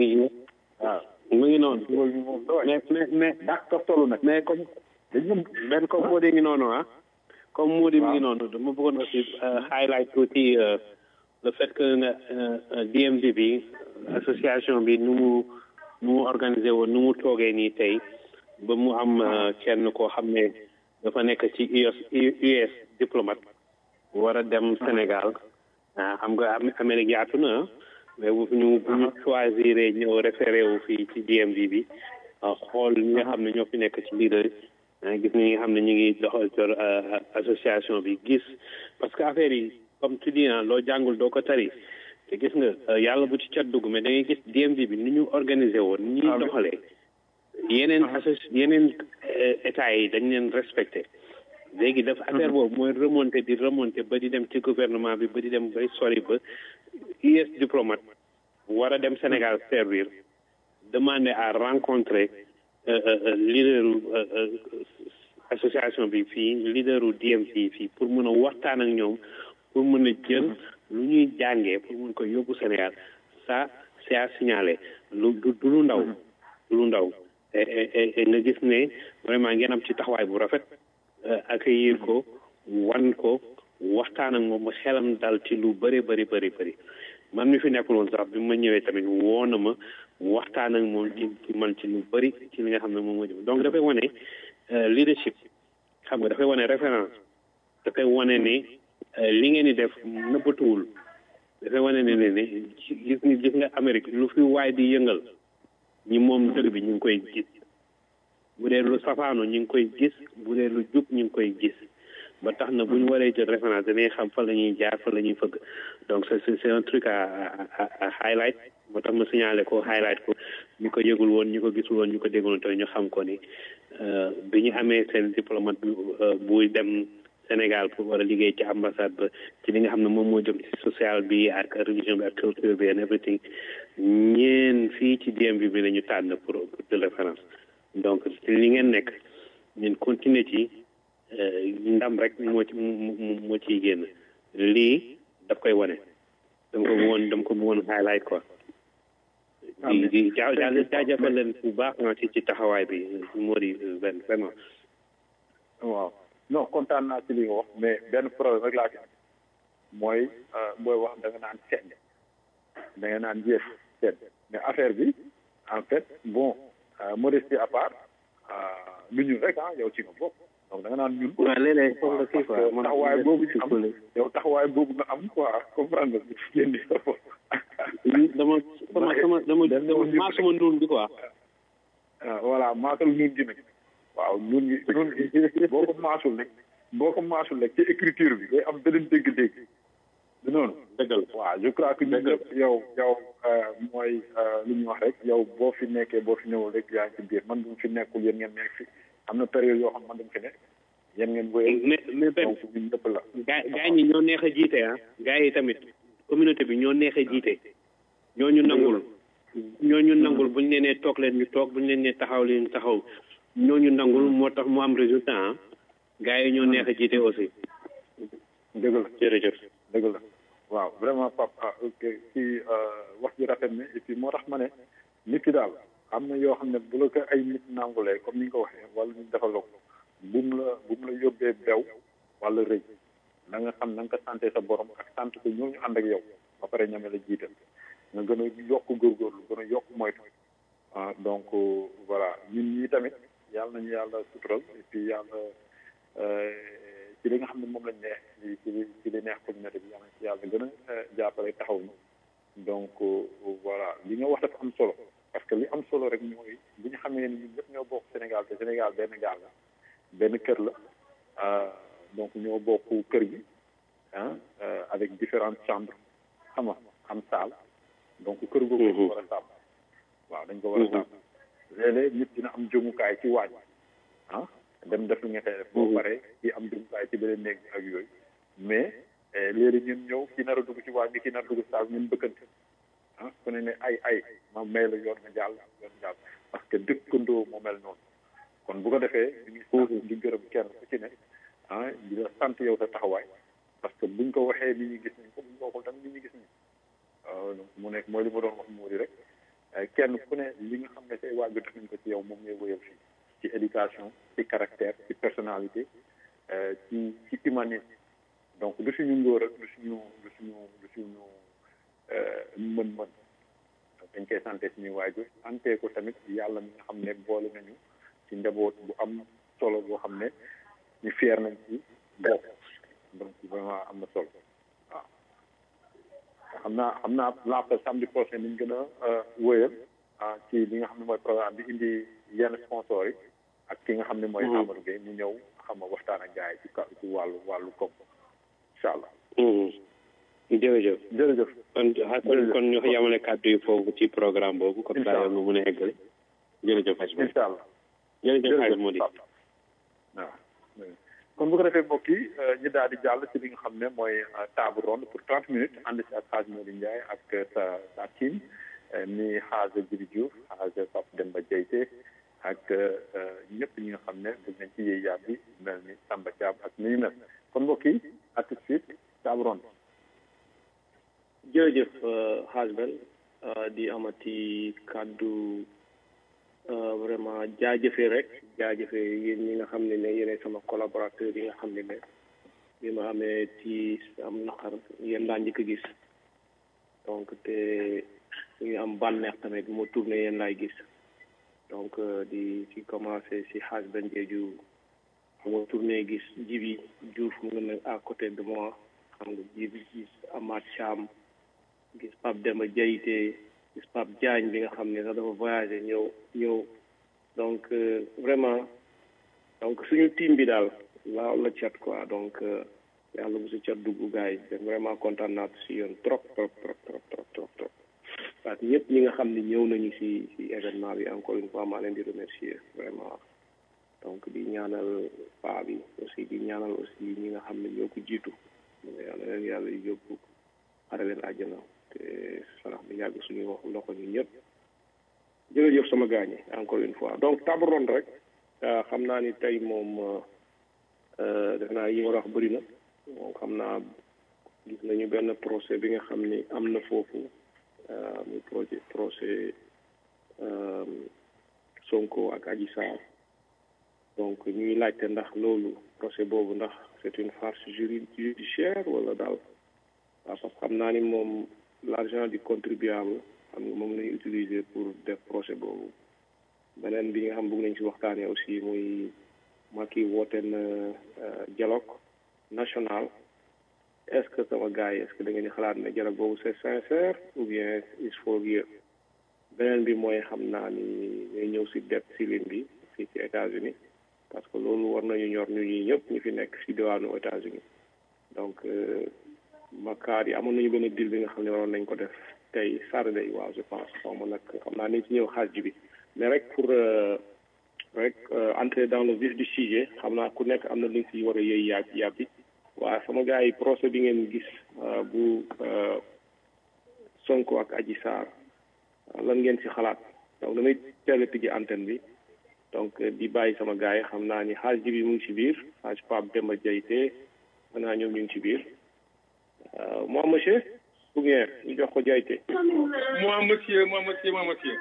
[SPEAKER 2] waaw
[SPEAKER 7] mu ngi noonu
[SPEAKER 2] loolu bi moom daway
[SPEAKER 7] mais mais mais
[SPEAKER 2] dak tof tollu nag
[SPEAKER 7] mais comme
[SPEAKER 2] dañ ñoom
[SPEAKER 7] benn comme moo di ngi noonu ah comme moo di mi ngi noonu dama bëggoon aussi euh, highlight tuuti euh, le fait que nga euh, euh, DMV bi association bi nu mu nu mu organisé woon nu mu toogee nii tey ba mu am euh, kenn koo xam ne dafa nekk ci US US diplomate war a dem Sénégal ah xam nga Am- Amérique yaatu na ah, mais bu ñu bu ñu choisir ñëw référé wu fii ci DMV bi ah, xool ñi nga xam ne ñoo fi nekk ci leader ah, gis ñi nga xam ne ñu ngi doxal cor euh, association bi gis parce que affaire yi comme tu dis ah loo jàngul doo ko tari te gis nga euh, yàlla bu ci cat dugg mais da ngay gis DMV bi ni ñu organisé woon ni ñuy doxalee yeneen associ yeneen euh, état yi dañ leen respecté léegi dafa affaire boobu mooy remonté di remonté ba di dem ci gouvernement bi ba di dem bay sori ba US diplomate war a dem Sénégal servir demander à rencontrer euh, euh, euh, leaderu euh, euh, association bi fii leaderu DMV fii pour mën a waxtaan ak ñoom pour mën a jël lu ñuy jàngee pour mën ko yóbbu Sénégal ça c'est à signaler lu du du lu ndaw du lu ndaw et et et nga gis ne vraiment ngeen am ci taxawaay bu rafet euh, accueillir ko wan ko waxtaan ak moom ba xelam dal ci lu bëri bëri bëri bëri man mi fi nekkul woon sax bi ma ñëwee tamit woo na ma waxtaan ak moom ci ci man ci lu bëri ci li nga xam ne moom moo jëm donc dafay wane euh, leadership xam nga dafay wane référence dafay wane ne euh, li ngeen di def nëbbatuwul dafay wane ne ne ne ci- gis nga gis nga Amérique lu fi waay di yëngal ñi moom dëgg bi ñu ngi koy gis bu dee lu safaano ñu ngi koy gis bu dee lu jub ñu ngi koy gis ba tax na bu ñu waree jël référence dañuy xam fa la ñuy jaar fa la ñuy fëgg donc c'est c'est c'est un truc à à à à highlight moo tax ma signalé ko highlight ko ñu ko yëgul woon ñu ko gisul woon ñu ko déggul woon te ñu xam ko ni bi ñu amee seen diplomate bi buy dem Sénégal pour war a liggéey ci ambassade ba ci li nga xam ne moom moo jëm ci social bi ak religion bi ak culture bi and everything ñeen fii ci DMV bi la ñu tànn pour de référence donc ci li ngeen nekk ñun continuer ci ndam rek moo ci moo ciy génn lii daf koy wane dama ko bëggoon dama ko bëggoon highlight quoi di di jaa jaajëfal leen bu baax nga ci ci taxawaay bi moo di benn vraiment
[SPEAKER 2] waaw non kontaan naa ci li nga wax mais benn problème rek laa ci am mooy booy wax da nga naan sedd da nga naan jeex sedd mais affaire bi en fait bon modestie à part lu ñun rek ah yow ci nga bokk donc da nga naan ñun.
[SPEAKER 7] waaw léeg-léeg foog nga kii quoi
[SPEAKER 2] taxawaay boobu ñu am yow taxawaay boobu nga am quoi comprendre nga génn sa bopp.
[SPEAKER 7] dama sama sama dama dama maa sama nuun bi quoi.
[SPEAKER 2] ah voilà maasal nuun gi nag. waaw nuun gi nuun gi boo ko maasul rek boo ko maasul rek ci écriture bi day am beneen dégg-dégg. du noonu.
[SPEAKER 7] dëggal
[SPEAKER 2] waaw je crois que ñun ñëpp yow yow mooy lu ñuy wax rek yow boo fi nekkee boo fi ñëwul rek yaa ngi ci biir man bu fi nekkul yéen ngeen nekk fi am na période yoo xam man dama fi nekk yéen ngeen wéyal.
[SPEAKER 7] mais mais benn
[SPEAKER 2] donc ñun ñëpp la.
[SPEAKER 7] gaa gaa ñi ñoo neex a jiite ah. gaa yi tamit communauté bi ñoo neex a jiite. ñoo ñu nangul. ñoo ñu nangul bu ñu leen nee toog leen ñu toog bu ñu leen nee taxaw leen ñu taxaw ñoo ñu nangul moo tax mu am résultat ah. gaa yi ñoo neex a jiite aussi.
[SPEAKER 2] dëgg la
[SPEAKER 7] jërëjëf.
[SPEAKER 2] dëgg la. waaw vraiment papa ok ci wax ji rafet na et puis moo tax ma ne nit ki daal am na yoo xam ne bu la ko ay nit nangulee comme ni nga ko waxee wala ñu defaloo ko bu mu la bu mu la yóbbee bew wala rëy na nga xam na nga ko santé sa borom ak sant ko ñoo ñu ànd ak yow ba pare ñame la jiital nga gën a yokk góorgóorlu gën a yokk moytu ah donc voilà ñun ñii tamit yàlla nañu yàlla sutural et puis yàlla ci li nga xam ne moom lañ neex ci ci li ci li neex communauté bi yàlla ci yàlla gën a jàppale taxaw ñu donc voilà li nga wax dafa am solo parce que li am solo rek mooy bu ñu xamee ni ñun ñëpp ñoo bokk Sénégal te Sénégal benn gaal la benn kër la donc ñoo bokk kër gi ah avec différentes chambres xam nga am salle donc kër googu dañ ko war a sàmm waaw dañ ko war a sàmm léeg-léeg nit dina am jëmukaay ci waañ ah dem def li nga koy def boo paree kii am jumtukaay ci beneen néeg bi ak yooyu mais léegi ñun ñëw ki nar a dugg ci waa bi ki nar a dugg ci saal ñun bëkkante ah ku ne ne ay ay ma may la yoon nga jàll yoon nga jàll parce que dëkkandoo moo mel noonu kon bu ko defee ñu ngi sant di gërëm kenn ku ci ne ah di la sant yow sa taxawaay parce que buñ ko waxee nit ñi gis nañ ko buñ ko waxul tamit nit ñi gis nañ donc mu nekk mooy li ma doon wax moo di rek kenn ku ne li nga xam ne say waajur def nañ ko ci yow moom ngay wëyal fii ci éducation ci caractère ci personnalité ci ci humanisme donc du suñu ngóor ak du suñu du suñu du suñu mën-mën dañ koy santé suñuy waajur santé ko tamit yàlla mi nga xam ne boole nañu ci njaboot bu am solo boo xam ne ñu fier nañ ci bopp donc vraiment am na solo waaw xam naa xam naa laata samedi prochain niñ gën a wëyal ah ci li nga xam ne mooy programme bi indi yenn sponsors yi ak ki nga xam ne mooy Amadou Gueye mu ñëw xam nga waxtaan ak gars yi ci ka ci wàllu wàllu koom incha allah.
[SPEAKER 7] jërëjëf.
[SPEAKER 2] jërëjëf.
[SPEAKER 7] kon kon kon ñu yamale kàddu yi foofu ci programme boobu. comme ça yow nga mën a eggale. jërëjëf Hadj
[SPEAKER 2] incha allah.
[SPEAKER 7] jërëjëf Hadj Mody.
[SPEAKER 2] waaw kon bu ko defee mbokk yi ñu daal di jàll ci li nga xam ne mooy table ronde pour trente minutes ànd si ak Hadj Mody Ndiaye ak sa sa team ni Hadj Djibi Diouf Hadj Pape Demba Diayte ak ñëpp ñi nga xam ne bëgg nañ ci yéey yaab bi mel ni Samba Thiam ak ni ñu mel kon mbokk yi à tout de suite table ronde.
[SPEAKER 3] jërëjëf Hadj Ben di amati kàddu vraiment jaajëfee rek jaajëfee yéen ñi nga xam ne ne yéenay sama collaborateur yi nga xam ne ne bi ma amee ci am naqar yéen laa njëkk a gis donc te ñu am bànneex tamit bu ma tourné yéen laay gis donc di ci commencé si Hadj Ben Diédhiou bu ma tourné gis Djibi Diouf mu ngi nekk à côté de moi xam nga Djibi gis Amath Thiam gis Pape Demba Diayte gis Pape Diagne bi nga xam ne sax dafa voyagé ñëw ñëw donc vraiment donc suñu team bi daal laaw la cat quoi donc yàlla bu si cat dugg gars yi vraiment kontaan naa si yoon trop trop trop trop trop trop trop parce que ñëpp ñi nga xam ne ñëw nañu si si événement bi encore une fois maa leen di remercier vraiment donc di ñaanal paa bi aussi di ñaanal aussi ñi nga xam ne ñoo ko jiitu yàlla leen yàlla yóbbu xare leen àjjana te sarax bi yàgg suñu wax loxo ñu ñëpp jërëjëf sama gaañ yi encore une fois donc table ronde rek xam naa ni tey moom def naa yi war a wax bëri na moom xam naa gis nañu benn procès bi nga xam ni am na foofu muy projet procès Sonko ak Adji Sarr donc ñuy laajte ndax loolu procès boobu ndax c'est une farce judiciaire wala daal waaw parce que xam naa ni moom l'argent du contribuable xam nga moom lañu utiliser pour def procès boobu beneen bi nga xam bëgg nañ ci waxtaanee aussi muy Macky woote na dialogue national est-ce que sama gars yi est-ce que da ngeen di xalaat ne dialogue boobu c'est sincère ou bien il faut vieux beneen bi mooy xam naa ni ñooy ñëw si dette ceiling bi fii ci États-Unis parce que loolu war nañu ñor ñu ñi ñëpp ñu fi nekk si diwaanu États-Unis donc makaar yi amoon nañu benn deal bi nga xam ne waroon nañ ko def tey Saturday waaw je pense xaw ma nag xam naa nañ ci ñëw xaaj bi mais rek pour rek entrer dans le vif du sujet xam naa ku nekk am na lu ñu si war a yëy yàgg yàbbi waaw sama gars yi procès bi ngeen gis bu Sonko ak Adji Sarr lan ngeen si xalaat donc damay teel a tijji antenne bi donc di bàyyi sama gars yi xam naa ni xaaj bi mu ngi si biir xaaj Pape Demba Diayte mën naa ñoom ñu ngi si biir moi monsieur ou bien ñu jox ko Diayte
[SPEAKER 8] moi monsieur moi monsieur moi monsieur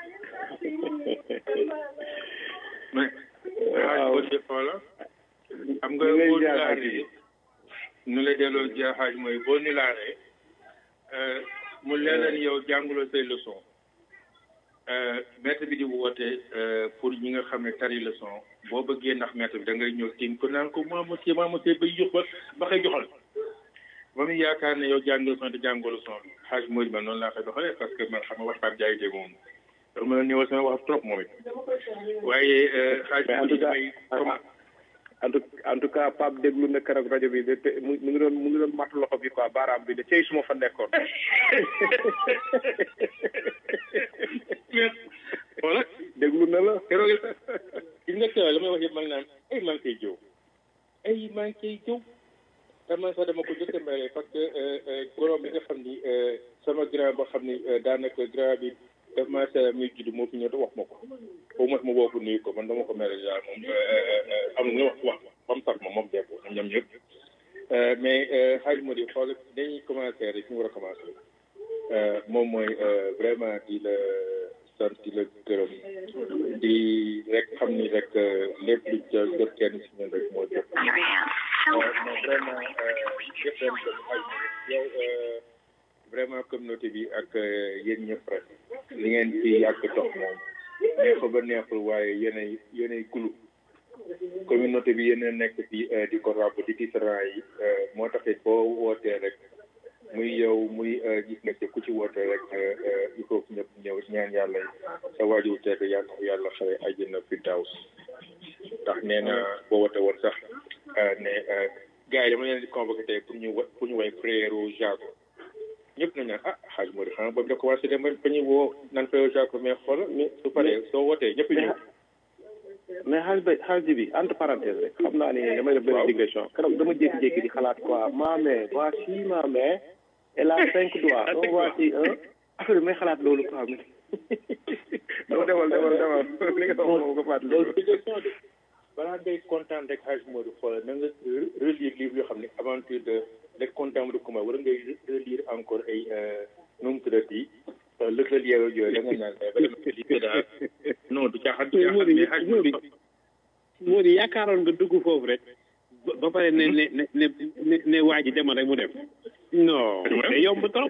[SPEAKER 8] mais xaaj monsieur Fala xam nga boo nilaaree nu la delloo jaaxaaj mooy boo nilaaree mu leen leen yow jànguloo say leçon maître bi di woote pour ñi nga xam ne tari leçon boo bëggee ndax maître bi da ngay ñëw tiim ko naan ko moi monsieur moi monsieur bay jox ba ba koy joxal ba mu yaakaar ne yow jàng leçon te jàngoo leçon bi xaaj mooy man noonu laa koy doxalee parce que man xam nga waxtaan jaay dégg moom dafa mën a ñëwal sama wax trop moom it waaye xaaj bi damay
[SPEAKER 3] en tout en tout cas Pape déglu na keroog rajo bi de te mu ngi doon mu ngi doon matt loxo bi quoi baaraam bi de cey suma fa nekkoon.
[SPEAKER 8] voilà
[SPEAKER 3] déglu na la.
[SPEAKER 8] keroog gis nga keroog la may wax yëpp man naan ay maa ngi koy jëw ay maa ngi koy jëw te man sax dama ko jëkk a mere parce que gorom bi nga xam ni sama grand boo xam ni daanaka grand bi daf maa seera muy judd moo fi ñëw te wax ma ko au moins ma woo ko nuyu ko man dama ko mere daal moom am na wax wax ba mu sax ma moom dee ko ñoom ñoom ñëpp mais xaaj moo di xool dañuy commencé rek ñu war a commencé moom mooy vraiment di la sant di la gërëm di rek xam ni rek lépp lu jël jot kenn si ñun rek moo jot mais vraiment jëf leen ko xaaj yow vraiment communauté bi ak yéen ñëpp rek li ngeen ci yàgg dox moom neexul ba neexul waaye yéenay yéenay gulu communauté bi yéen a nekk fii di ko ràbb di gis rang yi moo taxit boo wootee rek muy yow muy gis nga ci ku ci wootee rek il faut que ñëpp ñëw ñaan yàlla sa waajur tedd yàlla yàlla xare àjjana fi daws ndax nee na boo wootee woon sax ne gars yi dama leen di convoqué tey pour ñu pour ñu way prière Jago ñëpp nañ naan ah xaaj Mori xanaa boobu da commencé dem ba ñu woo naan prière Jago mais xool su paree soo wootee ñëpp ñëw
[SPEAKER 3] mais xaaj ba xaaj bi entre parenthèse rek xam naa ni damay def benn digression keroog dama jékki-jékki di xalaat quoi ma main voici ma main elle a cinq doigts donc voici un affaire bi may xalaat loolu quoi mi dama demal demal demal li nga wax moom ko fàttali
[SPEAKER 8] loolu digression de balaa ngay kontaan rek xaaj Mori xool na nga relire livre yoo xam ne aventure de de content de comment wala ngay relire encore ay nu mu tuddati lëkkal yow yooyu da nga naan vraiment lii daal non du caaxaan du caaxaan mais xaaj
[SPEAKER 7] Modi Modi yaakaaroon nga dugg foofu rek ba pare ne ne ne ne ne waa ji demal rek mu dem non c'est yomb trop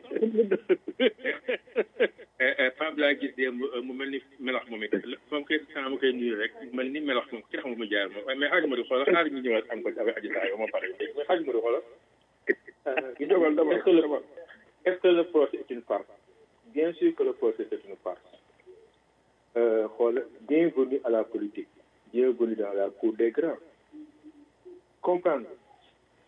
[SPEAKER 8] Pape laa gis démb mu mel ni melax moom it moom kay saa ma koy nuyu rek mu mel ni melax moom ki xam mu jaar moom mais xaaj ma di xoolal xaar ñu ñëwaat encore avec aji saa ma pare mais xaaj ma di xoolal
[SPEAKER 3] dogal dogal
[SPEAKER 8] est-ce que le est-ce que le procès est une farce bien sûr que le procès est une farce xool bienvenue à la politique bienvenue dans la cour des grands comprendre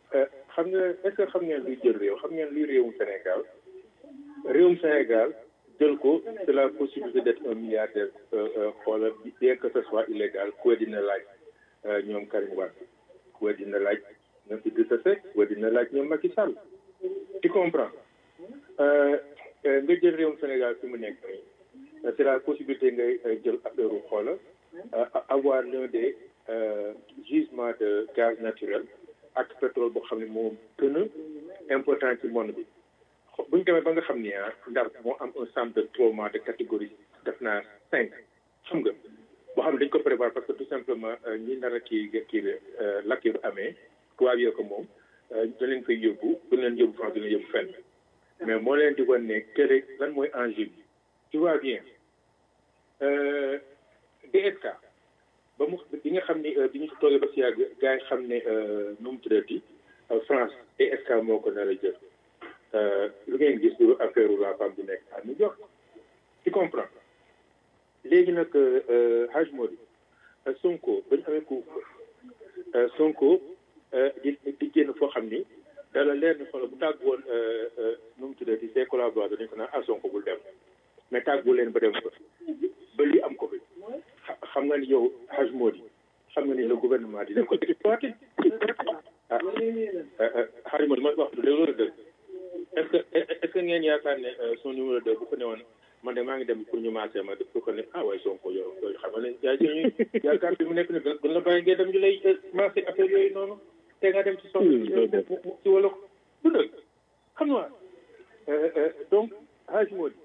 [SPEAKER 8] xam nga est-ce que xam ngeen luy jël réew xam ngeen luy réewum Sénégal réewum Sénégal jël ko c'est la possibilité d'être un milliardaire xoolal bien que ce soit illégal ku dina laaj ñoom Karim Wade ku dina laaj ñoom Idrissa Seck ku dina laaj ñoom Macky Sall tu comprends nga jël réewum Sénégal fi mu nekk nii c'est la possibilité ngay jël affaire u xoolal avoir l'un des gisements de gaz naturel ak pétrole boo xam ne moo gën a important ci monde bi bu ñu demee ba nga xam ni ah ndar moo am un centre de traitement de catégorie def naa cinq xam nga boo xam ne dañ ko prévoir parce que tout simplement ñi nar a kii kii lakk yu amee tubaab yoo ko moom da leen koy yóbbu du leen yóbbu France du leen yóbbu fenn mais moo leen di wan ne kër lan mooy enjeu bi tu vois bien DSK ba mu bi nga xam ni bi ñu toogee ba si yàgg gars yi xam ne nu mu tuddati France DSK moo ko nar a jël lu ngeen gis lu affaire la femme bi nekk à New York tu comprends léegi nag Haj Modi Sonko ba ñu amee ko Sonko di di génn foo xam ni dala leer ni xoolal bu tàgg woon nu mu tuddati ses collaborateurs dañu ko naan ah Sonko bul dem mais tàggu leen ba dem fa ba lii am ko fi xam nga ni yow Haj Modi xam nga ni le gouvernement dina ko exploité ah Haj Modi ma wax du loolu dëgg est-ce que est-ce que ngeen yaakaar ne son numéro deux bu ko newoon man de maa ngi dem pour ñu maasee ma def ko ne ah waaye Sonko yow yooyu xam nga ne yaa ñu yaakaar bi mu nekk ni gën la bàyyi ngeen dem ñu lay maasee affaire yooyu noonu te nga dem ci soxla ci wala du dëgg xam nga donc Haj Modi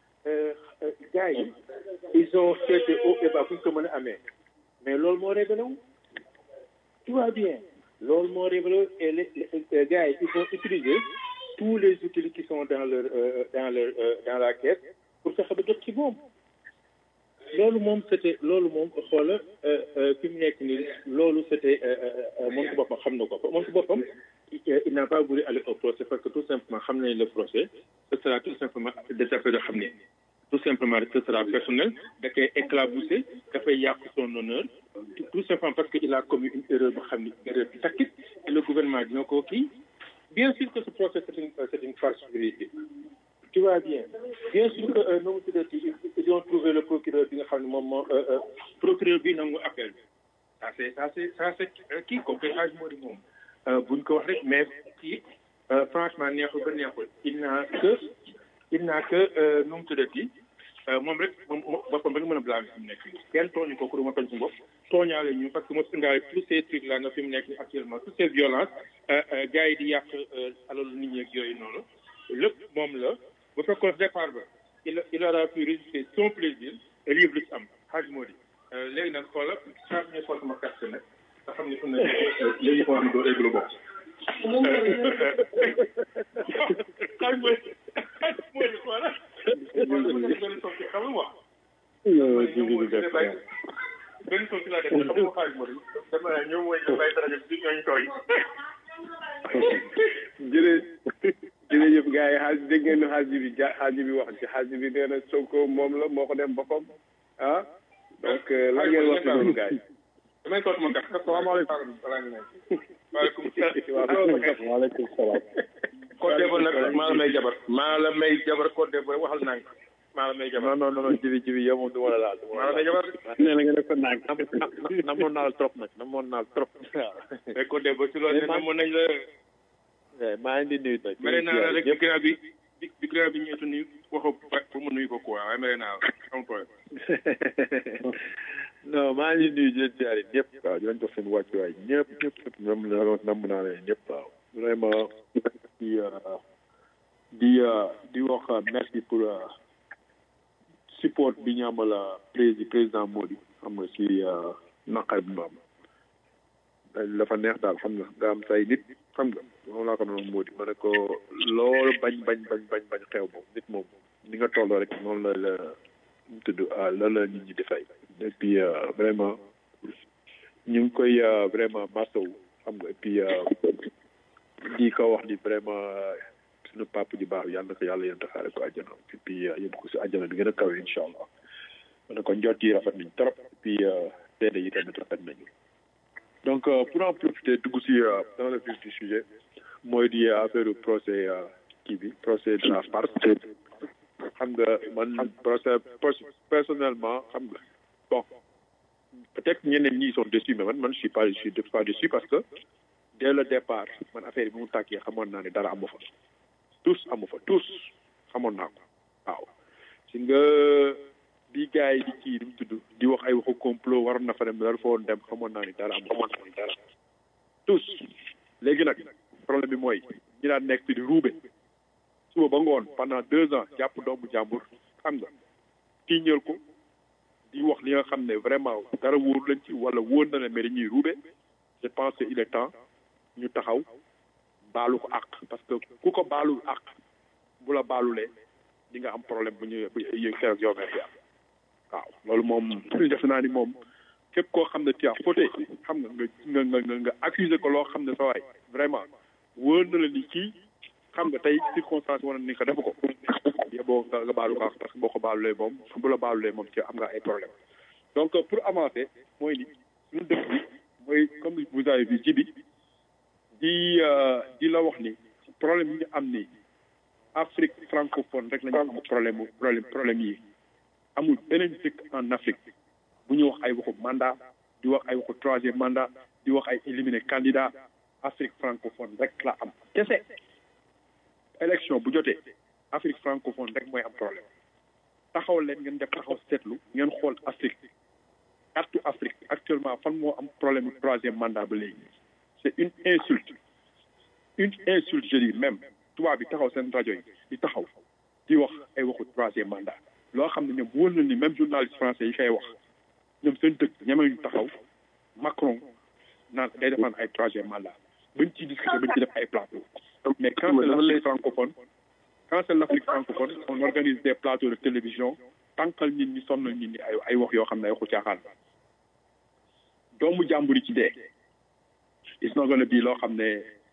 [SPEAKER 8] gars yi ils ont cherché haut et bas fu ñu ko mën a amee mais loolu moo révélé wu tu vois bien loolu moo révélé et les gars yi ils vont utiliser tous les outils qui sont dans leur dans leur dans la caisse pour fexe ba jot ci moom loolu moom c'était loolu moom xoola fi mu nekk nii loolu c'était moom ci boppam xam na ko moom ci boppam il n'a pas voulu aller au procès parce que tout simplement xam nañ le procès ce sera tout simplement des affaires yoo xam ne tout simplement ce sera personnel da koy éclaboussé dafay yàq son honneur tout simplement parce que il a commis une erreur boo xam ne erreur bi takkit et le gouvernement dina ko kii bien sûr que ce procès c'est une c'est une farce juridique tu vois bien bien sûr que nu mu tuddati ils ont trouvé le procureur bi nga xam ne moom moo procureur bi nangu appel bi ça c'est ça c'est ça c'est kii ko koy age moo di moom buñ ko wax rek mais kii franchement neexul ba neexul il n'a que il n'a que nu mu tuddati moom rek moom boppam rek mën a blâmer fi mu nekk nii kenn tooñu ko pour ma tooñ suñu bopp tooñaale ñu parce que moo indaale tous ces trucs là nga fi mu nekk nii actuellement toutes ces violences gars yi di yàq alalu nit ñi ak yooyu noonu lépp moom la bu fekkoon départ ba il il aura pu résister son plaisir et livre lu ci am xaaj moo di léegi nag xoola saa ñu xool sama carte nag nga xam ne fu ne léegi ko am doo réglu bopp xaaj moo di xaaj moo di xoola xam nga wax benn son ci laa def xam nga xaaj moo di dama ne ñoom mooy bay dara bi ñooñu tooy
[SPEAKER 3] jërë jërëjëf gars yi xaaj dégg ngeen xaaj bi ja xaaj bi wax ci xaaj bi nee na Sonko moom la moo ko dem boppam ah donc lan ngeen wax ci loolu gars yi
[SPEAKER 8] damay toog ma kat salaamaaleykum waaleykum
[SPEAKER 3] salaam waaleykum salaam
[SPEAKER 8] Codé ba nag maa la may jabar maa la may jabar Codé ba waxal naa ko maa la may jabar
[SPEAKER 3] non non non jibi jibi yow moom du ma la laal
[SPEAKER 8] maa la may jabar
[SPEAKER 3] nee na nga def ko naag namoon naa la trop nag namoon naa la trop waaw
[SPEAKER 8] mais Codé ba ci loolu namoon nañ la
[SPEAKER 3] maa ngi di nuyu nag
[SPEAKER 8] mere naa la rek bi gannaaw bi bi gannaaw bi ñeetu nuyu waxu pour mu nuyu ko quoi waaye mere naa la am problème
[SPEAKER 3] non maa ngi nuyu di leen ziare ñëpp waaw di leen jox seen wàccuwaay ñëpp ñëpp ñëpp nam nam naa leen ñëpp waaw vraiment di di di wax merci pour support bi ñu amal président président Modi xam nga si naqar bi mu am dafa neex daal xam nga nga am say nit xam nga moom laa ko doon Modi ma ne ko loolu bañ bañ bañ bañ bañ xew moom nit moom ni nga tolloo rek noonu la la mu tudd la la nit ñi di fay et puis vraiment ñu ngi koy vraiment masawu xam nga et puis di ko wax ni vraiment suñu papa ji baax yàlla na ko yàlla yéen taxaare ko àjjana et puis yóbbu ko si àjjana bi gën a kawe incha allah ma ne ko njot yi rafet nañ trop et puis seede yi tamit rafet nañu donc pour en profiter dugg si dans le vif du sujet mooy di affaire procès kii bi procès de la farce
[SPEAKER 2] xam nga man personnellement xam nga bon peut-être ñeneen ñi sont déçus mais man man je suis pas je suis pas déçu parce que dès le départ man affaire yi bi mu tàkkee xamoon naa ne dara amu fa tous amu fa tous xamoon naa ko waaw si nga bi gars yi di kii di mu tudd di wax ay waxu complot waroon na fa dem dara fa woon dem xamoon naa ni dara amu xamoon naa ni dara tous léegi nag problème bi mooy ñi daan nekk fi di ruube suba ba ngoon pendant deux ans jàpp doomu jàmbur xam nga tiiñal ko di wax li nga xam ne vraiment dara wóor lañ ci wala wóor na ne mais dañuy ruube je pense que il est temps ñu taxaw baalu ko àq parce que ku ko baalul àq bu la baalulee di nga am problème bu ñu bu yëg keroog yow fi am waaw loolu moom def naa ni moom képp koo xam ne tu as fauté xam nga nga nga nga nga accusé ko loo xam ne sa waay vraiment wóor na la ni kii xam nga tey circonstance wane ni ko defu ko yeboo nga nga baalu ko àq parce que boo ko baalulee moom bu la baalulee moom ci am nga ay problème donc pour avancer mooy ni suñu dëkk bi mooy comme vous avez vu ji bi di di la wax ni problème yi ñu am ni Afrique francophone rek la ñu am problème problème problème yi amul beneen dëkk en Afrique bu ñu wax ay waxu mandat di wax ay waxu troisième mandat di wax ay éliminer candidat Afrique francophone rek la am kese élection bu jotee Afrique francophone rek mooy am problème taxaw leen ngeen def taxaw seetlu ngeen xool Afrique carte Afrique actuellement fan moo am problème mu troisième mandat ba léegi c'est une insulte une insulte je dis même tubaab bi taxaw seen rajo yi di taxaw di wax ay waxu troisième mandat loo xam ne ñoom wóor na ni même journaliste français yi koy wax ñoom seen dëkk ñeme ñu taxaw Macron naan day defaan ay troisième mandat bañ ciy discuter bañ ci def ay plateau mais quand c'est l'Afrique francophone quand c'est l'Afrique francophone on organise des plateaux de télévision tànkal nit ñi sonnal nit ñi ay ay wax yoo xam ne ay waxu caaxaan doomu jàmbur yi ci dee it's not gonna be loo xam ne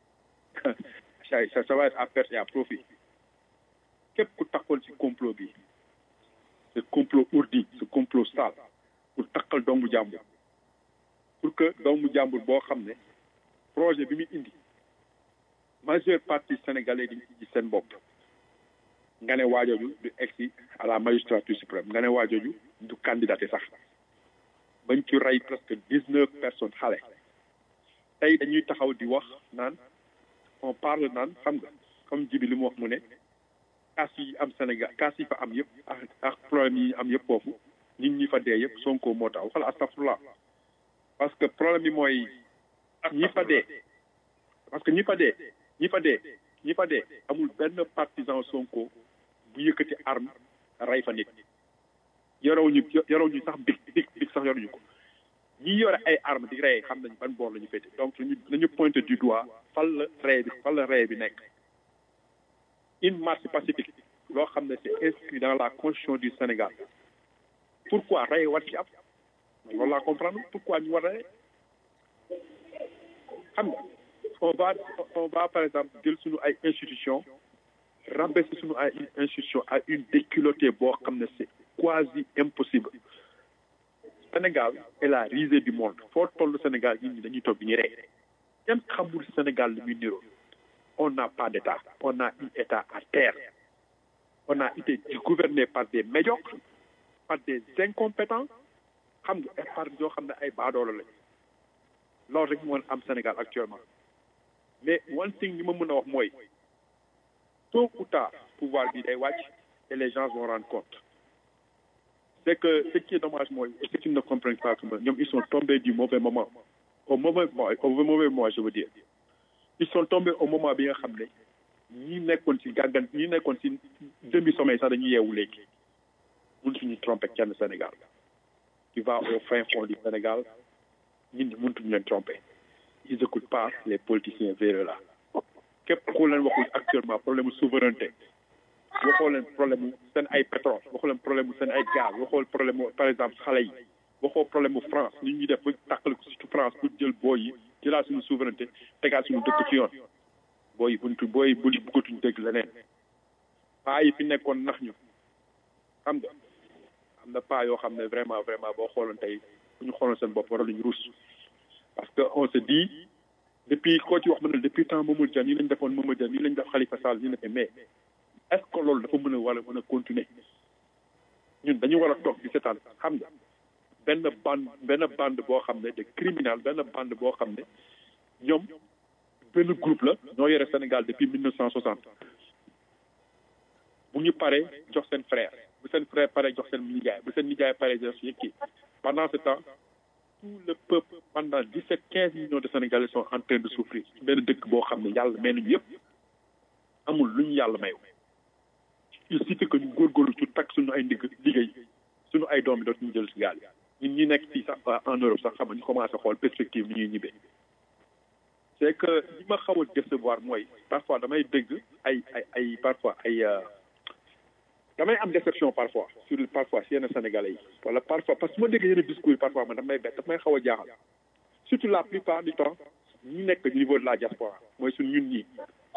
[SPEAKER 2] ça ça va être à perte et à profit képp ku taxoon ci complot bi ce complot ourdi ce complot sale pour takkal doomu jàmbur pour que doomu jàmbur boo xam ne projet bi muy indi majeure partie sénégalais di ci seen bopp nga ne waajooju du egsi à la magistrature suprême nga ne waajooju du candidaté sax bañ ci rey presque dix neuf personnes xale tey dañuy taxaw di wax naan on parle naan xam nga comme jibi li mu wax mu ne kaas yi am Sénégal kaas yi fa am yëpp ak ak problème yi am yëpp foofu nit ñi fa dee yëpp Sonko moo tax waxal astafurlah parce que problème bi mooy ñi fa dee parce que ñi fa dee ñi fa dee ñi fa dee amul benn partisan Sonko bu yëkkati arme rey fa nit yorew ñu yorew ñu sax big big big sax yoruñu ko ñi yore ay arme di rey xam nañ ban boor la ñu féete donc nañu nañu pointé du doigt fan la rey bi fan la rey bi nekk une marche pacifique loo xam ne c'est inscrit dans la constitution du Sénégal pourquoi rey war ci am loolu laa comprendre pourquoi ñu war a rey xam nga on va on va par exemple jël suñu ay institution rabaisser suñu ay institution à une déculottée boo xam ne c'est quasi impossible Sénégal est la risée du monde foo toll Sénégal nit ñi dañuy toog di ñu rey kenn xamul Sénégal li muy niroo on n'a pas d'état on a un état à terre on a été gouverné par des médiocres par des incompétents xam nga et par yoo xam ne ay baadoolo lañ loolu rek moo am Sénégal actuellement mais one thing li ma mën a wax mooy tôt ou tard pouvoir bi day wàcc et les gens vont rendre compte c'est que ce qui est dommage mooy et ce qu'ils ne comprennent pas que ñoom ils sont tombés du mauvais moment au mauvais moment au mauvais moment je veux dire ils sont tombés au moment bi nga xam ne ñi nekkoon ci gàggan ñi nekkoon ci demi sommeil sax dañuy yeewu léegi mëntuñu tromper kenn Sénégal tu vas au fin fond du Sénégal nit ñi mëntuñu leen tromper ils écoutent pas les politiciens véreux là képp ku leen waxul actuellement problème souveraineté waxoo leen problème seen ay pétrole waxoo leen problème seen ay gaz waxoo problème par exemple xale yi waxoo problème mu France ni ñuy def ba tàqale ko surtout France pour jël booy yi jëlaat suñu souveraineté tegaat suñu dëkk ci yoon booy yi buntu booy yi bu bëggatuñu dégg leneen paa yi fi nekkoon nax ñu xam nga am na paa yoo xam ne vraiment vraiment boo xooloon tey bu ñu xooloon seen bopp waroon nañu ruus parce que on se dit depuis koo ci wax ma ne depuis temps Mamadou Dia nii lañ defoon Mamadou Dia nii lañ def Khalifa Sall nii la mais
[SPEAKER 9] est-ce que loolu dafa mën a war a mën a continuer ñun dañu war a toog di seetaan xam nga benn bande benn bande boo xam ne de criminel benn bande boo xam ne ñoom benn groupe la ñoo yore Sénégal depuis mille neuf cent soixante bu ñu paree jox seen frère bu seen frère paree jox seen nijaay bu seen nijaay paree jox seen kii pendant ce temps tout le peuple pendant dix sept quinze millions de Sénégalais sont en train de souffrir benn dëkk boo xam ne yàlla may nañu yëpp amul lu ñu yàlla mayu il suffit que ñu góorgóorlu ci takk suñu ay ndigg liggéey suñu ay doom yi dootuñu jël si gaal yi ñun ñi nekk fii sax en Europe sax xam nga ñu commencé xool perspective ni ñuy ñibbee c'est que li ma xaw a décevoir mooy parfois damay dégg ay ay ay parfois ay damay am déception parfois sur parfois si yenn sénégalais yi wala parfois parce que ma dégg yenn discours yi parfois man damay bett daf may xaw a jaaxal surtout la plupart du temps ñu nekk au niveau de la diaspora mooy suñ ñun ñii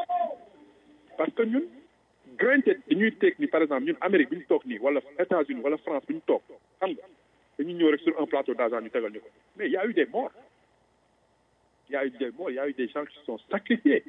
[SPEAKER 9] parce que ñun granted dañuy teg ni par exemple ñun Amérique bi ñu toog nii wala États-Unis wala France bi ñu toog xam nga dañuy ñëw rek sur un plateau d'argent ñu tegal ñu ko mais y a eu des morts y a eu des morts y a eu des gens qui se sont sacrifiés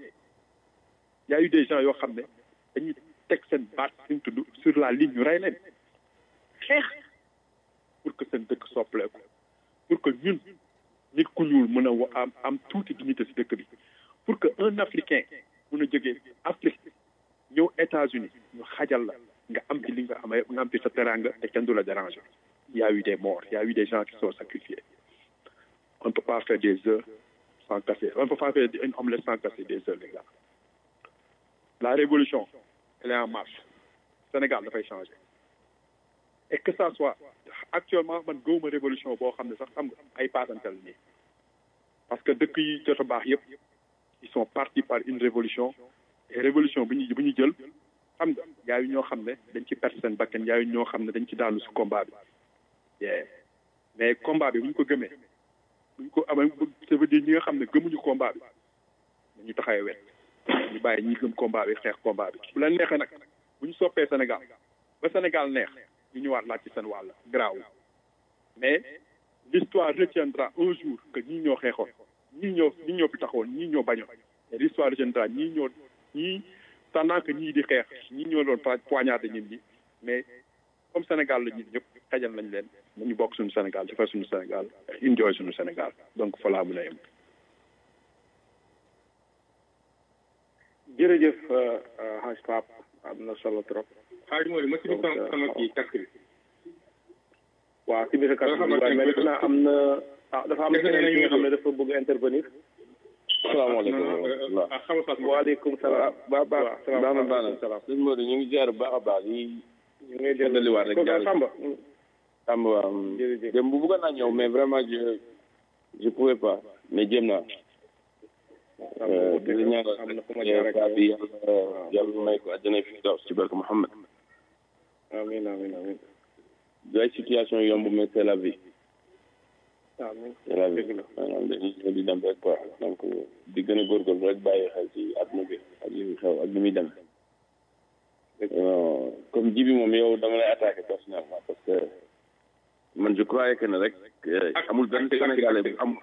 [SPEAKER 9] y a eu des gens yoo xam ne dañuy teg seen baat suñ tudd sur la ligne ñu rey leen xeex pour que seen dëkk soppeeku pour que ñun nit ku ñuul mën a am am tuuti dignité si dëkk bi pour que un africain mën a jógee Afrique ñëw États-Unis ñu xajal la nga am ci li nga am nga am ci sa teranga te kenn du la déranger y a eu des morts y a eu des gens qui sont sacrifiés on ne peut pas faire des œufs sans casser on ne peut pas faire une omelette sans casser des œufs les gars la révolution elle est en marche Sénégal dafay changer et que ça soit actuellement man gëwuma révolution boo xam ne sax xam nga ay paasantal nii parce que dëkk yi jot a baax yëpp ils sont partis par une révolution et révolution bi ñu bi ñu jël xam nga yaayu ñoo xam ne dañ ci perte seen bakkan yaayu ñoo xam ne dañ ci daanu si combat bi mais combat bi bu ñu ko gëmee bu ñu ko amee ça veut dire ñi nga xam ne gëmuñu combat bi dañu taxawee wet ñu bàyyi ñi gëm combat bi xeex combat bi bu leen neexee nag bu ñu soppee Sénégal ba Sénégal neex ñu ñëwaat laaj ci seen wàll garaaw mais l'histoire retiendra un jour que ñii ñoo xeexoon ñii ñoo ñii ñoo fi taxawoon ñii ñoo bañoon et l'histoire retiendra ñii ñoo ñii pendant que ñii di xeex ñii ñoo doon poignarder nit ñi mais comme Sénégal la ñun ñëpp xajal nañ leen nañu bokk suñu Sénégal defar suñu Sénégal enjoy suñu Sénégal donc fa laa mën a yem.
[SPEAKER 3] jërëjëf Haj Pap am na solo trop.
[SPEAKER 8] xaaj mooy ma ci sama sama kii casque bi.
[SPEAKER 3] waaw si biir casque bi waaye mais defe naa am na ah dafa am keneen ki nga xam ne dafa bëgg intervenir.
[SPEAKER 10] salaamaaleykum wa rahmatulah.
[SPEAKER 3] waaleykum salaam.
[SPEAKER 10] ba ba baax na baax na salaam. sëñ Modou ñu ngi jaar bu baax a baax yi.
[SPEAKER 3] ñu ngi
[SPEAKER 10] jëndaliwaat rek
[SPEAKER 3] jaar Samba.
[SPEAKER 10] Samba waaw.
[SPEAKER 3] jërëjëf
[SPEAKER 10] dem bu bëggoon naa ñëw mais vraiment je je pouvais pas mais jéem naa. di ñaanal saa bi yàlla yàlla may ko àjjana fi daw ci barke Mouhamed.
[SPEAKER 3] amiin amiin amiin.
[SPEAKER 10] du ay situation yomb mais c'est la vie.
[SPEAKER 3] amiin
[SPEAKER 10] c'est la vie maanaam dañuy ñëw di dem rek quoi donc di gën a góorgóorlu rek bàyyi xel ci àdduna bi ak li xew ak li muy dem. comme ji bi moom yow dama lay attaqué personnellement parce que man je croyais que ne rek amul benn Sénégalais bu am.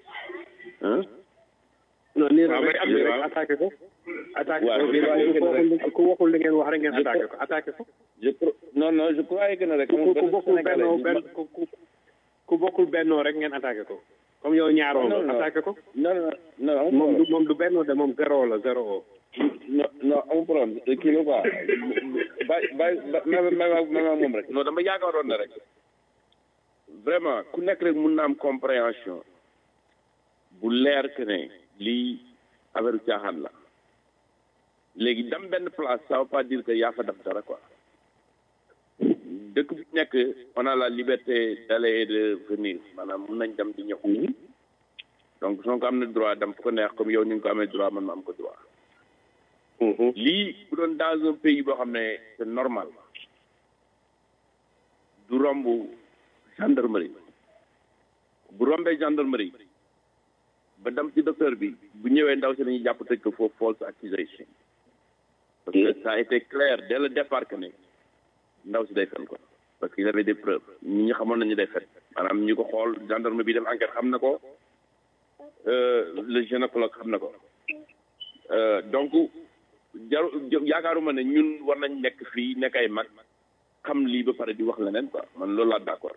[SPEAKER 3] non nii rek rek attaqué ko. attaqué ko ku waxul li ngeen wax rek ngeen attaqué ko attaqué ko.
[SPEAKER 10] je non non je croyais que ne rek. amul
[SPEAKER 3] ku bokkul bennoo benn ku ku bokkul bennoo rek ngeen attaqué ko. comme yow ñaaroo nga attaqué ko.
[SPEAKER 10] non non non
[SPEAKER 3] moom du moom du bennoo de moom zéro la zéro.
[SPEAKER 10] non non amul problème kii la quoi bàyyi bàyyi ma ma ma moom rek. non dama yaakaaroon ne rek vraiment ku nekk rek mun na am compréhension bu leer que ne lii affaire caaxaan la léegi dem benn place ça veut pas dire que yaa fa def dara quoi dëkk bi nekk on a la liberté d'aller et de venir maanaam mun nañ dem di ñëw donc soo ko am na droit dem fu ko neex comme yow ni nga ko amee droit man ma am ko droit lii bu doon dans un pays boo xam ne c'est normal du romb gendarmerie bu rombee gendarmerie ba dem ci docteur bi bu ñëwee ndaw si dañuy jàpp tëj ko foofu false accusation parce que ça a été clair dès le départ que ne ndaw si day fen ko parce qu'il avait des preuves ñi ñu xamoon nañu day fen maanaam ñu ko xool gendarme bi def enquête xam na ko le gynécologue xam na ko donc jaru yaakaaruma ne ñun war nañ nekk fii nekk ay mag xam lii ba pare di wax leneen quoi man loolu laa d'accord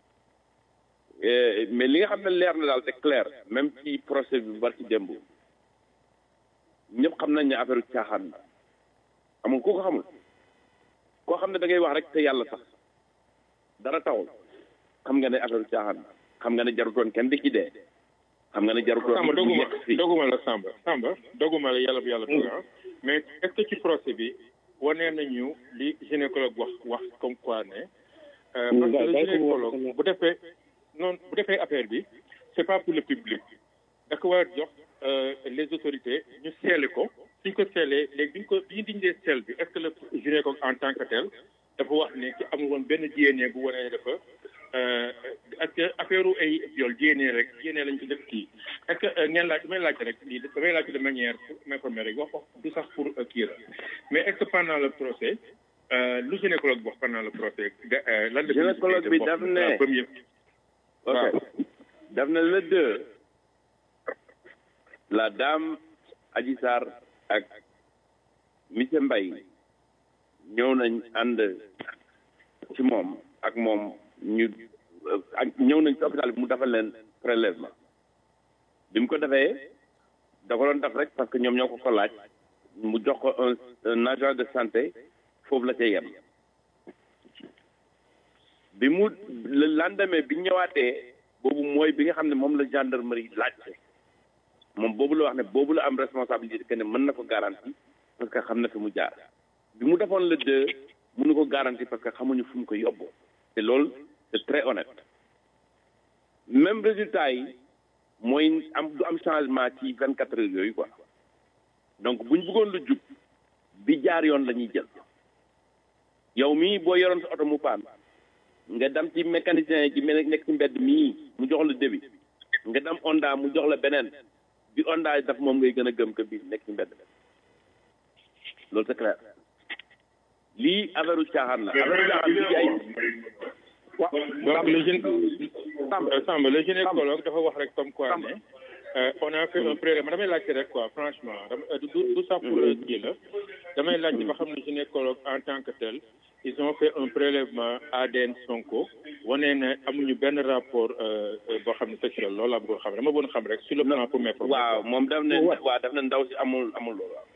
[SPEAKER 10] mais li nga xam ne leer na daal c'est clair même ci procès bi bar ci démb ñëpp xam nañ ne affaire caaxaan la amul ku ko xamul koo xam ne da ngay wax rek te yàlla sax dara taxul xam nga ne affaire caaxaan la xam nga ne jarutoon kenn di ci dee xam nga ne jarutoon
[SPEAKER 8] Samba doguma doguma la Samba Samba doguma la yàlla bu yàlla tuga mais est-ce que ci procès bi wanee nañu li gynécologue wax wax comme quoi ne parce que le gynécologue bu defee non bu defee affaire bi c'est pas pour le public da ko war a jox les autorités ñu seele ko suñ ko seelee léegi biñ ko bi ñu dindee seel bi est-ce que le gynécologue en tant que tel dafa wax ne ci amul woon benn DNA bu wane dafa est-ce que affaire u ay viol DNA rek DNA lañ ko def kii est-ce que ngeen laaj damay laaj rek lii damay laaj de manière pour m'informer rek wax wax du sax pour kii la mais est-ce que pendant le procès lu gynécologue wax pendant le procès lan la
[SPEAKER 10] gynécologue bi daf ne
[SPEAKER 8] premier
[SPEAKER 10] ok daf ne le deux la dame Adji Sarr ak monsieur Mbaye ñëw nañ ànd ci moom ak moom ñu ak ñëw nañ ci hôpital bi mu defal leen prélèvement bi mu ko defee da ko doon def rek parce que ñoom ñoo ko ko laaj mu jox ko un un agent de santé foofu la cay yem bi mu le lendemain bi ñëwaatee boobu mooy bi nga xam ne moom la gendarmerie laajte moom boobu la wax ne boobu la am responsabilité que ne mën na ko garanti parce que xam na fi mu jaar bi mu defoon le deux mënu ko garanti parce que xamuñu fu mu ko yóbbu te loolu c'est très honnête même résultat yi mooy am du am changement ci vingt quatre heures yooyu quoi donc buñ bëggoon lu jub bi jaar yoon la ñuy jël yow mii boo yoroon sa oto mu paan nga dem ci mécanicien yi ci mel nekk ci mbedd mii mu jox la débit nga dem Honda mu jox la beneen bi Honda daf moom ngay gën a gëm que bii nekk ci mbedd loolu c'est clair lii affaire u caaxaan la affaire u caaxaan bi ay
[SPEAKER 8] donc le gén Samba le gynécologue dafa wax rek comme quoi ne on a fait un prélèvement damay laajte rek quoi franchement dama du du sax pour kii la damay laajte ba xam ne gynécologue en tant que tel ils ont fait un prélèvement ADN Sonko wane ne amuñu benn rapport boo xam ne sexuel loolu laa bëggoon xam dama bëggoon xam rek sur le plan pour m'informer
[SPEAKER 10] waaw moom daf ne waaw daf ne ndaw si amul amul loolu waaw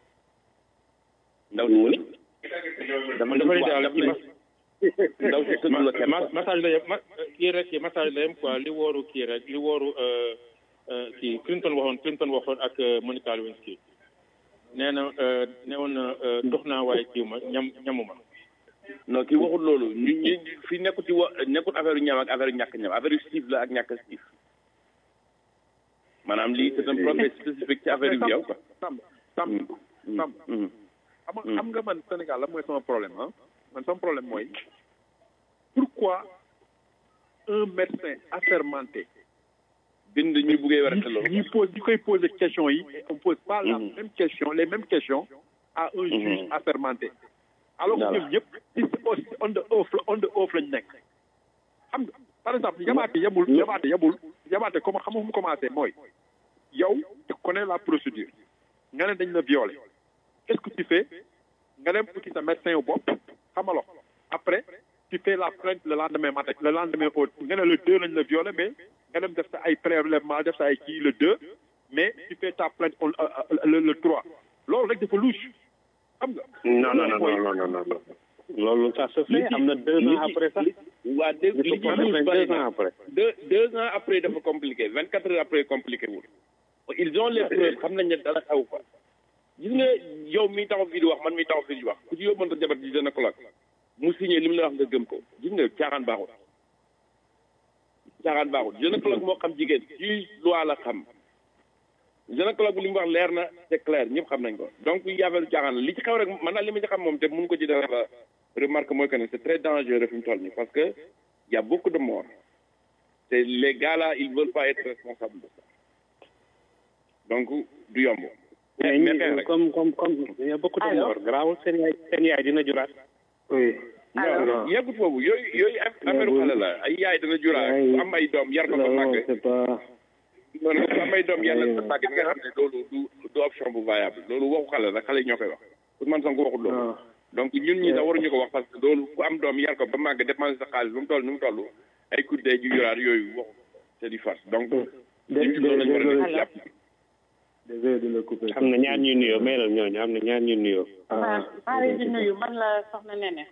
[SPEAKER 10] ndaw si
[SPEAKER 8] dama dafa ne daal ci
[SPEAKER 10] ndaw si tëdd la kenn
[SPEAKER 8] massage la yem kii rek massage la yem quoi li wooru kii rek li wooru kii Clinton waxoon Clinton waxoon ak Monica Lewinsky nee na ne woon na dox naa waaye kii ma ñam ñamuma
[SPEAKER 10] non kii waxul loolu ñu ñu fi nekkut ci wa nekkut affaire ñam ak affaire ñàkk ñam affaire stiif la ak ñàkk stiif maanaam lii c'est un problème spécifique ci affaire yu yow quoi
[SPEAKER 9] Samb Samb Samb xam xam nga man Sénégal la mooy sama problème ah man sama problème mooy pourquoi un médecin assermenté
[SPEAKER 10] bind ñu buggee werante loolu
[SPEAKER 9] ñu pose ñu koy poser question yi on pose pas la même question les mêmes questions à un juge assermenté alors que ñoom ñëpp ci on the oath on the oath lañ nekk xam nga par exemple yabaate yebul yabaate yebul yabaate comme xam nga fu mu commencé mooy yow tu connais la procédure nga ne dañ la violé qu'est-ce que tu fais nga dem uti sa médecin wu bopp xamalo après tu fais la plainte le lendemain matin le lendemain au nga ne le deux lañ la violé mais nga dem def sa ay prélèvement def sa ay kii le deux mais tu fais ta plainte le le trois loolu rek dafa louche xam nga.
[SPEAKER 7] non non non non non non loolu ça se fait am na deux ans après ça.
[SPEAKER 10] waa deux li ci louche bari
[SPEAKER 7] deux ans après.
[SPEAKER 10] deux deux ans après dafa compliqué vingt quatre heures après compliqué wul. ils ont les preuves xam nañ ne dara xaw quoi. gis nga yow mi taxaw fii di wax man mi taxaw fii di wax ku ci yóbboon sa jabar ci gynécologue mu signé li mu la wax nga gëm ko gis nga caaxaan baaxul caaxaan baaxul gynécologue moo xam jigéen ci loi la xam gynécologue bi li mu wax leer na c'est clair ñëpp xam nañ ko donc yaafeelu caaxaan la li ci xew rek man daal li ma ci xam moom te mun ko ci def remarque mooy que ne c'est très dangereux fi mu toll nii parce que y a beaucoup de morts te les gars là ils veulent pas être responsables de ça donc du yomb
[SPEAKER 7] mais ñi comme comme comme il y a beaucoup de morts garaawul seen yaay seen yaay dina juraat.
[SPEAKER 3] oui.
[SPEAKER 10] non yeggut foofu yooyu yooyu affaire xale la ay yaay dina juraat am ay doom yar ko ba màgg.
[SPEAKER 3] c'est pas
[SPEAKER 10] non non sa may doom yàlla sa màgg bi nga xam ne loolu du du option bu viable loolu waxu xale la xale yi ñoo koy wax Ousmane Sonko waxul loolu donc ñun ñi sax waruñu ko wax parce que loolu ku am doom yar ko ba màgg dépense sa xaalis lu mu toll nu mu toll ay kuddee ju yoraat yooyu waxu c'est du farce donc ñun loolu lañu war a nekk jàpp
[SPEAKER 3] désolé de le couper
[SPEAKER 7] am na ñaar ñuy nuyoo maylal ñooñu am na ñaar ñuy nuyoo
[SPEAKER 11] maa maa leen di nuyu man la soxna Nene.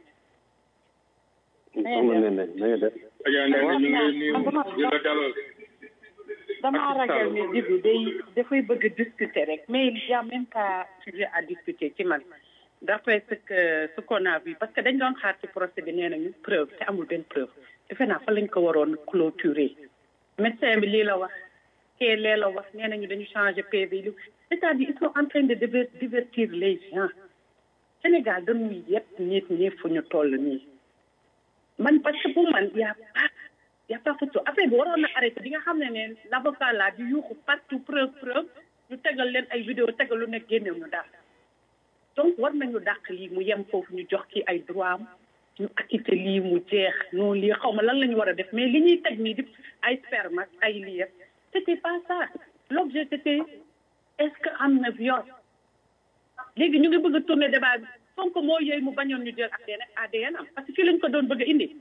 [SPEAKER 7] soxna Nene na nga def
[SPEAKER 8] Adja Ndeye ñu ngi lay nuyu di la dalal.
[SPEAKER 11] damaa ragal ne Djibi day dafay bëgg a discuter rek mais il y a même pas sujet à discuter ci man d'après ce que ce qu'on a vu parce que dañ doon xaar ci procès bi nee nañu preuve te amul benn preuve defe naa fa lañ ko waroon clôturer médecin bi lii la wax kee lee la wax nee nañu dañu changer PV li c'est-à-dire ils sont en train de diver- divertir les gens Sénégal dañuy yëpp nit ñi fu ñu toll nii man parce que pour man y a pas y a pas photo affaire bi waroon na arrêté bi nga xam ne ne l'avocat là di yuuxu partout preuve preuve ñu tegal leen ay vidéo tegal lu nekk génnew ñu daal donc war nañu dàq lii mu yem foofu ñu jox ki ay droit am ñu acquitté lii mu jeex noonu lii xaw ma lan la ñu war a def mais li ñuy teg nii di ay sperme ak ay lii yëpp c'était pas ça l'objet c'était est-ce que am na viol léegi ñu ngi bëgg a tourner débat bi Sonko moo yooyu mu bañoon ñu jël ADN ADN am parce que fii lañ ko doon bëgg a indi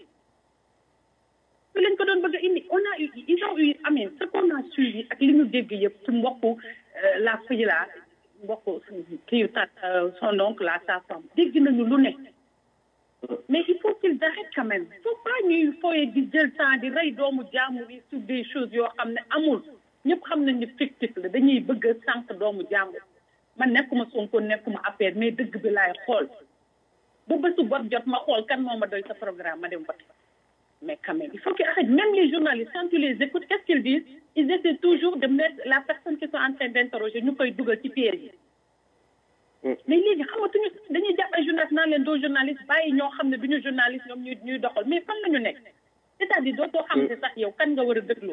[SPEAKER 11] fii lañ ko doon bëgg a indi on a eu ils ont eu amin ce qu'on a suivi ak li ñu dégg yëpp ci mbokku la fille la mbokku kii ta son oncle la sa femme dégg nañu lu ne mais il faut qu'ils arrêtent quand même il faut pas ñuy fooye di jël temps di rey doomu jàmbur yi sur des choses yoo xam ne amul ñëpp xam nañ ne fictif la dañuy bëgg a sànq doomu jàmbur man nekkuma Sonko nekkuma affaire mais dëgg bi laay xool ba bésu bot jot ma xool kan moo ma doy sa programme ma dem vote mais quand même il faut qu'ils arrêtent même les journalistes quand tu les écoutes qu'est-ce qu'ils disent ils essaient toujours de mettre la personne qui sont en train d'interroger ñu koy dugal ci piège yi mais léegi xamatuñu dañuy jàpp ay journaliste naan leen doo journaliste bàyyi ñoo xam ne duñu journaliste ñoom ñuy ñuy doxal mais fan la ñu nekk c'est-à-dire dootoo xam ne sax yow kan nga war a déglu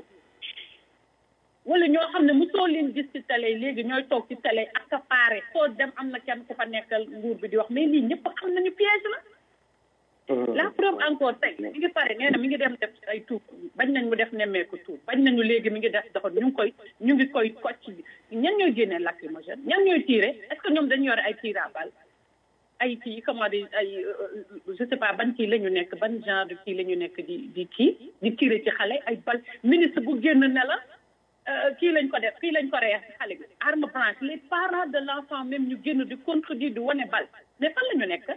[SPEAKER 11] wala ñoo xam ne mosoo leen gis ci télé léegi ñooy toog ci télé accaparé foo dem am na kenn ku fa nekkal nguur bi di wax mais lii ñëpp xam nañu piège la la preuve encore tey mi ngi pare nee na mi ngi dem def ay tuub bañ nañ mu def nemmeeku tuub bañ nañu léegi mi ngi def doxal ñu ngi koy ñu ngi koy kocc bi ñan ñooy génnee lacrymogène ñan ñooy tiire est-ce que ñoom dañu yore ay tir à balle ay kii comment dire ay je sais pas ban kii la ñu nekk ban genre de kii la ñu nekk di di kii di tiire ci xale ay bal ministre bu génn ne la kii lañ ko def kii lañ ko reex ci xale bi arme blanche les parents de l'enfant même ñu génn di contredire di wane bal mais fan la ñu nekk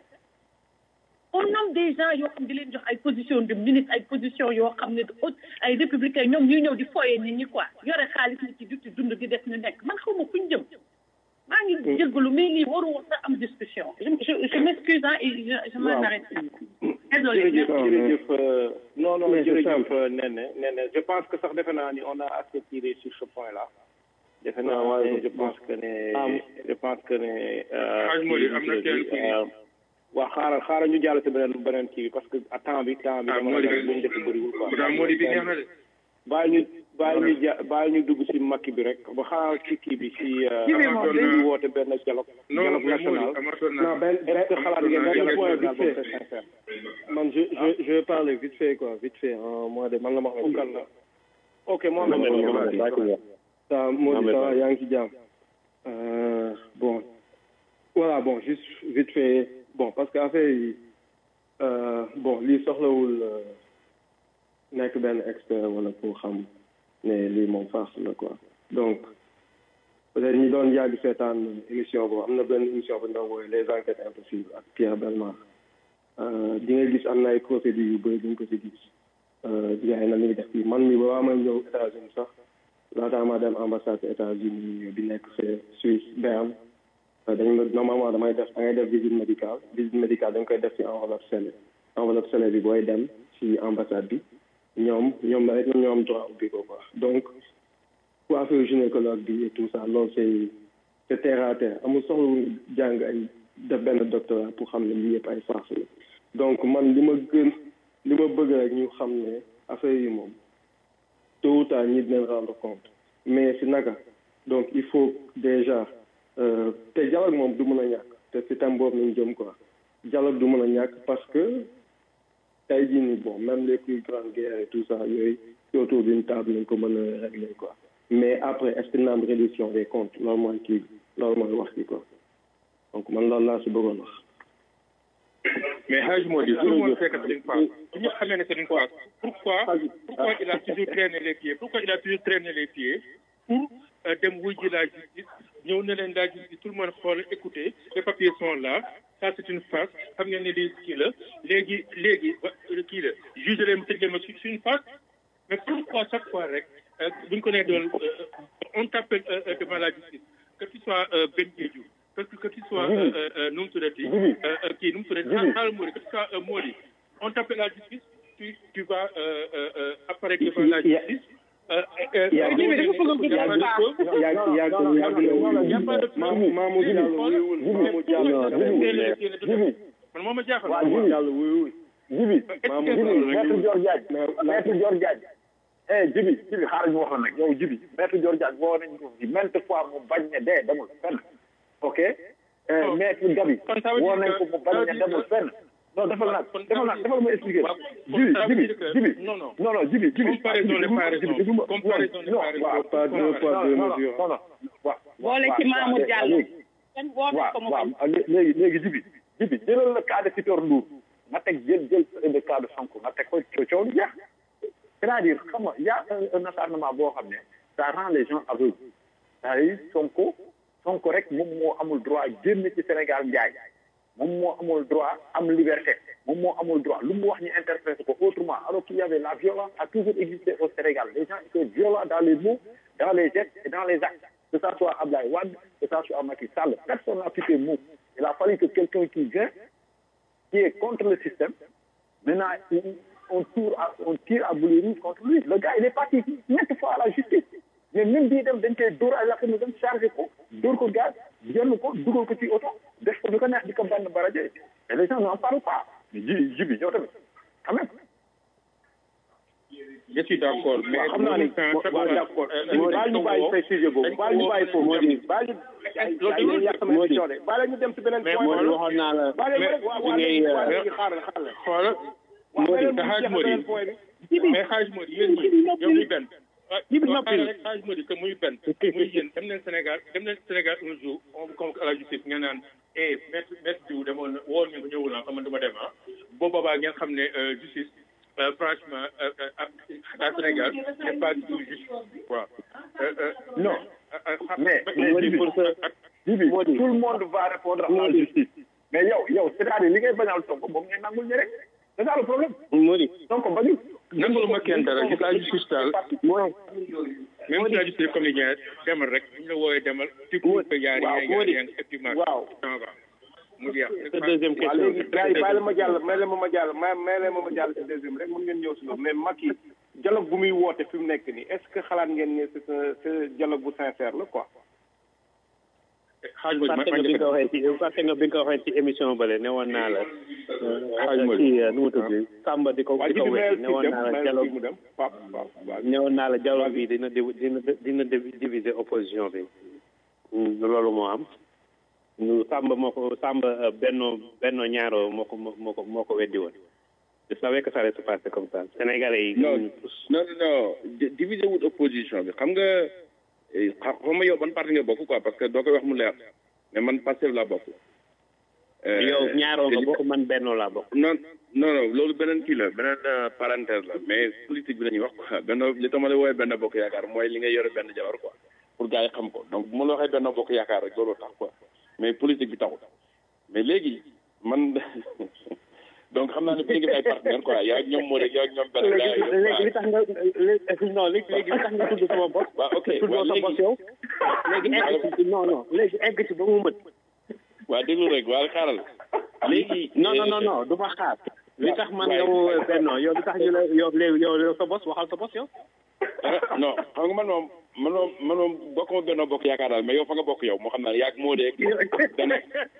[SPEAKER 11] on nomme des gens yoo xam di leen jox ay position de ministre ay position yoo xam ne haute ay républicain ñoom ñuy ñëw di foyee nit ñi quoi yore xaalis nit ci du ci dund di def ñu nekk man xaw ma fu ñu jëm maa ngi jéggalu mais lii waru woon sax am discussion je je je m'excuse hein et je je m'en arrête désolé
[SPEAKER 3] jërëjëf jërëjëf
[SPEAKER 12] non non
[SPEAKER 3] Mais c'est
[SPEAKER 12] jërëjëf
[SPEAKER 3] simple.
[SPEAKER 12] Nene Nene je pense que sax defe naa ni on a assez tiré sur ce point là defe naa
[SPEAKER 3] Ah, ouais,
[SPEAKER 12] ne je
[SPEAKER 3] bon.
[SPEAKER 12] pense que ne
[SPEAKER 3] Ah,
[SPEAKER 12] je pense que ne
[SPEAKER 8] Xaaj Mody, am na kenn ku ñu-
[SPEAKER 12] waaw xaaral xaaral ñu jàll si beneen beneen kii bi parce que à temps bi temps bi
[SPEAKER 8] ah
[SPEAKER 12] dama
[SPEAKER 8] Mody
[SPEAKER 12] la luñ def bëriwul quoi
[SPEAKER 8] pourtant Mody bi neex na de.
[SPEAKER 12] bàyyi ñu bàyyi ñu ja bàyyi ñu dugg si makki bi rek ba xaaral ci kii bi si
[SPEAKER 8] Kii bi moom
[SPEAKER 12] dañu
[SPEAKER 8] day-
[SPEAKER 12] woote benn dialogue
[SPEAKER 8] non
[SPEAKER 12] dialogue
[SPEAKER 8] mais Mody
[SPEAKER 12] national
[SPEAKER 8] amatoon
[SPEAKER 3] non
[SPEAKER 8] naa.
[SPEAKER 3] ben ben
[SPEAKER 12] est-ce que xalaat ngeen
[SPEAKER 8] amatoon
[SPEAKER 12] dialogue
[SPEAKER 3] point
[SPEAKER 12] national
[SPEAKER 3] vite
[SPEAKER 12] boobu
[SPEAKER 3] fait.
[SPEAKER 12] c'est sincère
[SPEAKER 3] man je je je vais parler vite fait quoi vite fait en moins de man la ma xam
[SPEAKER 12] Oukal la ok Mohamed Mohamed
[SPEAKER 3] ça Mody ça va yaa ngi ci jàmm Euh, bon voilà bon juste vite fait bon parce que affaire yi euh, bon lii soxlawul euh, nekk benn expert wala pour xam ne lii moom farce la quoi donc peut-être ñi doon yàgg seetaan émission boobu am na benn émission bu ñu doon woowee les enquêtes impossibles ak Pierre Belmar Euh, di nga gis am na ay procédures yu bëri duñ ko ci gis euh, gars yi na ñuy def fii man mi ba may ñëw États-Unis sax laataa ma dem ambassade États-Unis bi nekk fee Suisse Berne dañ ma normalement damay def da ngay def visite médicale visite médicale dañ koy def ci enveloppe scellée enveloppe scellée bi booy dem ci ambassade bi ñoom ñoom rek ñoom ñoo am droit ubbi ko quoi donc coiffure gynécologue bi et tout ça loolu c'est c'est terre à terre amul soxla wu jàng ay def benn doctorat pour xam ne lii yëpp ay farce la donc man li ma gën li ma bëgg rek ñu xam ne affaire yi moom tôt ou tard ñi dinañ rendre compte mais si naka donc il faut déjà euh, te dialogue moom du mën a ñàkk te si tam boobu nañ jëm quoi dialogue du mën a ñàkk parce que tey jii nii bon même les plus grandes guerres et tout ça yooyu autour d'une table nañ ko mën a régler quoi mais après est ce que dina am réduction des comptes loolu mooy kii loolu mooy wax bi quoi donc man loolu laa si bëggoon wax
[SPEAKER 8] mais Hadj Modi tout le monde sait que c'est une farce bu ñu xamee ne c'est une farce pourquoi pourquoi il a toujours traîné les pieds pourquoi il a toujours traîné les pieds pour dem wuy ji la justice ñëw ne leen la justice tout le monde xool écoutez les papiers sont là ça c'est une farce xam ngeen ne lii kii la léegi léegi kii la juge leen tëj leen ma c'est une farce mais pourquoi chaque fois rek bu ñu ko nee doon on t'appelle devant la justice que tu sois Ben Diédhiou que que tu sois nu mu tuddati kii nu mu tuddati xaaral Mody que tu sois Mody on t'appelle la justice tu tu vas apparaître devant la justice man moo ma jaaxal
[SPEAKER 2] jibi jibi maître Dior Diagne maître Dior Diagne eh jibi jibi xaaral ñu wax la nag yow jibi maître Dior Diagne woo nañ ko fi maintes fois mu bañ ne dee demul fenn ok maître Gabi woo nañ ko mu bañ ne demul fenn non defal naa defal naa defal ma expliquer jibi jibi jibi non non non jibi jibi
[SPEAKER 8] comparaison n'est pas raison comparaison n'est pas raison
[SPEAKER 3] pas deux poids deux mesures
[SPEAKER 2] non non waaw
[SPEAKER 11] boole ci Mamour Diallo kenn woo na ko mu bañ
[SPEAKER 2] léegi léegi jibi jibi jëlal le cas de Sitor Ndour nga teg jël jël le cas de Sonko nga teg ko coow lu jeex c'est-à-dire xam nga y a un acharnement boo xam ne ça rend les gens aveugles c'est-à-dire Sonko Sonko rek moom moo amul droit génn ci Sénégal njaay moom moo amul droit am liberté moom moo amul droit lu mu wax ñu interpréter ko autrement alors qu'il y avait la violence a toujours existé au Sénégal les gens étaient violents dans les mots dans les gestes et dans les actes que ça soit Abdoulaye Wade que ça soit Macky Sall personne n'a pu ces mots il a fallu que quelqu'un qui vient qui est contre le système maintenant on tire à on tire à boulet rouge contre lui le gars il est parti maintes fois à la justice mais même bii dem dañ koy dóor ay lakk ñu dem chargé ko dóor ko gaz jënd ko dugal ko ci oto def ko du ko neex di ko benn baraje et les gens n'en parlent pas mais ji ji bi yow tamit quand même
[SPEAKER 8] je suis d'accord mais
[SPEAKER 12] xam naa ni waaw d'accord baal ñu bàyyi say sujet boobu baal ñu bàyyi foofu moo di baal ñu yàq sama émission de baal ñu dem si beneen point
[SPEAKER 7] moo di waxoon naa la
[SPEAKER 12] baal ñu rek waa waa léegi xaaral xaaral
[SPEAKER 8] xoolal Mody te xaaj Mody mais xaaj Mody yéen ñi yow muy benn
[SPEAKER 7] Jibi noppi
[SPEAKER 8] rek xaaj Mody que muy benn muy yéen dem leen Sénégal dem leen Sénégal un jour on vous convoque à la justice ngeen naan eh maître maître diw demoon na woon ngeen ko ñëwul naa xam man dama dem ah boo boobaa ngeen xam ne justice franchement à Sénégal c'est pas du tout juste waaw
[SPEAKER 2] non mais mais Jibi Jibi tout le monde va répondre à la justice mais yow yow c'est-à-dire li ngay bañal Sonko moom ngeen nangul ñi rek c'est ça le problème
[SPEAKER 7] Mody
[SPEAKER 2] Sonko bañul
[SPEAKER 8] nangul ma kenn dara gis la justice daal même si la justice comédien demal rek bu ñu la wooyee demal tu peux que yaari yaari yaari effectivement
[SPEAKER 12] waaw
[SPEAKER 8] mu jeex
[SPEAKER 7] sa deuxième
[SPEAKER 12] waaw
[SPEAKER 7] question
[SPEAKER 12] léegi gars yi bàyyi la ma jàll may la ma ma jàll may may la ma ma jàll si deuxième rek mun ngeen ñëw si loolu mais Macky dialogue bu muy woote fi mu nekk nii est ce que xalaat ngeen ne c'est un c'est dialogue bu sincère la quoi
[SPEAKER 8] xaaj Mody
[SPEAKER 7] fàtte nga bi nga ko waxee ci fàtte nga bi nga ko waxee ci émission bële ne woon naa la ci nu mu tudd Samba di ko
[SPEAKER 12] waa
[SPEAKER 7] di
[SPEAKER 12] ji
[SPEAKER 7] ko
[SPEAKER 12] di
[SPEAKER 7] wéy
[SPEAKER 12] mayel
[SPEAKER 7] ne
[SPEAKER 12] fii
[SPEAKER 7] woon
[SPEAKER 12] dem
[SPEAKER 7] naa la
[SPEAKER 12] mayel
[SPEAKER 7] dialogue
[SPEAKER 12] fii mu dem pap pap waaw
[SPEAKER 7] ne woon naa la dialogue bi dina div- dina dina diviser opposition bi loolu moo am ñu Samba moo ko Samba benno benno ñaaro moo ko moo ko moo ko weddi woon je savais que ça allait se passer comme ça sénégalais yi
[SPEAKER 10] non
[SPEAKER 7] ñu tous
[SPEAKER 10] non non di- diviser wut opposition bi xam nga eh, xa- xam nga yow ban parti nga bokk quoi parce que doo koy wax mu leer mais man Pastef laa bokk. Euh,
[SPEAKER 7] yow ñaaroo nga
[SPEAKER 10] te li-
[SPEAKER 7] bokk man benno laa bokk
[SPEAKER 10] non non non loolu beneen kii la beneen euh, parenthèse la mais politique bi la ñuy wax quoi benn li tax ma la woowee benn bokk yaakaar mooy li nga yore benn jabar quoi pour gars yi xam ko donc bu ma la waxee benn bokk yaakaar rek looloo tax quoi mais politique bi taxul mais léegi man donc xam naa ne bu ñu ngi ay partenaire quoi yaa ñoom moo rek yaa ñoom benn gars yi
[SPEAKER 7] léegi li tax nga léegi non léegi léegi li tax nga tudd sama bopp
[SPEAKER 10] waaw ok
[SPEAKER 7] tuddoo
[SPEAKER 10] waaw
[SPEAKER 7] sa
[SPEAKER 10] léegi
[SPEAKER 7] bopp yow léegi egg ci non non léegi egg ci ba mu mët
[SPEAKER 10] waa déglu rek waa xaaral léegi
[SPEAKER 7] non non non non du ma xaar li tax man nga woo benno yow li tax ñu la yow léegi yow yow sa bos waxal sa bos yow
[SPEAKER 10] non xam nga man moom man moom man moom bokk ma benn bokk yaakaar daal mais yow fa nga bokk yow moo xam naa yaag moo dee dana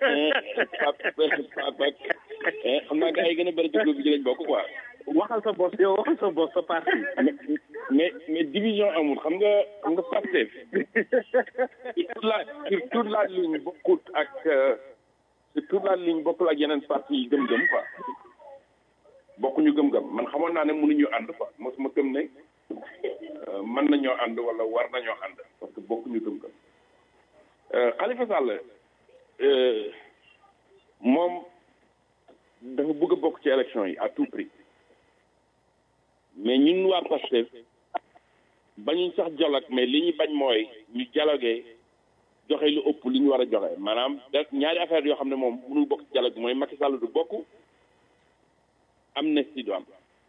[SPEAKER 10] pap ak xam naa gars yi gën a bëri déglu bi ci lañ bokk quoi
[SPEAKER 7] waxal sa bos yow waxal sa bos sa parti
[SPEAKER 10] mais mais division amul xam nga xam nga Pastef sur la sur toute la ligne bokkut ak euh, sur toute la ligne bokkul ak yeneen parti yi gëm-gëm quoi bokkuñu gëm-gëm man xamoon naa ne mënuñu ànd quoi mos ma gëm ne
[SPEAKER 12] mën nañoo ànd wala war nañoo ànd parce que bokkuñu gëm-gëm Khalifa Sall moom dafa bëgg a bokk ci élection yi à tout prix mais ñun waa Pastef bañuñ sax dialogue mais li ñu bañ mooy ñu dialogué joxe lu ëpp li ñu war a joxe maanaam da ñaari affaire yoo xam ne moom mënul bokk ci dialogue mooy Macky Sall du bokk amnistie du am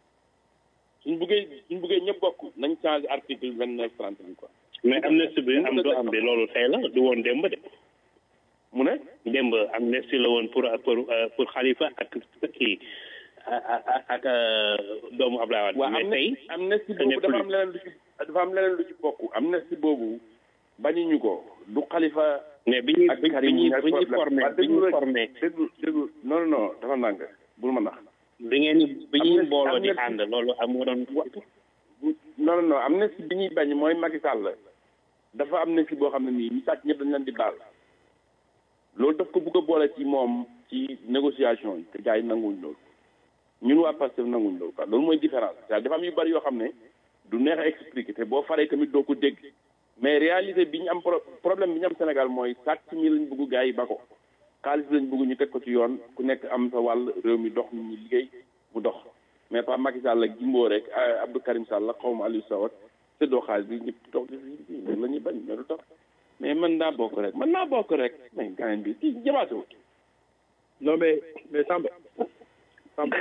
[SPEAKER 12] suñ bëggee suñ bëggee ñëpp bokk nañ changé article vingt neuf trente bi quoi.
[SPEAKER 7] mais amnistie bi am du am bi loolu tey la du woon démb de.
[SPEAKER 12] mu ne.
[SPEAKER 7] démb amnistie la woon pour pour pour Khalifa ak kii ak ak doomu Abdoulaye Wade.
[SPEAKER 12] waaw
[SPEAKER 7] mais tey
[SPEAKER 12] amnistie boobu dafa am leneen lu ci dafa am leneen lu ci bokk amnistie boobu bañuñu ko du Khalifa.
[SPEAKER 7] mais bi ñuy bi ñuy bi ñuy formé bi ñuy formé.
[SPEAKER 12] déglu déglu non non dafa nang bul ma nax.
[SPEAKER 7] bi ngeen bi ñuy mbooloo di ànd loolu am nga doon.
[SPEAKER 12] non non amnistie bi ñuy bañ mooy Macky Sall dafa amnistie boo xam ne nii ñu sàcc ñëpp dañ leen di baal loolu daf ko bugg a boole ci moom ci négociation yi te gars yi nanguwuñ loolu ñun waa Pastef nanguwuñ loolu quoi loolu mooy différence c'est dafa am yu bari yoo xam ne du neex a expliquer te boo faree tamit doo ko dégg mais réalité bi ñu am problème bi ñu am Sénégal mooy sàcc mi lañ bëgg gars yi ba ko xaalis lañ bëgg ñu teg ko ci yoon ku nekk am sa wàll réew mi dox ñu liggéey mu dox mais pas Macky Sall ak Jimbo rek Abdou Karim Sall la xaw ma Aliou Sow ak séddoo xaalis bi ñëpp toog di loolu la ñuy bañ mais du tax mais mën naa bokk rek mën naa bokk rek mais gaañ bi kii jamaatewul
[SPEAKER 9] non mais mais Samba Samba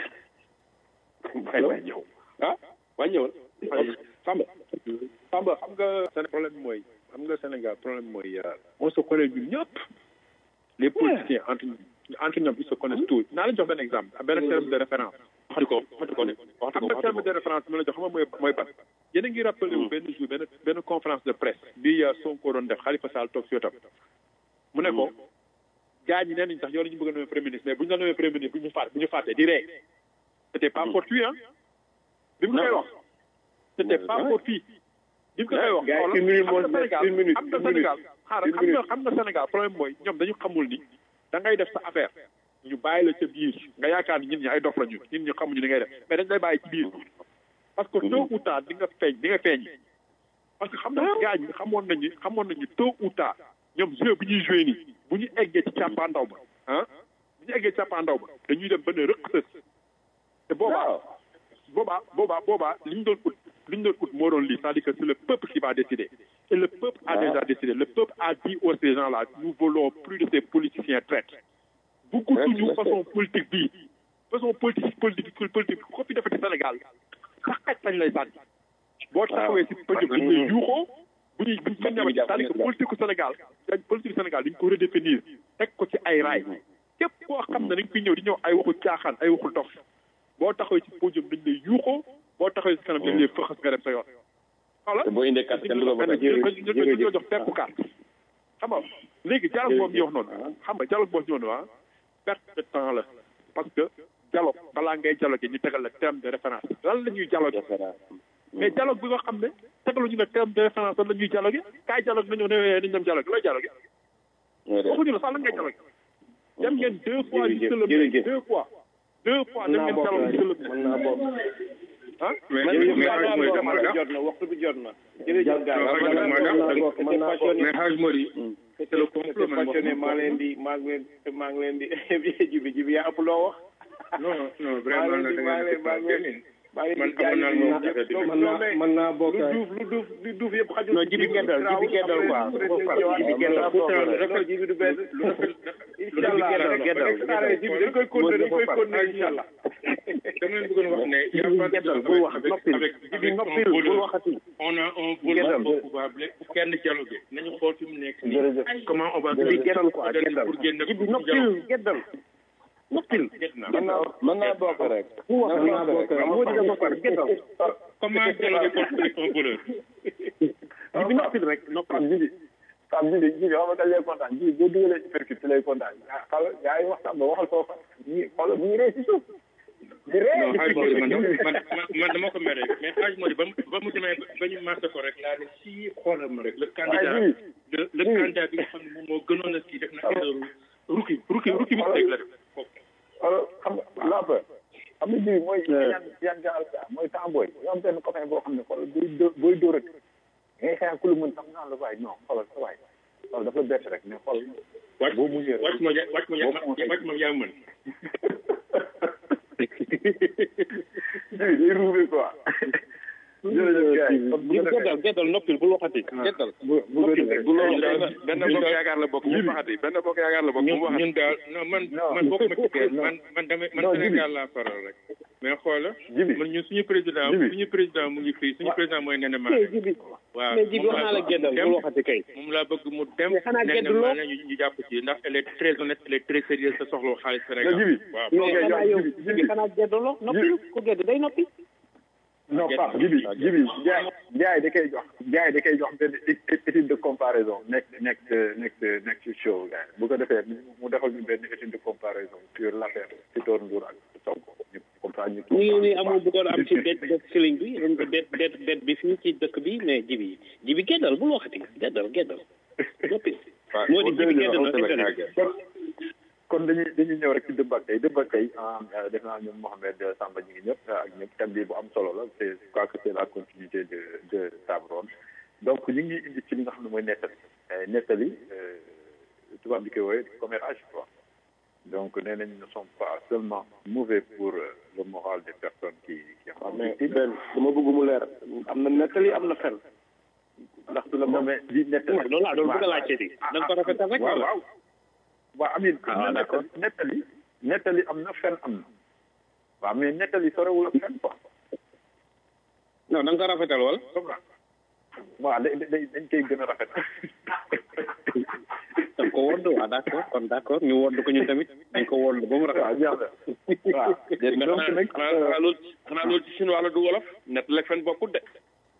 [SPEAKER 12] waay waay ñëw ah waay ñëwal
[SPEAKER 9] Samba Samba xam nga seen problème bi mooy xam nga Sénégal problème bi mooy on se connaît ñun ñëpp les politiciens entre entre ñoom ils se connaissent tous naa la jox benn exemple benn terme de référence
[SPEAKER 12] waxtu ko waxtu ko
[SPEAKER 9] xam nga terme de référence bi ma la jox xam nga mooy mooy ban yéen a ngi rappelé wu benn jour benn benn conférence de presse bi Sonko doon def Khalifa Sall toog si wetam mu ne ko gars ñi nee nañ sax yow la ñu bëgg a nommer premier ministre mais bu ñu la nommer premier ministre bu ñu fàtte bu ñu fàtte di ree c'était pas fortuit hein bi mu koy wax c'était pas fortuit bi mu koy wax
[SPEAKER 12] une minute moo
[SPEAKER 9] xam nga Sénégal
[SPEAKER 12] une minute
[SPEAKER 9] xam nga Sénégal xaaral xam nga xam nga Sénégal problème mooy ñoom dañu xamul ni da ngay def sa affaire ñu bàyyi la ca biir nga yaakaar ni ñun ñi ay dof la ñu ñun ñu xamuñu ni ngay def mais dañ lay bàyyi ci biir parce que tôt ou tard di nga feeñ di nga feeñ parce que xam na gars ñi xamoon nañu xamoon nañu tôt ou tard ñoom jeu bi ñuy joué nii bu ñu eggee ci càppaandaw ba ah bu ñu eggee ci càppaandaw ba dañuy dem ba ne rëq sës te boobaa boobaa boobaa boobaa li ñu doon ut li ñu doon ut moo doon lii c'est-à-dire que c'est le peuple qui va décider et le peuple a déjà décidé le peuple a dit aux ces gens là nous voulons plus de ces politiciens traites bëggatuñu façon politique bii façon politique politique politique ko fi defati Sénégal sax xaj lañ lay sànni boo taxawee si pëjëm bu ñuy yuuxoo bu ñuy bu ñu ñëwee c'est-à-dire que politique Sénégal politique Sénégal dañ ko redéfinir teg ko ci ay raay képp koo xam ne dañ fi ñëw di ñëw ay waxu caaxaan ay waxu dox boo taxawee ci podium dañ lay yuuxoo boo taxawee si kanam dañ lay fëxas nga dem sa yoon voilà
[SPEAKER 12] boo indee carte kenn du ko voté
[SPEAKER 9] ñu jox tekku carte xam nga léegi dialogue boobu ñu wax noonu xam nga dialogue boobu ñu wax noonu perte de temps la parce que dialogue balaa ngay dialogue ñu tegal la terme de référence lan la ñuy dialogue mais dialogue bi nga xam ne tegaluñu la terme de référence lan la ñuy dialogue kaay dialogue nañoo ne nañ dem dialogue looy dialogue waxuñu la sax lan ngay dialogue dem ngeen deux fois ñu sëlëm deux fois deux fois dem ngeen dialogue ñu sëlëm ah
[SPEAKER 10] mais mais
[SPEAKER 12] jot na waxtu bi jot na jërëjëf gars
[SPEAKER 10] mais Haj Mori c'est le complot man
[SPEAKER 12] passionné maa leen di maa ngi leen maa ngi leen di jibi jibi yaa ëpp loo wax
[SPEAKER 10] non non vraiment
[SPEAKER 12] maa leen di maa leen maa leen maa leen
[SPEAKER 10] man
[SPEAKER 12] di
[SPEAKER 10] amoon naa moom affaire bi
[SPEAKER 3] mën naa mën naa bokk
[SPEAKER 12] lu duuf lu duuf lu duuf yëpp xajul
[SPEAKER 7] non jibi geddal jibi geddal quoi jibi geddal
[SPEAKER 12] pourtant jibi du benn
[SPEAKER 10] lu rafet
[SPEAKER 12] incha allah
[SPEAKER 7] geddal
[SPEAKER 12] jibi dañ koy continuer dañ koy continuer incha allah
[SPEAKER 10] dama leen bëggoon wax ne y a pas de
[SPEAKER 7] geddal bul wax noppil jibi noppil bul waxati
[SPEAKER 10] on a un voleur au pouvoir kenn dialogue nañu xool fi mu nekk nii comment on va
[SPEAKER 7] jibi geddal quoi geddal
[SPEAKER 10] pour génn
[SPEAKER 7] jibi noppil geddal noppil
[SPEAKER 3] mën naa mën naa bokk rek
[SPEAKER 7] mën naa bokk rek moo di dafa far geddal
[SPEAKER 10] comment dialogue contre un voleur
[SPEAKER 7] jibi noppil rek noppil
[SPEAKER 3] jibi Pape Jibi Jibi xam nga dañ lay kontaan Jibi boo dugalee ci percute ci lay kontaan ah xala yaa ngi waxtaan ba waxal foofa ñi xoolal bu ñu ree ci suuf di ree
[SPEAKER 10] non Haj Mori man man man dama ko mere mais Haj Mori ba mu ba mu demee ba ñu marché ko rek laa ne si xoolal ma rek le candidat le le candidat bi nga xam ne moom moo gënoon a kii def na affaire rukki rukki rukki mu teg la def
[SPEAKER 3] xoolal xam nga lapa
[SPEAKER 2] xam nga jibi mooy yan yan gaal ga mooy temps booy yoo am benn copain boo xam ne xoolal booy dó booy dóor rek ngay xeex ku lu mën sax naan la waay non xoolal sa waay xoolal dafa bett rek mais xool
[SPEAKER 8] wàcc
[SPEAKER 2] boo muñee rek
[SPEAKER 8] wàcc ma ja- wàcc ma ja- wàcc ma yaa mën
[SPEAKER 2] jibi day ruube quoi jërëjëf gars yi kon bu ko defee
[SPEAKER 7] geddal geddal noppil bul waxati geddal
[SPEAKER 2] bu bu ko defee
[SPEAKER 12] bu loolu benn bokk yaakaar la bokk bu mu waxati benn bokk yaakaar la bokk bu
[SPEAKER 8] ñun
[SPEAKER 12] mu waxati
[SPEAKER 8] ñun daal non man man bokk ma ci kees man man damay man
[SPEAKER 2] Non, Jibi.
[SPEAKER 8] Sénégal laa faral rek mais xoola
[SPEAKER 2] Jibi.
[SPEAKER 8] man ñun suñu président
[SPEAKER 2] Jibi.
[SPEAKER 8] suñu président mu ngi fii suñu président mooy Nene Mané
[SPEAKER 7] jibi
[SPEAKER 8] waaw
[SPEAKER 7] mais jibi
[SPEAKER 8] moom
[SPEAKER 7] wax naa la
[SPEAKER 8] laa
[SPEAKER 7] geddal
[SPEAKER 8] dem
[SPEAKER 7] bul waxati kay
[SPEAKER 8] moom laa bëgg mu dem
[SPEAKER 7] Mais xanaa
[SPEAKER 8] Nene
[SPEAKER 7] gedduloo?
[SPEAKER 8] Mané ñu ñu jàpp ci ndax elle est très honnête elle est très sérieuse te soxla xaalis Sénégal
[SPEAKER 2] Jibi.
[SPEAKER 8] waaw
[SPEAKER 7] mais
[SPEAKER 2] Ok,
[SPEAKER 7] xanaa
[SPEAKER 2] yow,
[SPEAKER 7] yow
[SPEAKER 2] Jibi,
[SPEAKER 7] jibi xanaa geddaloo noppil ku gedd day noppi
[SPEAKER 2] non Pape jibi jibi jaay jaay da koy jox jaay da koy jox benn é- étude de comparaison nekk nekk nekk nekk ci show gars yi bu ko defee mu defal ñu benn étude de comparaison sur l' affaire Sitor Ndour ak Sonko ñu comme ça ñu
[SPEAKER 7] ñu ngi nii amul bëggoon am ci det det siliñ bi det det det bi fii ci dëkk bi mais jibi jibi geddal bul waxati geddal geddal noppil moo di jibi gedd na internet
[SPEAKER 2] kon kon dañuy dañuy ñëw rek ci dëbb ak tey dëbb ak tey def naa ñoom Mohamed Samba ñu ngi ñëpp ak ñëpp thème bi bu am solo la c'est je crois que c'est la continuité de de table ronde donc ñu ngi indi ci li nga xam ne mooy nettali nettali tubaab di koy wooye commérage quoi donc nee nañ ne sont pas seulement mauvais pour euh, le moral des personnes qui qui en
[SPEAKER 3] mais
[SPEAKER 2] victime
[SPEAKER 3] benn dama bëgg mu leer am na nettali am na fen ndax du la
[SPEAKER 2] non mais di nettali
[SPEAKER 7] loolu laa doon bëgg a laajte di da nga ko rafetal rek
[SPEAKER 2] waaw
[SPEAKER 7] wala
[SPEAKER 2] waaw waaw amin
[SPEAKER 7] Ah, d'accord.
[SPEAKER 2] nettali nettali am na fen am na waaw mais nettali sorewul ak fen quoi
[SPEAKER 7] non da nga ko rafetal wala
[SPEAKER 2] waaw da da dañ koy gën a rafet
[SPEAKER 7] da nga ko wodd waaw d' accord kon d' accord ñu wodd ko ñun tamit dañ ko wodd ba mu rafet
[SPEAKER 2] waaw jeex na waaw
[SPEAKER 12] déet mais
[SPEAKER 2] donc
[SPEAKER 12] xanaa
[SPEAKER 2] nag
[SPEAKER 12] xanaa xanaa loolu xanaa loolu ci chinois la du wolof net la fen bokkut de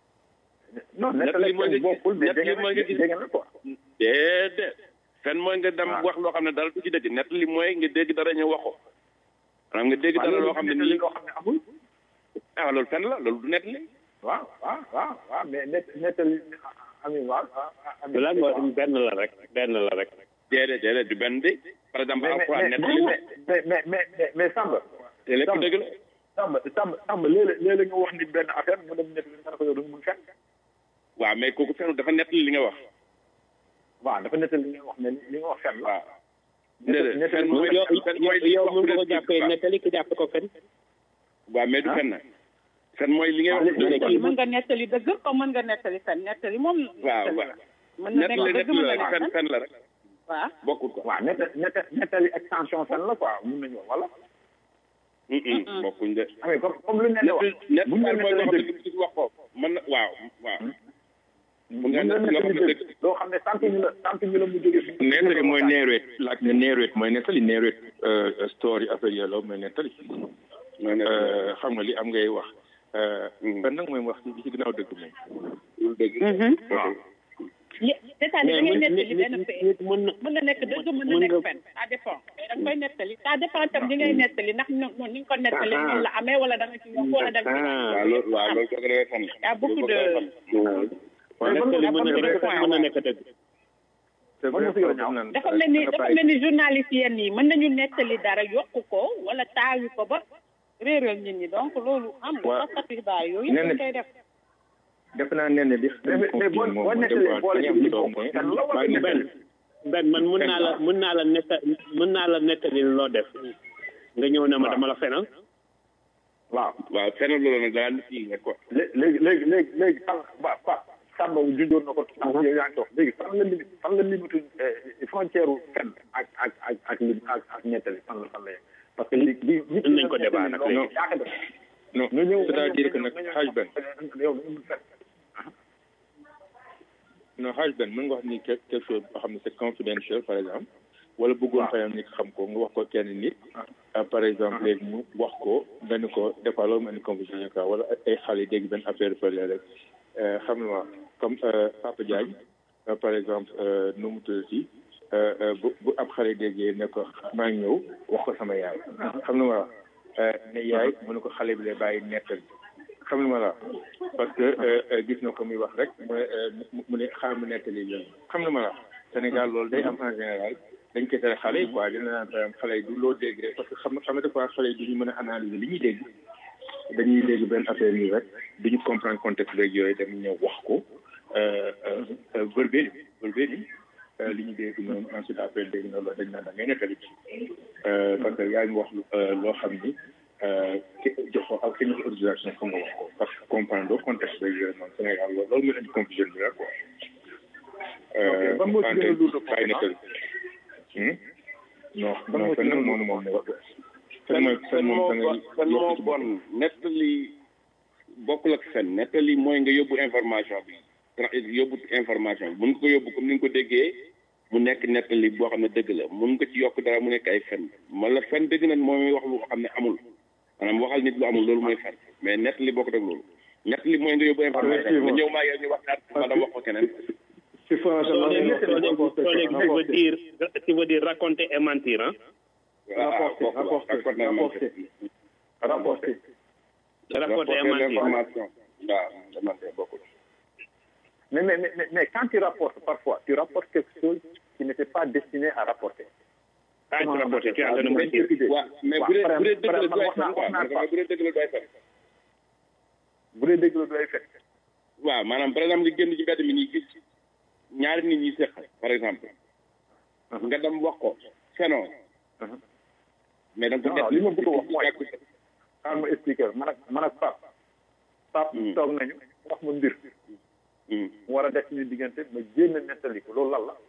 [SPEAKER 2] non
[SPEAKER 12] nettali
[SPEAKER 2] nettali
[SPEAKER 12] mooy nga
[SPEAKER 2] fen bokkul mais
[SPEAKER 12] nettali
[SPEAKER 2] dégg
[SPEAKER 12] mooy nga
[SPEAKER 2] na
[SPEAKER 12] gis
[SPEAKER 2] dégg na quoi
[SPEAKER 12] déedéet fen mooy nga dem
[SPEAKER 2] waaw.
[SPEAKER 12] wax loo xam ne dara du ci dëgg nettali mooy nga dégg dara ñu wax ko maanaam nga dégg dara loo xam ne nii
[SPEAKER 2] loo xam ne amul
[SPEAKER 12] ah loolu fen la loolu du nettali
[SPEAKER 2] waaw waaw waaw waaw mais net nettali amin waaw amin
[SPEAKER 7] lan moo benn la rek benn la rek
[SPEAKER 12] déedéet déedéet du benn de par exemple
[SPEAKER 2] mais
[SPEAKER 12] alxuraan
[SPEAKER 2] mais
[SPEAKER 12] nettali la
[SPEAKER 2] mais mais mais mais mais Samba
[SPEAKER 12] te lépp
[SPEAKER 2] Samba.
[SPEAKER 12] dëgg la
[SPEAKER 2] Samba Samba Samba léeg-léeg léeg-léeg nga wax nit benn affaire mu dem nettali nga ne ko yow da nga mun fen
[SPEAKER 12] waaw mais kooku fenu dafa nettali li nga wax
[SPEAKER 2] waaw dafa nettali li nga wax mais li nga wax fen la
[SPEAKER 12] waaw déedéet fen mooy
[SPEAKER 7] yow
[SPEAKER 12] fen mooy li
[SPEAKER 7] yow
[SPEAKER 12] wax
[SPEAKER 7] mun nga ko
[SPEAKER 12] peut-être
[SPEAKER 7] jàppee
[SPEAKER 12] waaw.
[SPEAKER 7] nettali ki jàpp ko fen
[SPEAKER 12] waaw mais du
[SPEAKER 2] Ah.
[SPEAKER 12] fen na fen mooy li ngay wax
[SPEAKER 2] léegi-
[SPEAKER 12] dëgg
[SPEAKER 11] kii mën nga nettali dëgg comme mën nga nettali fen nettali moom
[SPEAKER 12] waaw
[SPEAKER 11] nettali
[SPEAKER 12] waaw
[SPEAKER 11] la. mën na
[SPEAKER 12] nettali
[SPEAKER 11] nekk dëgg mën
[SPEAKER 12] nettali
[SPEAKER 11] na
[SPEAKER 12] la fen
[SPEAKER 11] nekk fen
[SPEAKER 12] fen la rek
[SPEAKER 11] waaw
[SPEAKER 12] bokkut ko
[SPEAKER 2] waaw nett nett nettali extension fen la quoi mun nañu wax wala
[SPEAKER 12] Mm-mm, bokkuñ de
[SPEAKER 2] ah mais comme comme lu ne la wax
[SPEAKER 12] net
[SPEAKER 2] bu ñu la
[SPEAKER 12] mooy
[SPEAKER 2] nettali
[SPEAKER 12] wax
[SPEAKER 2] dëgg
[SPEAKER 12] dëgg gis wax ko mën na waaw waaw
[SPEAKER 2] bu
[SPEAKER 12] nga
[SPEAKER 2] ñu la
[SPEAKER 12] nekk loo xam
[SPEAKER 2] nettali
[SPEAKER 12] ne
[SPEAKER 2] dëgg loo xam ne sant ñu la sant ñu la mu jóge fi
[SPEAKER 8] nettali mooy neereet laaj ne neereet mooy nettali neereet story affaire yooyu la mooy nettali
[SPEAKER 12] mooy net
[SPEAKER 8] Euh, xam nga li am ngay wax ben nag mooy wax ci ci ginnaaw dëgg moom
[SPEAKER 12] lu dëgg
[SPEAKER 2] waaw
[SPEAKER 11] c'est-à-dire da ngay nettali benn fait
[SPEAKER 7] nit mën na
[SPEAKER 11] mën na nekk dëgg mën na
[SPEAKER 7] mën
[SPEAKER 11] nekk
[SPEAKER 7] nga-
[SPEAKER 11] fen ça dépend da nga koy nettali ça dépend tam li ngay nettali ndax ño- ño- ni nga ko nettali noonu la amee wala da nga ci yokk wala da nga ci
[SPEAKER 12] waaw loolu waaw loolu kooku dafay fen
[SPEAKER 11] y a beaucoup de
[SPEAKER 7] waaw nettali mën na nekk fen mën na nekk dëgg
[SPEAKER 8] c'est
[SPEAKER 2] Mën na si yow ñaaw.
[SPEAKER 11] dafa mel ni dafa mel ni journaliste yenn yi mën nañu nettali dara yokk ko wala taawi ko ba réeral nit ñi donc loolu am nga
[SPEAKER 8] Waaw.
[SPEAKER 11] taskatu xibaar yooyu
[SPEAKER 8] Nee na-
[SPEAKER 11] dañ koy def
[SPEAKER 8] def naa ne ne li
[SPEAKER 2] mais mais mais boo boo nettalee boole ci li bokk fen la wala
[SPEAKER 7] benn
[SPEAKER 2] nettali
[SPEAKER 7] benn man mën naa la mën naa la netta mën naa la nettali loo def nga ñëw ne ma dama la fenal
[SPEAKER 2] waaw
[SPEAKER 12] waaw fen loolu nag daa nit yi rek quoi
[SPEAKER 2] lé- léegi léegi léegi léegi fan ba ba Samba junjoon na ko sànq yow yaa ngi toog léegi fan la limite fan la limite frontière u fen ak ak ak ak lim ak ak ñettali fan la fan la yem parce que li li nit
[SPEAKER 7] Mën nañ ko débat nag léegi.
[SPEAKER 2] yaa ko def
[SPEAKER 8] non
[SPEAKER 2] nga ñëw
[SPEAKER 8] c'est-à-dire que nag xaaj benn
[SPEAKER 2] yow da nga mun fen
[SPEAKER 8] non xaaj benn mën nga wax ni quelque quelque chose boo xam ne c'est confidentiel par exemple wala bëggoon par exemple nit xam ko nga wax ko kenn nit ah, par exemple léegi mu wax ko nga ni ko des fois loolu mel ni confusion quoi wala ay xale dégg benn affaire fële rek euh, xam nga ma comme euh, Papa Diagne euh, par exemple euh, nu mu tuddati euh, euh, bu bu ab xale déggee ne ko maa ngi ñëw wax ko sama yaay xam nga ma euh, ne yaay mu ne ko xale bi lay bàyyi nettal xam nga ma la parce que euh, euh, gis na ko muy wax rek mu ne euh, mu- mu ne xaar mu nettali leen xam nga ma la Sénégal loolu day am en général
[SPEAKER 9] dañ koy tere xale yi quoi dina naan par exemple xale yi du loo dégg rek parce que xam xam nga des fois xale yi du ñu mën a analyser li ñuy dégg dañuy dégg benn affaire nii rek duñu comprendre contexte rek yooyu dem ñëw wax ko verbé verbé ni li ñu dégg noonu ensuite après dégg na loolu dañ naan da ngay nettali parce que yaa ngi wax loo xam ni joxo ak ki ñu autorisation fa nga wax ko parce que comprendre doo contexte rek yooyu noonu Sénégal loolu loolu mooy indi confusion bi rek quoi
[SPEAKER 2] ban moo ci gën a lourd
[SPEAKER 9] bàyyi nettali non non fen nag moom moom fen mooy fen moom da ngay
[SPEAKER 12] fen moo bon nettali bokkul ak fen nettali mooy nga yóbbu information bi yóbbu information bi mun nga ko yóbbu comme ni nga ko déggee mu nekk nettali boo xam ne dëgg la mun nga ci yokk dara mu nekk ay fen wala fen dëgg nag mooy wax lu xam ne amul maanaam waxal nit lu amul loolu mooy fen mais nettali bokkut ak loolu nettali mooy nga yóbbu information nga ñëw maa yow ñu waxtaan wala wax ko keneen
[SPEAKER 3] si français
[SPEAKER 7] tu veux dire tu veux dire raconter et mentir hein
[SPEAKER 3] rapporter rapporter rapporter rapporter
[SPEAKER 7] rapporter et mentir
[SPEAKER 12] waaw mentir bokkul
[SPEAKER 2] Mais, mais, mais, mais, quand tu rapportes parfois, tu rapportes quelque chose qui n'était pas destiné à rapporter.
[SPEAKER 7] Ah, tu rapportes, tu as le
[SPEAKER 12] mais bu dee bu dee dëgg la doy fen quoi bu dee dëgg la doy fen
[SPEAKER 2] bu dee dëgg la doy fen
[SPEAKER 12] waaw maanaam par exemple nga génn ci mbedd mi nii gis ñaari nit ñi seq par exemple nga dem wax ko fenoo mais da nga ko
[SPEAKER 2] li ma bëgg a wax mooy xaar ma expliquer man ak man ak Pape Pape toog nañu wax ma mbir mu war a def suñu diggante ma jéem a nettali ko loolu lan la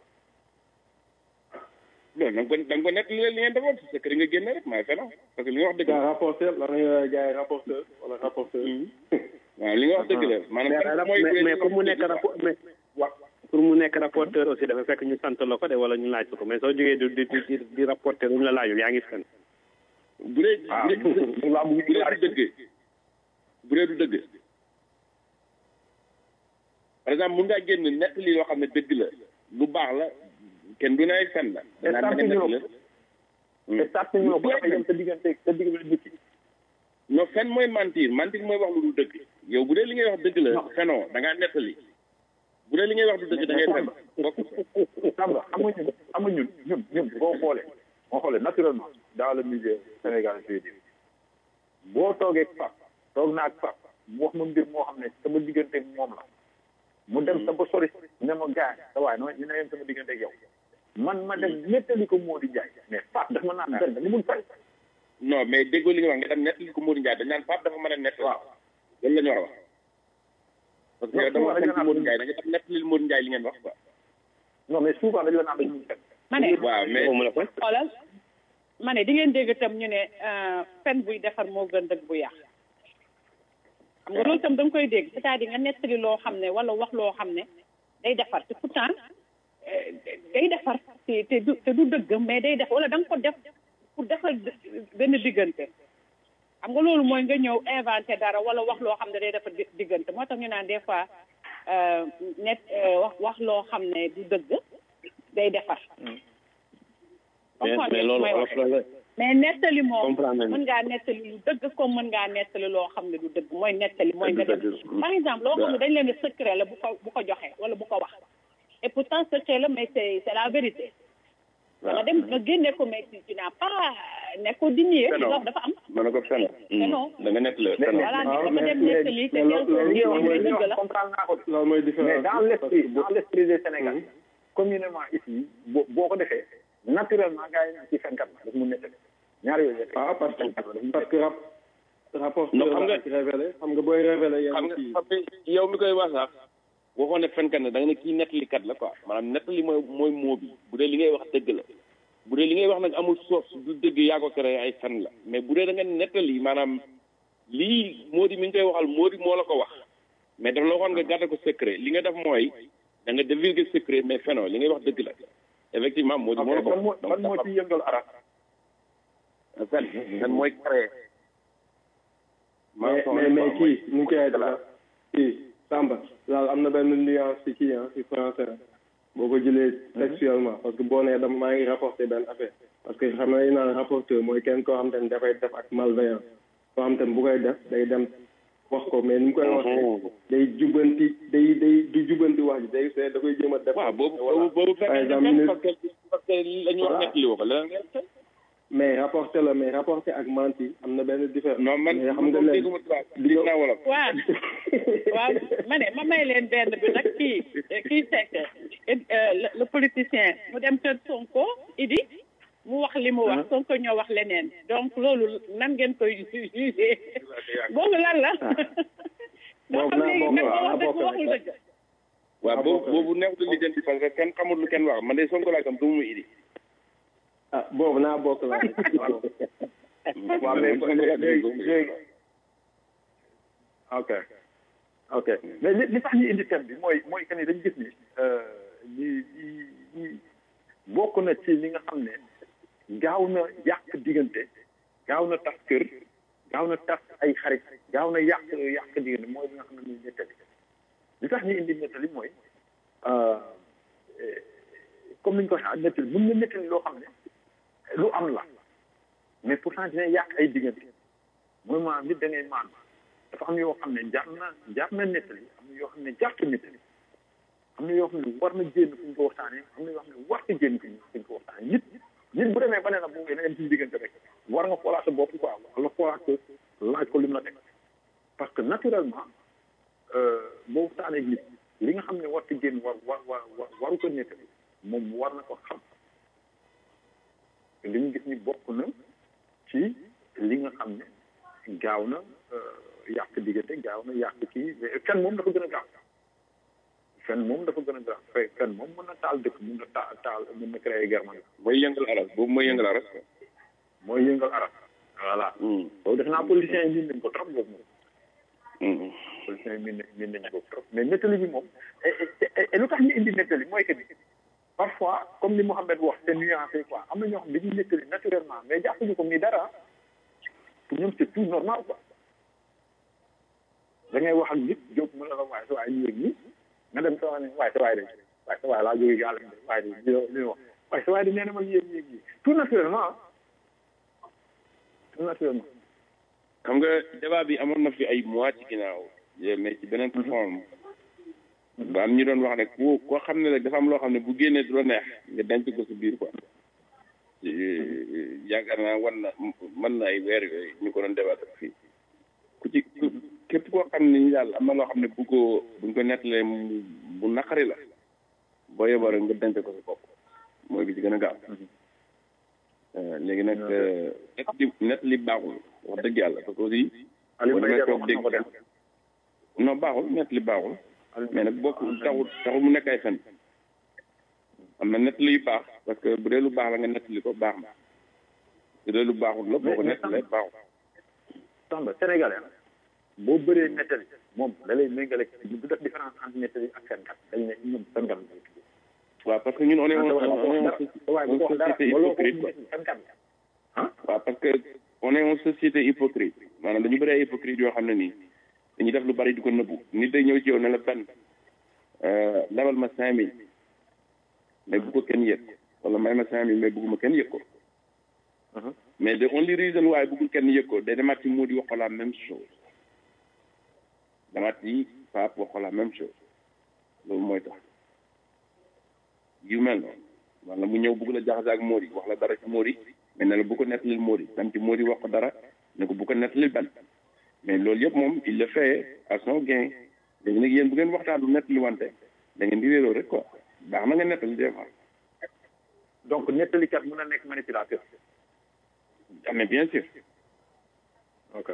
[SPEAKER 12] loolu da nga ko da nga ko nettali li ngeen defoon si sa kër nga génne rek maay fenoo parce que li nga wax dëgg la
[SPEAKER 3] rapporteur la nga jaay rapporteur wala rapporteur
[SPEAKER 12] waaw li nga wax dëgg la maanaam mooy
[SPEAKER 7] mais pour mu nekk rapport mais pour mu nekk rapporteur aussi dafa fekk ñu sant la ko de wala ñu laaj ko mais soo jógee di di di rapporteur lu ñu la laajul yaa ngi fen
[SPEAKER 12] bu dee bu dee du dëgg bu dee du dëgg par exemple mun ngaa génn nettali loo xam ne dëgg la lu baax la kenn du ne ay fen la danaa ne nettali la
[SPEAKER 2] te sàrt ñu ko dafa yem sa diggante sa diggante nit ki
[SPEAKER 12] non fen mooy mentir mentir mooy wax lu dul dëgg yow bu dee li ngay wax dëgg la fenoo da ngaa nettali bu dee li ngay wax du dëgg da ngay fen bokk
[SPEAKER 2] xam nga xam nga ñun xam nga ñun ñun ñun boo xoolee boo xoolee naturellement dans le milieu Sénégal je veux dire boo toogee ak Pape toog naa ak Pape mu wax ma mbir moo xam ne sama diggante ak moom la mu dem sa ba sori ne ma gaay sa waay no ñu ne yem sama diggante ak yow man ma dem nettali ko Modou Ndiaye mais Pape dafa ma naan benn li mun fay
[SPEAKER 12] non mais déggoo li nga wax nga dem nettali ko Modou Ndiaye dañ naan Pape dafa mën a nett waaw loolu la ñu war a wax parce que yow dama wax ci Modou Ndiaye da nga dem nettali Modou Ndiaye li ngeen wax quoi
[SPEAKER 2] non mais souvent dañu la naan dañu mun fay
[SPEAKER 11] ma ne
[SPEAKER 12] waaw mais
[SPEAKER 11] xoolal ma ne di ngeen dégg itam ñu ne fen buy defar moo gën dëgg bu yàq xam nga loolu itam da nga koy dégg c'est-à-dire nga nettali loo xam ne wala wax loo xam ne day defar te pourtant day defar te te du te du dëgg mais day def wala da nga ko def pour defar benn diggante xam nga loolu mooy nga ñëw inventé dara wala wax loo xam ne day defar diggante moo tax ñu naan des fois net wax wax loo xam ne du dëgg day defar
[SPEAKER 7] mais mais loolu olof la
[SPEAKER 11] mais nettali moom
[SPEAKER 7] comprendre
[SPEAKER 11] mën ngaa nettali lu dëgg comme mën ngaa nettali loo xam ne du dëgg mooy nettali mooy nga def par exemple loo xam ne dañ leen ne secret la bu ko bu ko joxe wala bu ko wax et pourtant secret la mais c'est c'est la vérité nga dem nga génne ko mais tu n'as pas ne ko di nier loolu dafa am
[SPEAKER 12] mën na ko fen
[SPEAKER 11] non
[SPEAKER 12] da nga nett la fen
[SPEAKER 11] voilà dafa dem nettali te dëgg la
[SPEAKER 2] comprendre naa ko
[SPEAKER 3] loolu mooy différence
[SPEAKER 2] mais dans l'esprit dans l'esprit des Sénégalais communément ici boo boo ko defee naturellement gars yi naan ci fenkat la daf mu nettali ñaar yooyu
[SPEAKER 3] ah parce que parce que rap rapport
[SPEAKER 12] non xam nga
[SPEAKER 3] révélé xam nga booy révélé
[SPEAKER 12] xam nga xam nga yow mi koy wax sax waxoon ne fenkat la da nga ne kii nettalikat la quoi maanaam nettali mooy mooy moo bi bu dee li ngay wax dëgg la bu dee li ngay wax nag amul source du dëgg yaa ko créé ay fen la mais bu dee da nga nettali maanaam lii moo di mi ngi koy waxal moo di moo la ko wax mais daf la waxoon nga garder ko secret li nga def mooy da nga divulguer secret mais fenoo li ngay wax dëgg la effectivement moo di moo la ko wax
[SPEAKER 2] ban moo ci yëngal arab
[SPEAKER 12] fen fen mooy créé
[SPEAKER 3] mais mais mais kii nu koy def kii Samba daal am na benn nuance ci kii ah ci français boo ko jëlee textuellement parce que boo nee dama maa ngi rapporté benn affaire parce que xam nga naan rapporteur mooy kenn koo xam te ne dafay def ak malveillance koo xam te ne bu koy def day dem wax ko mais ni mu koy waxee day jubanti day day du jubanti wax ji day see da koy jéem a def
[SPEAKER 12] waaw boobu boobu boobu
[SPEAKER 3] par
[SPEAKER 12] fekk
[SPEAKER 3] exemple
[SPEAKER 12] na
[SPEAKER 3] ñu
[SPEAKER 12] parce que parce que la ñu wax nekk li ko leneen ngeen tey
[SPEAKER 3] mais rapporté la mais rapporté ak menti am na benn différence
[SPEAKER 12] non man
[SPEAKER 3] mais xam nga
[SPEAKER 12] moom
[SPEAKER 3] leen
[SPEAKER 12] dégguma tubaab dégg naa wolof
[SPEAKER 11] waaw waaw ma ne ma may leen benn bi nag kii kii Seck le le politicien mu dem kër Sonko Idi mu wax li mu wax Sonko ñoo wax leneen donc loolu nan ngeen koy jugé boobu lan la.
[SPEAKER 3] boobu naa boobu waaw
[SPEAKER 11] léegi kat waxul dëgg.
[SPEAKER 12] waaw boobu boobu neexutul lijjanti parce que kenn xamul lu kenn wax man de Sonko laa gëm du mu idi
[SPEAKER 3] ah boobu naa bokk la
[SPEAKER 2] waaw mais léegi léegi ok ok mais li li tax ñu indi thème bi mooy mooy que ni dañu gis ni ñi ñi ñi bokk na ci li nga xam ne gaaw na yàq diggante gaaw na tas kër gaaw na tas ay xarit gaaw na yàq yàq diggante mooy li nga xam ne muy nettali li tax ñu indi nettali mooy comme ni ñu ko waxee nettali mën na nettali loo xam ne lu am la mais pourtant dina yàq ay diggante mooy maanaam nit da ngay maan dafa am yoo xam ne jar na jar na nettali am na yoo xam ne jartu nettali am na yoo xam ne war na génn fu ñu ko waxtaanee am na yoo xam ne war na génn fu ñu ko waxtaanee nit nit bu demee ba ne la bu na dem ci diggante rek war nga xoolaat sa bopp quoi wala xoolaat ko laaj ko lim la teg parce que naturellement boo waxtaanee ak nit li nga xam ne war na génn war war war waru ko nettali moom war na ko xam li ñu gis ni bokk na ci li nga xam ne gaaw na yàq diggante gaaw na yàq kii fen moom dafa gën a gaaw fen moom dafa gën a gaaw fe fen moom mën na taal dëkk mën na taal taal mën na créer guerre man
[SPEAKER 12] mooy yëngal aras boobu mooy yëngal aras
[SPEAKER 2] mooy yëngal aras voilà boobu def naa politiciens yi miin nañ ko trop boobu moom politiciens yi miin miin nañ ko trop mais nettali bi moom et lu tax ñu indi nettali mooy que ni parfois comme ni Mouhamed wax c'est nuancé quoi am na ñoo xam dañuy nettali naturellement mais jàppuñu ko muy dara pour ñoom c'est tout normal quoi da ngay wax ak nit jóg mu ne la waaye sa waay yéeg nii nga dem sa waay ne waaye sa waay de waaye sa waay laa jógee gàll de waaye de li li wax waaye sa waay de nee na ma yéeg yéeg yi tout naturellement tout naturellement
[SPEAKER 12] xam nga débat bi amoon na fi ay mois ci ginnaaw mais ci beneen forme ba am ñu doon wax ne ku koo xam ne rek dafa am loo xam ne bu génnee du la neex nga denc ko si biir quoi yaakaar naa wan na mën na ay weer yooyu ñu ko doon débat fii ku ci képp koo xam ne ni daal am na loo xam ne bu ko buñ ko nettalee bu naqari la boo yeboo rek nga denc ko si bopp mooy bi ci gën a gaaw léegi nag net li net li baaxul wax dëgg yàlla parce que aussi boo demee toog dégg non baaxul net li baaxul mais nag bokk taxul taxul mu nekk ay fen am na net li yu baax parce que bu dee lu baax la nga nettali ko baax na bu dee lu baaxul la boo ko nettalee baaxul
[SPEAKER 2] Samba sénégalais boo bëree nettali moom da lay méngale du def différence entre nettali ak fenkat dañ ne ñoom fenkat
[SPEAKER 12] waaw parce que ñun on est on est une société hypocrite quoi waaw parce que on est une société hypocrite maanaam dañu bëri ay hypocrite yoo xam ne nii dañuy def lu bari di ko nëbbu nit day ñëw ci yow ne la benn lebal ma cinq mille mais bu ko kenn yëg wala may ma cinq mille mais bugguma kenn yëg ko mais the only reason waaye buggul kenn yëg ko day demaat ci mu di wax ko la même chose demaat ci paap wax ko la même chose loolu mooy tax yu mel noonu wala mu ñëw bugg la jaxase ak Mody wax la dara ci Mody mais ne la bu ko nettalil Mody tam ci Mody wax ko dara ne ko bu ko nettalil benn mais loolu yëpp moom il le fait à son gain léegi nag yéen bu ngeen waxtaan lu nettali wante da ngeen di réeroo rek quoi baax na nga nettali des fois.
[SPEAKER 2] donc nettalikat mën na nekk manipulateur.
[SPEAKER 12] ah mais bien sûr.
[SPEAKER 2] ok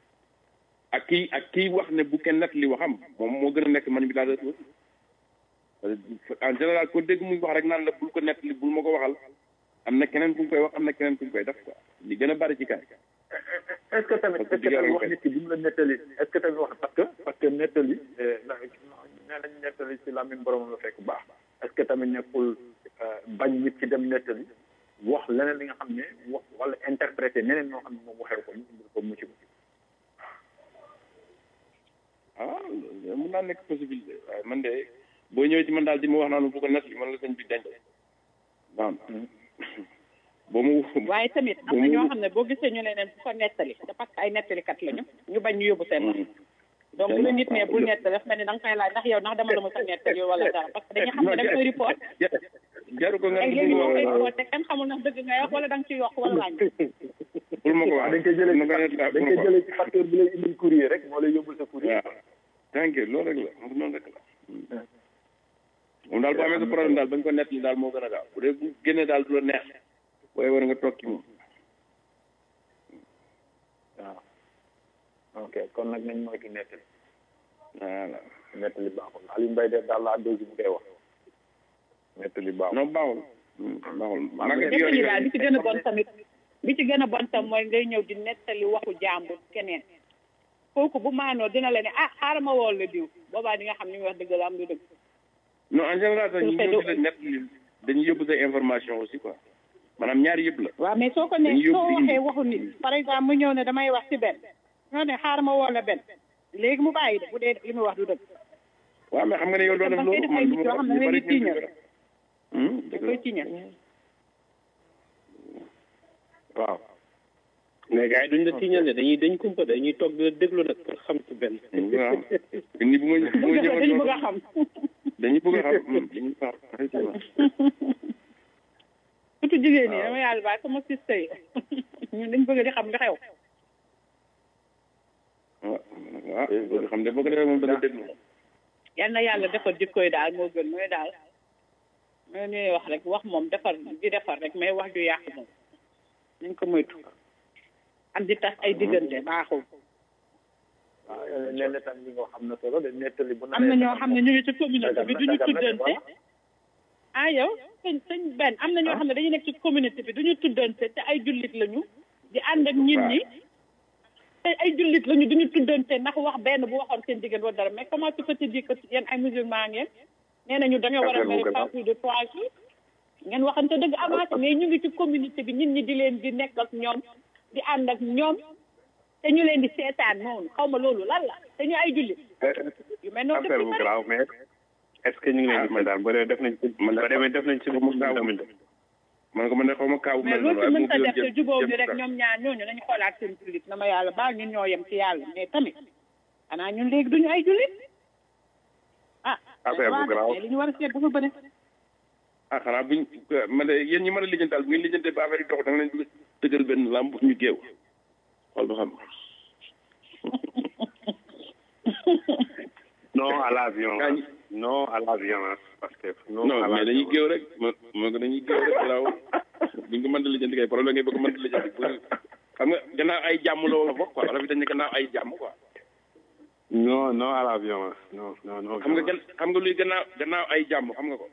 [SPEAKER 12] ak kii ak kii wax ne bu kenn nettali waxam moom moo gën a nekk manipulateur aussi en général ko dégg muy wax rek naan la bul ko nettali bul ma ko waxal am na keneen ku ñu koy wax am na keneen ku ñu koy def quoi li gën a bari ci kaay.
[SPEAKER 2] est-ce que tamit est-ce que tamit wax nit ki bu mu la nettali est-ce que tamit wax parce que parce que nettali nee nañ nettali ci làmmiñ borom la fekk baax est-ce que tamit nekkul bañ nit ki dem nettali wax leneen li nga xam ne wax wala interpréter neneen ñoo xam ne moom waxee ko ñu indil ko mucc
[SPEAKER 12] ah mën naa nekk possibilité waaye man de boo ñëwee ci man daal di ma wax naan bu ko nettali man la sëñ bi denc waaw boo mu
[SPEAKER 11] waaye tamit am na ñoo xam ne boo gisee ñu ne leen bu ko nettali c'est parce que ay nettalikat lañu ñu bañ ñu yóbbu seen wax donc bu la nit ne bul nett daf mel ni da nga koy laaj ndax yow ndax dama la mos a nettali wala dara parce que dañuy xam ne da nga koy report
[SPEAKER 12] jaru ko nga
[SPEAKER 11] ay léegi moo koy report te kenn xamul ndax dëgg nga wax wala da nga ci yokk wala wàññi
[SPEAKER 12] bul ma ko wax
[SPEAKER 2] dañ koy jëlee ci dañ koy jëlee ci facteur bi lay indil courrier rek moo lay yóbbul sa courrier
[SPEAKER 12] waaw thank you loolu rek la moom noonu rek la moom daal bu amee sa problème daal bañ ko nett li daal moo gën a gaaw bu dee bu génnee daal du la neex waaye war nga toog ci moom
[SPEAKER 2] waaw ok kon nag nañ moytu nettali
[SPEAKER 12] voilà
[SPEAKER 2] nettali baaxul Aliou Mbaye de daal laa dégg mu koy wax nettali baaxul
[SPEAKER 12] non baaxul baaxul
[SPEAKER 11] nettali daal bi ci gën a bon tamit bi ci gën a bon tam mooy ngay ñëw di nettali waxu jàmbur keneen kooku bu maanoo dina la ne ah xaaral ma wool la diw boobaa di nga xam ni muy wax dëgg la am du dëgg
[SPEAKER 12] non en général sax ñu ñëw di la nett li dañuy yóbbu sa information aussi quoi maanaam ñaari yëpp la
[SPEAKER 11] waaw mais soo ko ne soo waxee waxu nit par exemple mu ñëw ne damay wax ci benn ñoo ne xaaral ma woo la benn léegi mu bàyyi de bu dee li muy wax du dëgg
[SPEAKER 12] waaw mais xam nga ne yow doo def loolu
[SPEAKER 11] man nit yoo xam ne ngay tiiñal da koy tiiñal
[SPEAKER 12] waaw
[SPEAKER 7] mais gars yi duñ la tiiñal ne dañuy dañ kumpa dañuy toog di la déglu nag pour xam ci benn
[SPEAKER 12] waaw ni bu ma bu ma ñëwoon
[SPEAKER 11] dañu bëgg a xam
[SPEAKER 12] dañuy bëgg a xam dañuy bëgg a xam effectivement
[SPEAKER 11] surtout jigéen ñi dama yàlla baal sama sista yi ñun dañ bëgg di xam li xew
[SPEAKER 12] waaw waaw bëgg xam ne boo ko defee moom dana déglu
[SPEAKER 11] yal na yàlla defar jikkoy daal moo gën mooy daal mooy ñuy wax rek wax moom defar di defar rek mais wax ju yàq moom nañ ko moytu ak di tas ay diggante baaxul
[SPEAKER 2] waaw nee na tam li nga xam na solo de nettali bu
[SPEAKER 11] am na ñoo xam ne ñu ngi ci communauté bi duñu tuddante ah yow sëñ sëñ benn am na ñoo xam ne dañu nekk ci communauté bi duñu tuddante te ay jullit lañu di ànd ak nit ñi te ay jullit lañu duñu tuddante ndax wax benn bu waxoon seen diggante wala dara mais comment tu peux te dire que yéen ay musulman ngeen nee nañu da nga war a mere pas plus de trois jours ngeen waxante dëgg avancé mais ñu ngi ci communauté bi nit ñi di leen di nekk ak ñoom di ànd ak ñoom te ñu leen di seetaan noonu xaw ma loolu lan la te ñu ay jullit yu mel noonu
[SPEAKER 7] affaire bu garaaw mais est-ce que ñu ngi leen di seetaan ba dee def nañ ci ba demee def nañ ci lu mu tamit
[SPEAKER 12] man ko man de xaw ma kaaw
[SPEAKER 11] mais loolu mën ta def te jubóo ñu rek ñoom ñaar ñooñu nañu xoolaat seen jullit na ma yàlla baal ñun ñoo yem ci yàlla mais tamit xanaa ñun léegi duñu ay jullit ah
[SPEAKER 7] affaire bu garaaw
[SPEAKER 11] li ñu war a seet dafa bëri
[SPEAKER 12] ah xanaa buñ man de yéen ñi mën a lijjantaal bu ngeen lijjantee ba affaire yi dox da nga leen bëgg tëgal benn lamb ñu géew xool ba xam
[SPEAKER 7] non à la violence non à la violence parce que
[SPEAKER 12] non mais dañuy géew rek mo moo ko dañuy géew rek laaw buñ ko mën a lijjanti kay problème ngay bëgg mën a lijjanti xam nga gannaaw ay jàmm la wala bokk quoi wala fi dañ ne gannaaw ay jàmm quoi
[SPEAKER 7] non non à la violence non non non
[SPEAKER 12] xam nga gan xam nga luy gannaaw gannaaw ay jàmm xam nga ko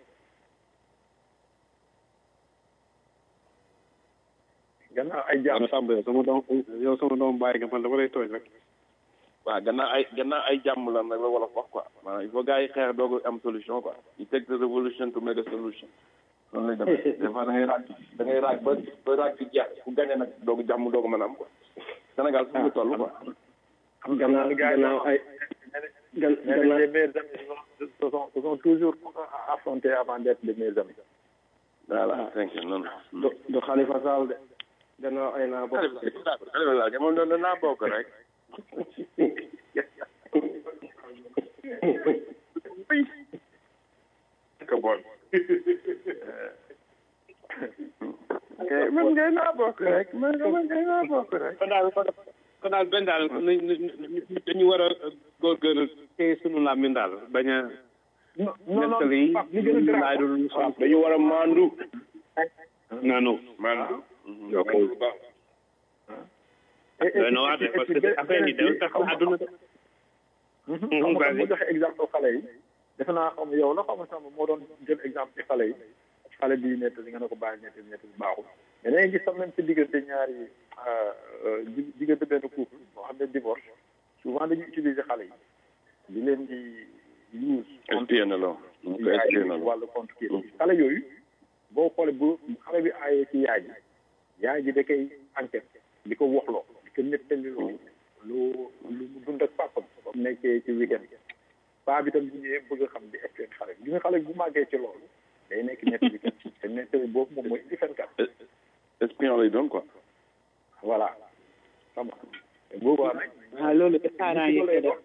[SPEAKER 2] gannaaw ay jàmm
[SPEAKER 7] Samba yow sama doom yow sama doom bàyyi nga man dama lay tooñ rek
[SPEAKER 12] waaw gannaaw ay gannaaw ay jàmm la nag la wala wax quoi maanaam il faut gars yi xeex doog am solution quoi you take the revolution to make a solution noonu lay demee des fois da ngay raag da ngay raag ba ba raag bi jeex ku gagné nag doog jàmm doog mën a am quoi Sénégal fu mu toll quoi
[SPEAKER 3] gannaaw gannaaw ay gan gannaaw
[SPEAKER 2] les meilleurs amis se sont se sont toujours affrontés avant d'être les meilleurs amis
[SPEAKER 12] voilà thank you noonu
[SPEAKER 3] du du Khalifa Sall de gannaaw ay naa bokk
[SPEAKER 12] Khalifa Sall moom doon naa bokk rek
[SPEAKER 7] ko bon
[SPEAKER 12] man ngay naa bokk rek man man ngay naa bokk rek
[SPEAKER 7] kon daal kon daal benn daal dañu war a góorgóorlu te sunu làmmiñ daal bañ a nettali laay dul
[SPEAKER 12] dañu war a maandu
[SPEAKER 7] nanu
[SPEAKER 12] maandu
[SPEAKER 7] ok doy na waar de parce que affaire yi dafa tax àdduna de
[SPEAKER 2] xam nga mu joxe exemple xale yi defe naa xam yow la xam sama moo doon jël exemple ci xale yi xale bi nettali nga ne ko bàyyi nettali nettali baaxul mais da ngay gis sax même ci diggante ñaari diggante benn couple moo xam ne divorce souvent dañuy utiliser xale yi di leen di use
[SPEAKER 12] espionné la ko espionné la
[SPEAKER 2] wàllu compte kii xale yooyu boo xoolee bu xale bi aayee ci yaay ji yaay ji da koy enquête di ko waxloo di ko nettali lu lu lu mu dund ak papa comme nekkee ci weekend paa bi tam bu ñëwee bëgg a xam di espionné xale bi gis nga xale bi bu màggee ci loolu day nekk nettali kat te nettali boobu moom mooy indi fenkat
[SPEAKER 12] espion lay doon quoi
[SPEAKER 2] voilà xam nga boobaa nag
[SPEAKER 11] waaw loolu de parents yi koy def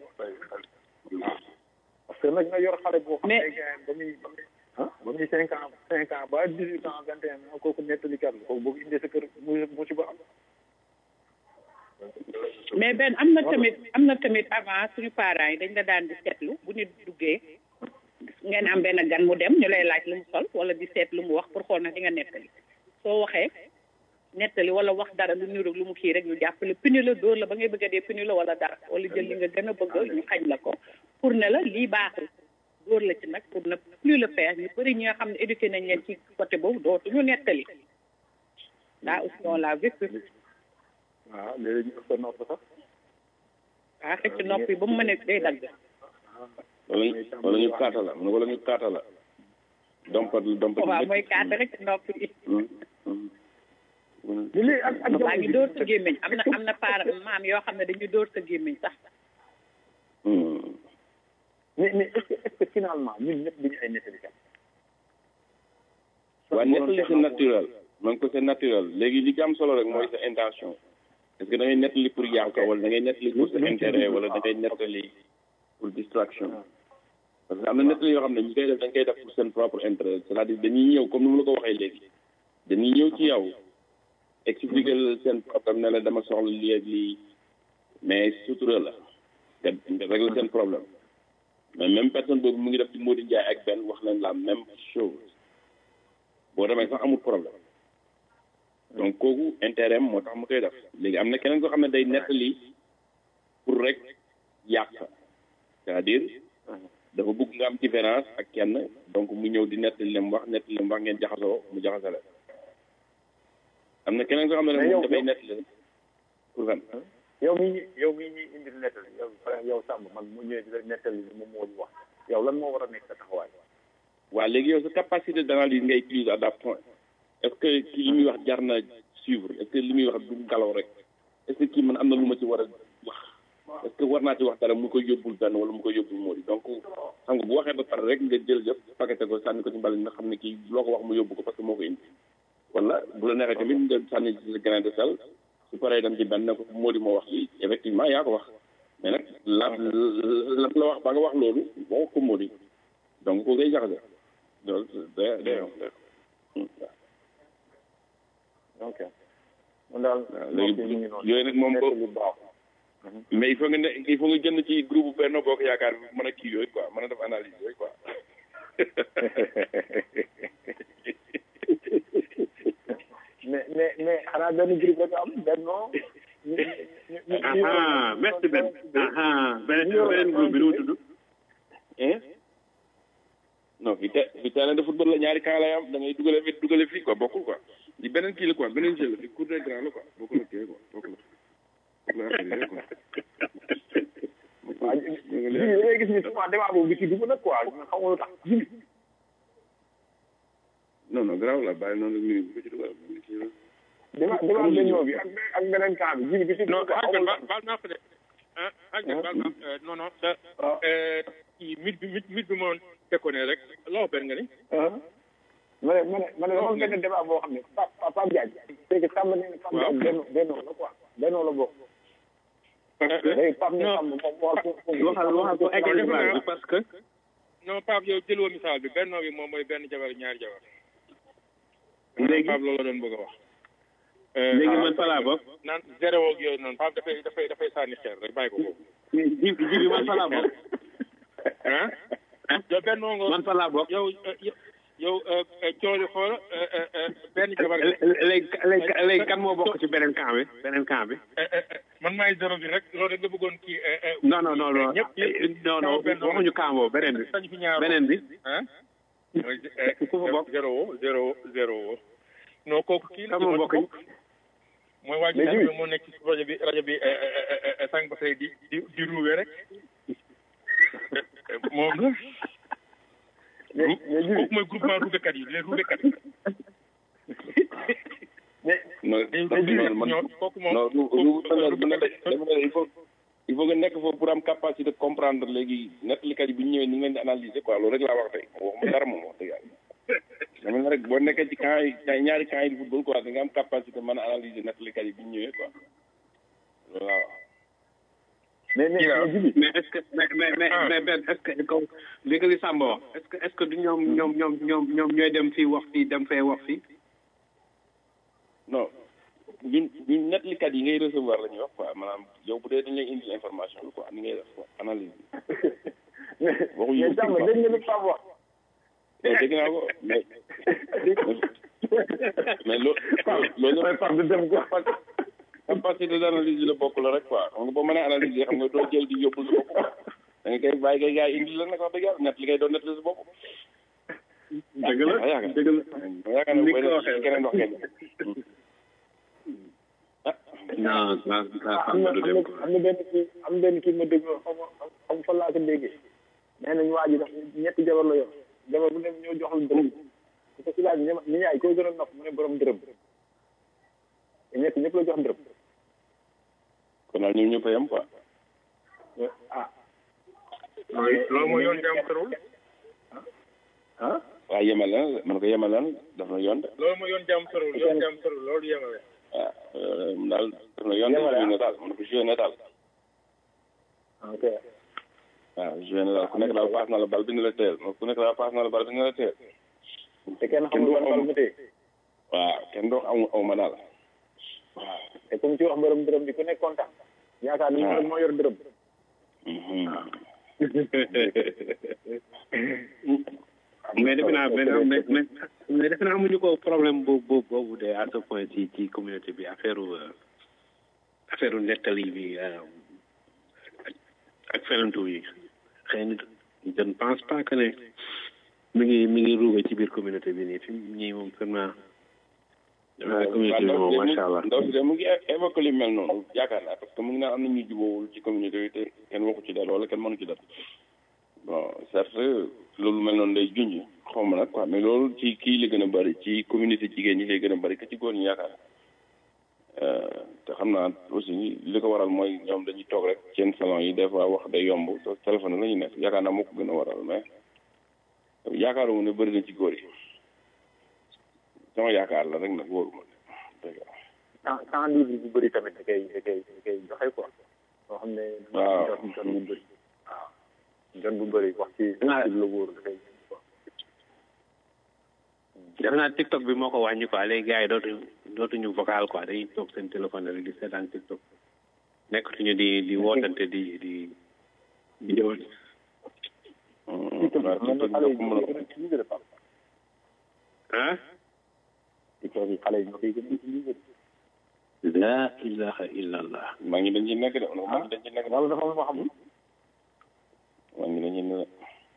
[SPEAKER 2] parce que nag nga yor xale boo xam
[SPEAKER 11] Mais-
[SPEAKER 2] ne gars ba muy ah ba muy cinq ans cinq ans ba dix huit ans vingt et un ans kooku nettalikat la kooku boo ko indee sa kër mu musiba am
[SPEAKER 11] mais benn am na tamit am na tamit avant suñu parents yi dañ la daan di seetlu bu ñu duggee ngeen am benn gan mu dem ñu lay laaj lu mu sol wala di seet lu mu wax pour xool na di nga nettali soo waxee nettali wala wax dara lu niru lu mu kii rek ñu jàppale puni la dóor la ba ngay bëgg a dee puni la wala dara wala jël li nga gën a bëgg ñu xañ la ko pour ne la lii baaxul dóor la ci nag pour ne plus le faire ñu bëri ñi nga xam ne éduqué nañ leen ci côté boobu dootuñu nettali là aussi on l'a vécu
[SPEAKER 2] waaw léegi ñu ëpp nopp sax
[SPEAKER 11] ah xëcc nopp yi ba mu mën a day dagg
[SPEAKER 12] wala ñu wala ñu kaata la wala ñu kaata la dompat dompat
[SPEAKER 11] waaw mooy kaat rek ci nopp yi
[SPEAKER 2] léegi ak ak
[SPEAKER 11] maa ngi dóor sa gémmiñ am na am na paar maam yoo xam ne dañuy dóor sa gémmiñ sax
[SPEAKER 2] mais mais est-ce que est-ce que finalement ñun ñëpp dañu ay nettalikat
[SPEAKER 12] waa nettali c'est naturel man ko c'est naturel léegi li ci am solo rek mooy sa intention est-ce que da ngay nettali pour yàq wala da ngay nettali pour sa intérêt wala da ngay nettali pour distraction parce que am na nettali yoo xam ne ñi koy def dañ koy def pour seen propre intérêt c'est-à-dire dañuy ñëw comme ni mu la ko waxee léegi dañuy ñëw ci yow expliquer la seen problème ne la dama soxla lii ak lii mais sutura la nga nga régler seen problème mais même personne boobu mu ngi def ci Modou Ndiaye ak benn wax leen la même chose boo demee sax amul problème donc kooku intérêt am moo tax mu koy def léegi am na keneen koo xam ne day nettali pour rek yàq c'est-à-dire dafa bëgg nga am différence ak kenn donc mu ñëw di nettali leen wax nettali leen wax ngeen jaxasoo mu jaxasale am na keneen koo xam ne nag moom dafay nettali pour fan
[SPEAKER 2] yow mii yow mii ñuy indil nettali yow par exemple yow Samb man mu ñëwee di la nettali li moom moo ñu wax yow lan moo war a nekk sa taxawaay
[SPEAKER 12] waaw léegi yow sa capacité d'analyse ngay utiliser à that point est-ce que kii li muy wax jar na suivre est-ce que li muy wax du ngelaw rek est-ce que kii man am na lu ma ci war a wax est-ce que war naa ci wax dara mu koy yóbbul benn wala mu koy yóbbul moo di donc xam nga bu waxee ba pare rek nga jël yëpp paqueté ko sànni ko ci mbali nga xam ne kii loo ko wax mu yóbbu ko parce que moo ko indi wala bu la neexee tamit nga sànni ci sa grain de sel su paree dem ci benn ne ko moo di moo wax lii effectivement yaa ko wax mais nag la la la wax ba nga wax loolu boo wax ko moo di donc ko ngay jaxase loolu day day
[SPEAKER 2] ok mun daal
[SPEAKER 12] léegi yooyu nag moom ko mais il faut nga ne il faut nga génn ci groupe Benno Bokk Yaakaar bi mën a kii yooyu quoi mën a def analyse yooyu quoi
[SPEAKER 2] mais mais mais xanaa benn groupe rek am Benno
[SPEAKER 7] aha merci Ben aha beneen beneen groupe bi nu mu tudd
[SPEAKER 12] non fi te fi terrain de football la ñaari camp lay am da ngay dugale fi dugale fii quoi bokkul quoi li beneen kii la quoi beneen jeu la fi cour des grands la quoi bokkul ak kii quoi bokkul
[SPEAKER 2] waaw jibi da ngay gis ni souvent débat boobu bi ci dugg nag quoi xam nga lu tax jibi
[SPEAKER 12] non non garaaw la bàyyi noonu la bu ko ci dugal
[SPEAKER 2] débat débat Benno bi ak ak beneen camp bi jibi bi ci
[SPEAKER 8] non
[SPEAKER 2] dugg quoi
[SPEAKER 8] ak
[SPEAKER 2] xamul
[SPEAKER 8] baal baal naa ko de ah ak baal naa non non da kii mit bi mit mit bi moom tekkoone rek loo benn nga ni
[SPEAKER 2] ma ne ma ne ma ne dama benn débat boo xam ne Pape Pape Diagne c'est que Samba nee na Pape Diagne Benno Benno la quoi Benno la bokk léegi Pape ne Samba moom
[SPEAKER 7] waxal waxal ko eggal débat bi parce que
[SPEAKER 8] non Pape yow jëloo misaal bi benn bi moom mooy benn jabar ñaari jabar
[SPEAKER 7] léegi
[SPEAKER 8] Pape loolu la doon bëgg a wax
[SPEAKER 7] léegi man fa laa bokk
[SPEAKER 8] naan zéro ak yooyu noonu Pape dafay dafay dafay sànni xeer rek bàyyi ko foofu
[SPEAKER 7] ji ji bi man fa laa bokk
[SPEAKER 8] ah yow benn nga
[SPEAKER 7] man fa laa bokk
[SPEAKER 8] yow yow cooli xool benn jabar
[SPEAKER 7] léegi léegi léegi kan moo bokk ci beneen camp bi beneen camp bi
[SPEAKER 8] man maay zéro bi rek loolu rek nga bëggoon kii
[SPEAKER 7] non non non non non non waxuñu camp boobu beneen bi
[SPEAKER 8] sañ fi ñaar
[SPEAKER 7] beneen bi
[SPEAKER 8] ah
[SPEAKER 7] ku fa bokk
[SPEAKER 8] zéro zéro zéro non kooku kii la
[SPEAKER 7] kan moo bokk
[SPEAKER 8] mooy waa ji moo nekk ci rajo bi rajo bi sànq ba tey di di di ruube rek moom la kooku mooy groupement ruubekat yi les ruubekat yi
[SPEAKER 12] non man
[SPEAKER 8] kooku moom
[SPEAKER 12] non du du du il faut il faut nga nekk foofu pour am capacité de comprendre léegi nettalikat yi bu ñu ñëwee ni ngeen di analyser quoi loolu rek laa wax tey waxuma dara moom wax dëgg yàlla dama ne rek boo nekkee ci camp yi ñaari camp yi di football quoi da nga am capacité mën a analyser nettalikat yi bu ñu ñëwee quoi loolu laa wax
[SPEAKER 2] mais mais mais Djibi
[SPEAKER 7] mais est-ce que mais mais mais mais Ben est-ce que comme li nga li Samba wax est-ce que est-ce que du ñoom ñoom ñoom ñoom ñoom ñooy dem fii wax fii dem fee wax fii
[SPEAKER 12] non ñun ñun nettalikat yi ngay recevoir la ñuy wax quoi maanaam yow bu dee dañ lay indi information bi quoi ni ngay def quoi analyse bi waxu
[SPEAKER 2] mais jàmm dégg nga li Pape wax
[SPEAKER 12] mais dégg naa ko mais mais loolu loolu
[SPEAKER 2] mooy Pape du dem quoi
[SPEAKER 12] capacité d'analyse bi la bokk la rek quoi xam nga boo mënee analyse xam nga doo jël di yóbbul sa bopp da nga koy bàyyi kay gars yi indi la nag wax dëgg yàlla net li ngay doon net la sa bopp
[SPEAKER 7] dëgg la dëgg la
[SPEAKER 12] ma yaakaar ne
[SPEAKER 7] Ni
[SPEAKER 12] booy
[SPEAKER 7] ko
[SPEAKER 12] def
[SPEAKER 7] waxee.
[SPEAKER 12] keneen wax kenn
[SPEAKER 7] non ça ça
[SPEAKER 2] am na
[SPEAKER 7] du
[SPEAKER 2] am
[SPEAKER 7] dem
[SPEAKER 2] na
[SPEAKER 7] quoi
[SPEAKER 2] am na benn kii am na benn kii ma dégg xam nga xam fa laa ko déggee nee nañ waa ji daf ñetti jabar la yor jabar bu ne ñoo jox la dërëm su ko si laaj ñi ñi ñaay koo gën a nopp mu ne borom dërëm te ñett ñëpp la jox dërëm
[SPEAKER 12] kon daal ñun ñëpp a yem quoi
[SPEAKER 2] ah
[SPEAKER 8] loolu mooy yoon jàmm sërul
[SPEAKER 2] ah
[SPEAKER 12] waaw yemal na man ko yemal na daf na yoon de
[SPEAKER 8] loolu mooy yoon jàmm sërul yoon jàmm sërul loolu yemale
[SPEAKER 12] waaw euh, daal daf na yoon de
[SPEAKER 2] Yemale,
[SPEAKER 12] joué
[SPEAKER 2] ah.
[SPEAKER 12] na daal man ko joué na daal
[SPEAKER 2] ok
[SPEAKER 12] waaw joué na daal ku nekk daal paas na la bal bi na la teel ku nekk daal paas na la bal bi na la teel
[SPEAKER 2] te kenn xamul ban bal mu téye
[SPEAKER 12] waaw kenn doo aw aw ma daal
[SPEAKER 2] waaw te comme ci wax borom dërëm bi ku nekk kontaan yaakaar ni moom rek moo yor dërëm
[SPEAKER 7] mais defe naa mais mais mais mais defe naa amuñu ko problème boobu boobu boobu de à ce point ci ci communauté bi affaire euh, affaire nettali bi euh, ak ak fenantu yi xëy na je ne pense pas que ne mi ngi mi ngi ruube ci biir communauté bi nii fi ñii moom vraiment defe naa communauté bi moom macha allah
[SPEAKER 12] ndaw si de mu ngi évoqué li mel noonu yaakaar naa parce que mu ngi naan am na ñu jubóowul ci communauté bi te kenn waxu ci dara wala kenn mënu ci dara bon certes loolu mel noonu day junj xaw ma nag quoi mais loolu ci kii la gën a bëri ci communauté jigéen ñi lay gën a bëri que ci góor ñi yaakaar Euh, te xam naa aussi li ko waral mooy ñoom dañuy toog rek seen salon yi des fois wax day yomb te téléphone la ñu nekk yaakaar naa moo ko gën a waral mais yaakaaruma ne bëri na ci góor yi sama yaakaar la rek nag wóoruma dëgg la
[SPEAKER 2] temps temps libre bu bëri tamit da koy da koy da koy joxe quoi loo xam ne
[SPEAKER 12] waaw
[SPEAKER 2] jot jot bu bëri waaw jot bu bëri wax ci ci la wóor da koy
[SPEAKER 7] defe naa TikTok bi moo ko wàññi quoi léegi gars yi dootuñu dootuñu vocal quoi dañuy toog seen téléphone rek di seetaan TikTok nekkatuñu di di wootante di di di jëwal.
[SPEAKER 2] TikTok man na xale yi ñoo koy gën a utiliser de Pape
[SPEAKER 7] ah.
[SPEAKER 2] TikTok yi xale yi ñoo koy gën a utiliser
[SPEAKER 7] la ilaha illallah.
[SPEAKER 12] maa ngi dañ ci nekk de maa ngi dañ ci nekk de
[SPEAKER 2] wala dafa am loo xam
[SPEAKER 12] maa ngi dañ ci nekk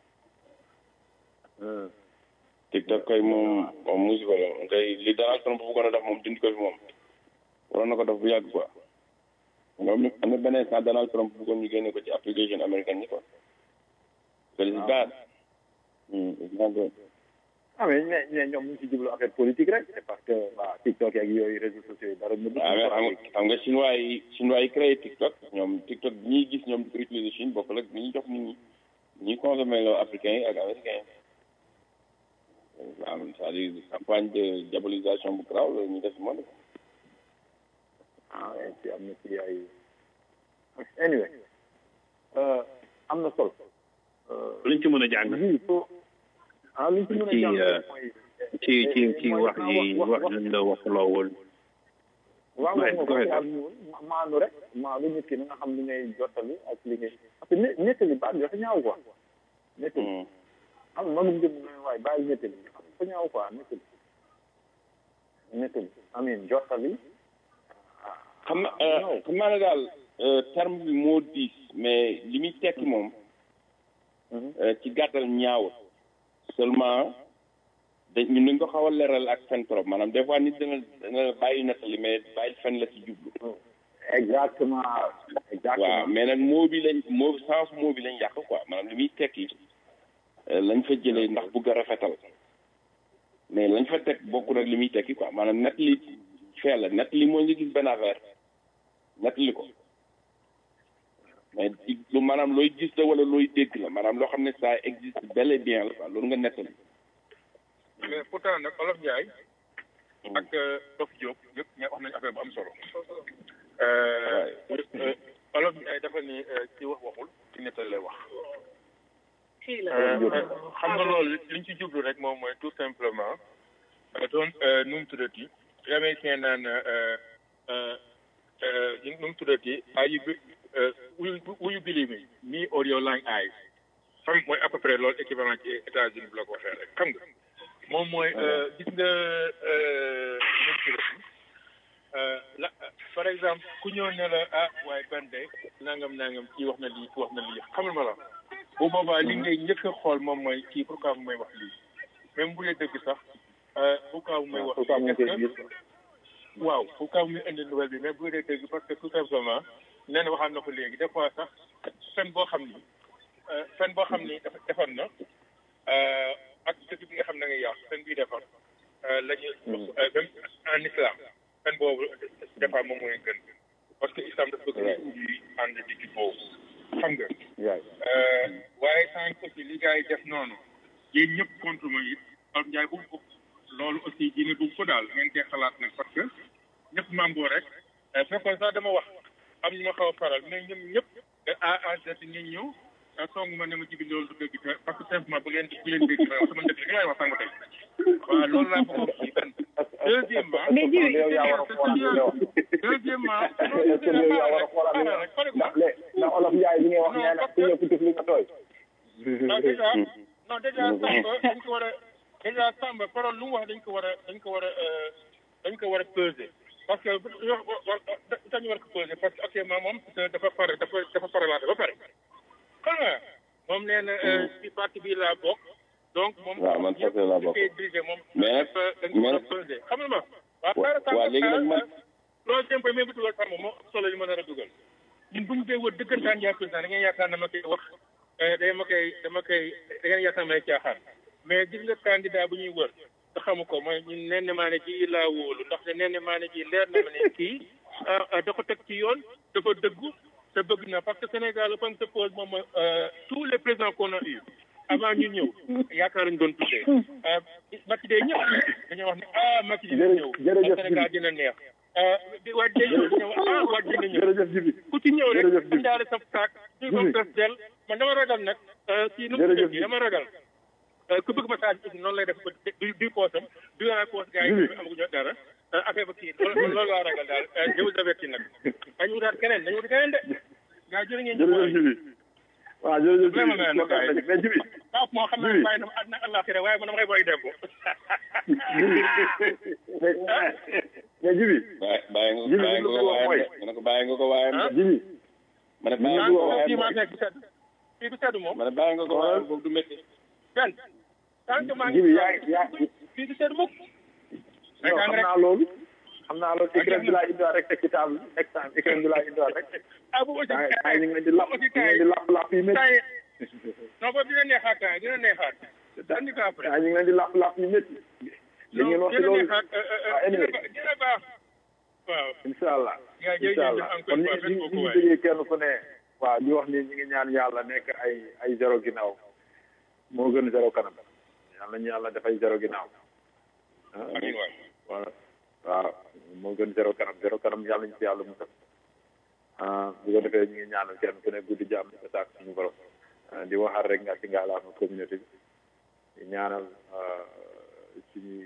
[SPEAKER 12] TikTok kay moom moom musiba la kay li Donald Trump bëggoon a def moom dindi ko fi moom waroon na ko def bu yàgg quoi moom am na beneen saa Donald Trump bëggoon ñu génne ko ci application américaine yi quoi so it's bad it's not good
[SPEAKER 2] ah mais mais mais ñoom ñu ngi si jublu affaire politique rek c'est parce que waa TikTok ak yooyu réseaux sociaux yi dara ñu
[SPEAKER 12] waaw mais xam nga xam nga chinois yi chinois yi créé TikTok ñoom TikTok bi ñuy gis ñoom di ko utiliser Chine bokkul ak bi ñuy jox nit ñi ñuy consommer loo africains yi ak américains yi waaw c'est-à-dire campagne de diabolisation bu garaaw la ñu def si monde
[SPEAKER 2] ah oui ci am na ci ay anyway euh, am na solo
[SPEAKER 7] luñ ci mën a jàng.
[SPEAKER 2] ah luñ ci mën a
[SPEAKER 7] ci
[SPEAKER 2] jàng
[SPEAKER 7] euh,
[SPEAKER 2] mooy
[SPEAKER 7] ci ci ci wax yi wax nañ la waxuloo woon.
[SPEAKER 2] waaw
[SPEAKER 7] Ouais,
[SPEAKER 2] waaw
[SPEAKER 7] go ahead.
[SPEAKER 2] moom ñëwul maanu rek maanu nit ki na nga xam li ngay jottali ak li ngay parce que ne nettali baat bi dafa ñaaw quoi nettali xam nga mënum jëm ne waaye bàyyi nettali xam dafa ñaaw quoi nettali nettali amin jottali
[SPEAKER 12] xam na euh, xam naa ne daal euh, terme bi moo diis mais li muy tekki moom euh, ci gàttal ñaaw seulement dañ ñun dañ ko xaw a leeral ak fen trop maanaam des fois nit dana dana bàyyi nettali mais bàyyi fen la ci jublu
[SPEAKER 2] exactement exactement
[SPEAKER 12] waaw mais nag moo bi lañ moo sens moo bi lañ yàq quoi maanaam li muy tekki euh, lañ fa jëlee ndax bugg a rafetal mais lañ fa teg bokkul ak li muy tekki quoi maanaam net li fee la net li moo nga gis benn affaire net li ko mais ci lu maanaam looy gis la wala looy dégg la maanaam loo xam ne ça existe bel et bien la quoi loolu nga nettali
[SPEAKER 8] mais pourtant nag Olof Ndiaye ak Dof Diop yëpp ña wax nañu affaire bu am solo. olof bi ay dafa ni ci wax waxul ci nettal lay wax
[SPEAKER 11] kii la
[SPEAKER 8] xam nga loolu liñ ci jublu rek moom mooy tout simplement doon nu mu tuddati américain naan nu mu tuddati are you will will you believe me me or your lying eyes xam mooy à peu près loolu équivalent ci États-Unis bu la ko waxee rek xam nga moom mooy gis nga nu mu tuddati la par exemple ku ñëw ne la ah waaye ban de nangam nangam kii wax na lii kii wax na lii xamal ma la bu boobaa li ngay njëkk a xool moom mooy kii pourquoi mu may wax lii même bu dee dëgg sax pourquoi mu may wax lii est-ce que waaw pourquoi mu indi nouvelle bi mais bu dee dëgg parce que tout simplement nee na waxaan na ko léegi des fois sax fen boo xam ni fen boo xam ni dafa defoon na ak dëgg bi nga xam ne ngay yàq fen bii defar la ñu même en islam fen boobu des fois moom mooy gën parce que islam dafa bëgg ñu ànd di ci boobu xam nga waaye sànq aussi li gars yi def noonu yéen ñëpp contre ma it Pape Ndiaye bu ko loolu aussi dina dugg ko daal ngeen cee xalaat nag parce que ñëpp mambo rek fekkoon sax dama wax am ñu ma xaw a faral mais ñoom ñëpp à à date ngeen ñëw song ma ne ma jibi loolu du dëgg te parce que simplement bu leen bu leen dégg sama dëgg li ngay wax sànq tey waaw loolu laa bëgg a kii benn deuxièmement deuxièmement
[SPEAKER 3] ndax olof Njaay bi ngay wax nee na ku ñëw ku tëf li nga tooy
[SPEAKER 8] non déjà non déjà Samba dañ ko war a déjà Samba parole lu mu wax dañ ko war a dañ ko war a dañ ko war a peser parce que dañu war ko peser parce que actuellement moom dafa pare dafa dafa paralaate ba pare xam nga moom nee na ci parti bi laa bokk donc moom
[SPEAKER 10] waaw man parti laa bokk
[SPEAKER 8] dirigé moom
[SPEAKER 10] mais
[SPEAKER 8] dañ ko war a peser xam nga ma waaw
[SPEAKER 10] waaw léegi nag man
[SPEAKER 8] loolu jëm mais bu dugal Samba moo solo li ma nar a dugal ñun bu ñu dee wër dëggantaan yaa président da ngeen yaakaar dama koy wax dama koy dama koy da ngeen yaakaar may caaxaan mais gis nga candidat bu ñuy wër te xamu ko mooy ñun nen ne maa ne ji laa wóolu ndaxte nen ne maa ne ji leer na ma ne kii da ko teg ci yoon dafa dëggu te bëgg na parce que Sénégal le problème se pose moom mooy tous les présidents qu'on a eu avant ñu ñëw yaakaar lañu doon tuddee Macky day ñëw dañoo wax ne ah Macky dina ñëw Sénégal dina neex di waaj day ñëw dañoo wax ah waaj dina ñëw ku ci ñëw rek indaale sa saak ñu ko tes del man dama ragal nag kii nu mu tuddee dama ragal ku bëgg message aussi noonu lay def ba du du poosam du yaa poos gars yi amaguñu dara affaire ba kii loolu loolu laa ragal daal je vous avertis nag dañu wutaat keneen dañu wuti keneen de gars jërë ngeen jëf
[SPEAKER 3] jibi waaw jërëjëf
[SPEAKER 8] vraiment mais
[SPEAKER 3] mais jibi
[SPEAKER 8] waaw moo xam ne bàyyi na ma àddina àllaaxira waaye man dama koy booy dem ko
[SPEAKER 3] mais jibi
[SPEAKER 10] bàyyi nga bàyyi nga ko waaye ma ne ko bàyyi nga ko waaye
[SPEAKER 3] jibi
[SPEAKER 10] ma ne bàyyi nga ko waaye
[SPEAKER 8] fii maa nekk sedd fii du sedd moom
[SPEAKER 10] ma ne bàyyi nga ko waaye boobu du métti
[SPEAKER 8] benn tant que maa ngi
[SPEAKER 3] jibi yaa yaa
[SPEAKER 8] fii du sedd mukk
[SPEAKER 3] xam naa loolu xam naa loolu écran bi laa indiwaat rek teg ci table extant écran bi laa indiwaat rek
[SPEAKER 8] ah bu aussi
[SPEAKER 3] ay ñu ngi leen di lapp ñu ngi leen di lapp lapp yi métti
[SPEAKER 8] non boobu dina neexaat temps dina neexaat andi ko après
[SPEAKER 3] ñu ngi leen di lapp lapp yi métti li ngeen wax ci loolu
[SPEAKER 8] ah anyway dina baax waaw
[SPEAKER 3] incha allah
[SPEAKER 8] yaa
[SPEAKER 3] incha allah kon ñu ngi ñu ngi jógee kenn ku ne waaw di wax ni ñu ngi ñaan yàlla nekk ay ay zéro ginnaaw moo gën zéro kanam yàlla ñu yàlla dafay zéro ginnaaw
[SPEAKER 8] amiin waay
[SPEAKER 3] voilà waaw moo gën zéro kanam zéro kanam yàlla ñu ci yàlla mu def bu ko defee ñu ngi ñaanal kenn ku ne guddi jàmm ko sàkk suñu borom di waxaat rek nga ci ngaalaama communauté bi di ñaanal suñuy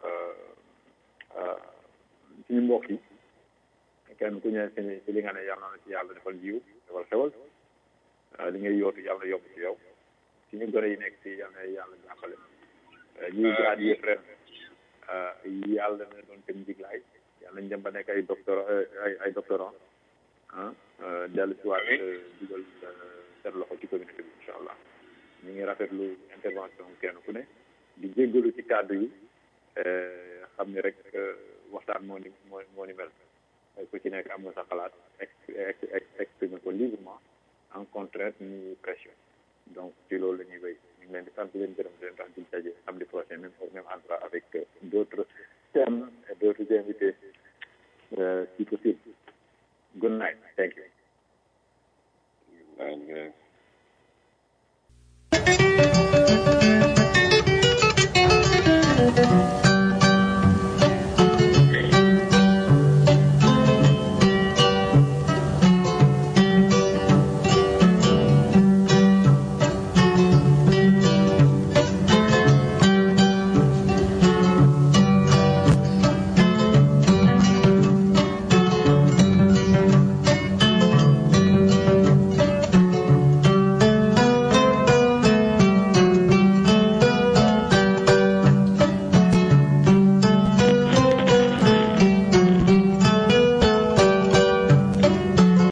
[SPEAKER 3] suñu mbokk yi kenn ku ñëw si si li nga ne yàlla na ci yàlla defal jiw defal xewal li ngay yootu yàlla yomb ci yow suñu gone yi nekk si yàlla na yàlla jàppale ñuy grade yëpp ren yàlla na doon seen njiglaay yàlla nañ dem ba nekk ay docteur ay ay doctorant ah dellu si waat dugal seen loxo ci communauté bi incha allah ñu ngi rafetlu intervention kenn ku ne di jéggalu ci kàddu yi xam ni rek waxtaan moo ni moo moo ni mel ku ci nekk am nga sa xalaat exprimer ko librement en contrainte ni pression donc ci loolu la ñuy wéy ñu ngi leen di sant leen gërëm leen tax di daje samedi prochain même même endroit avec d'autres thèmes et d'autres invités si possible good night thank you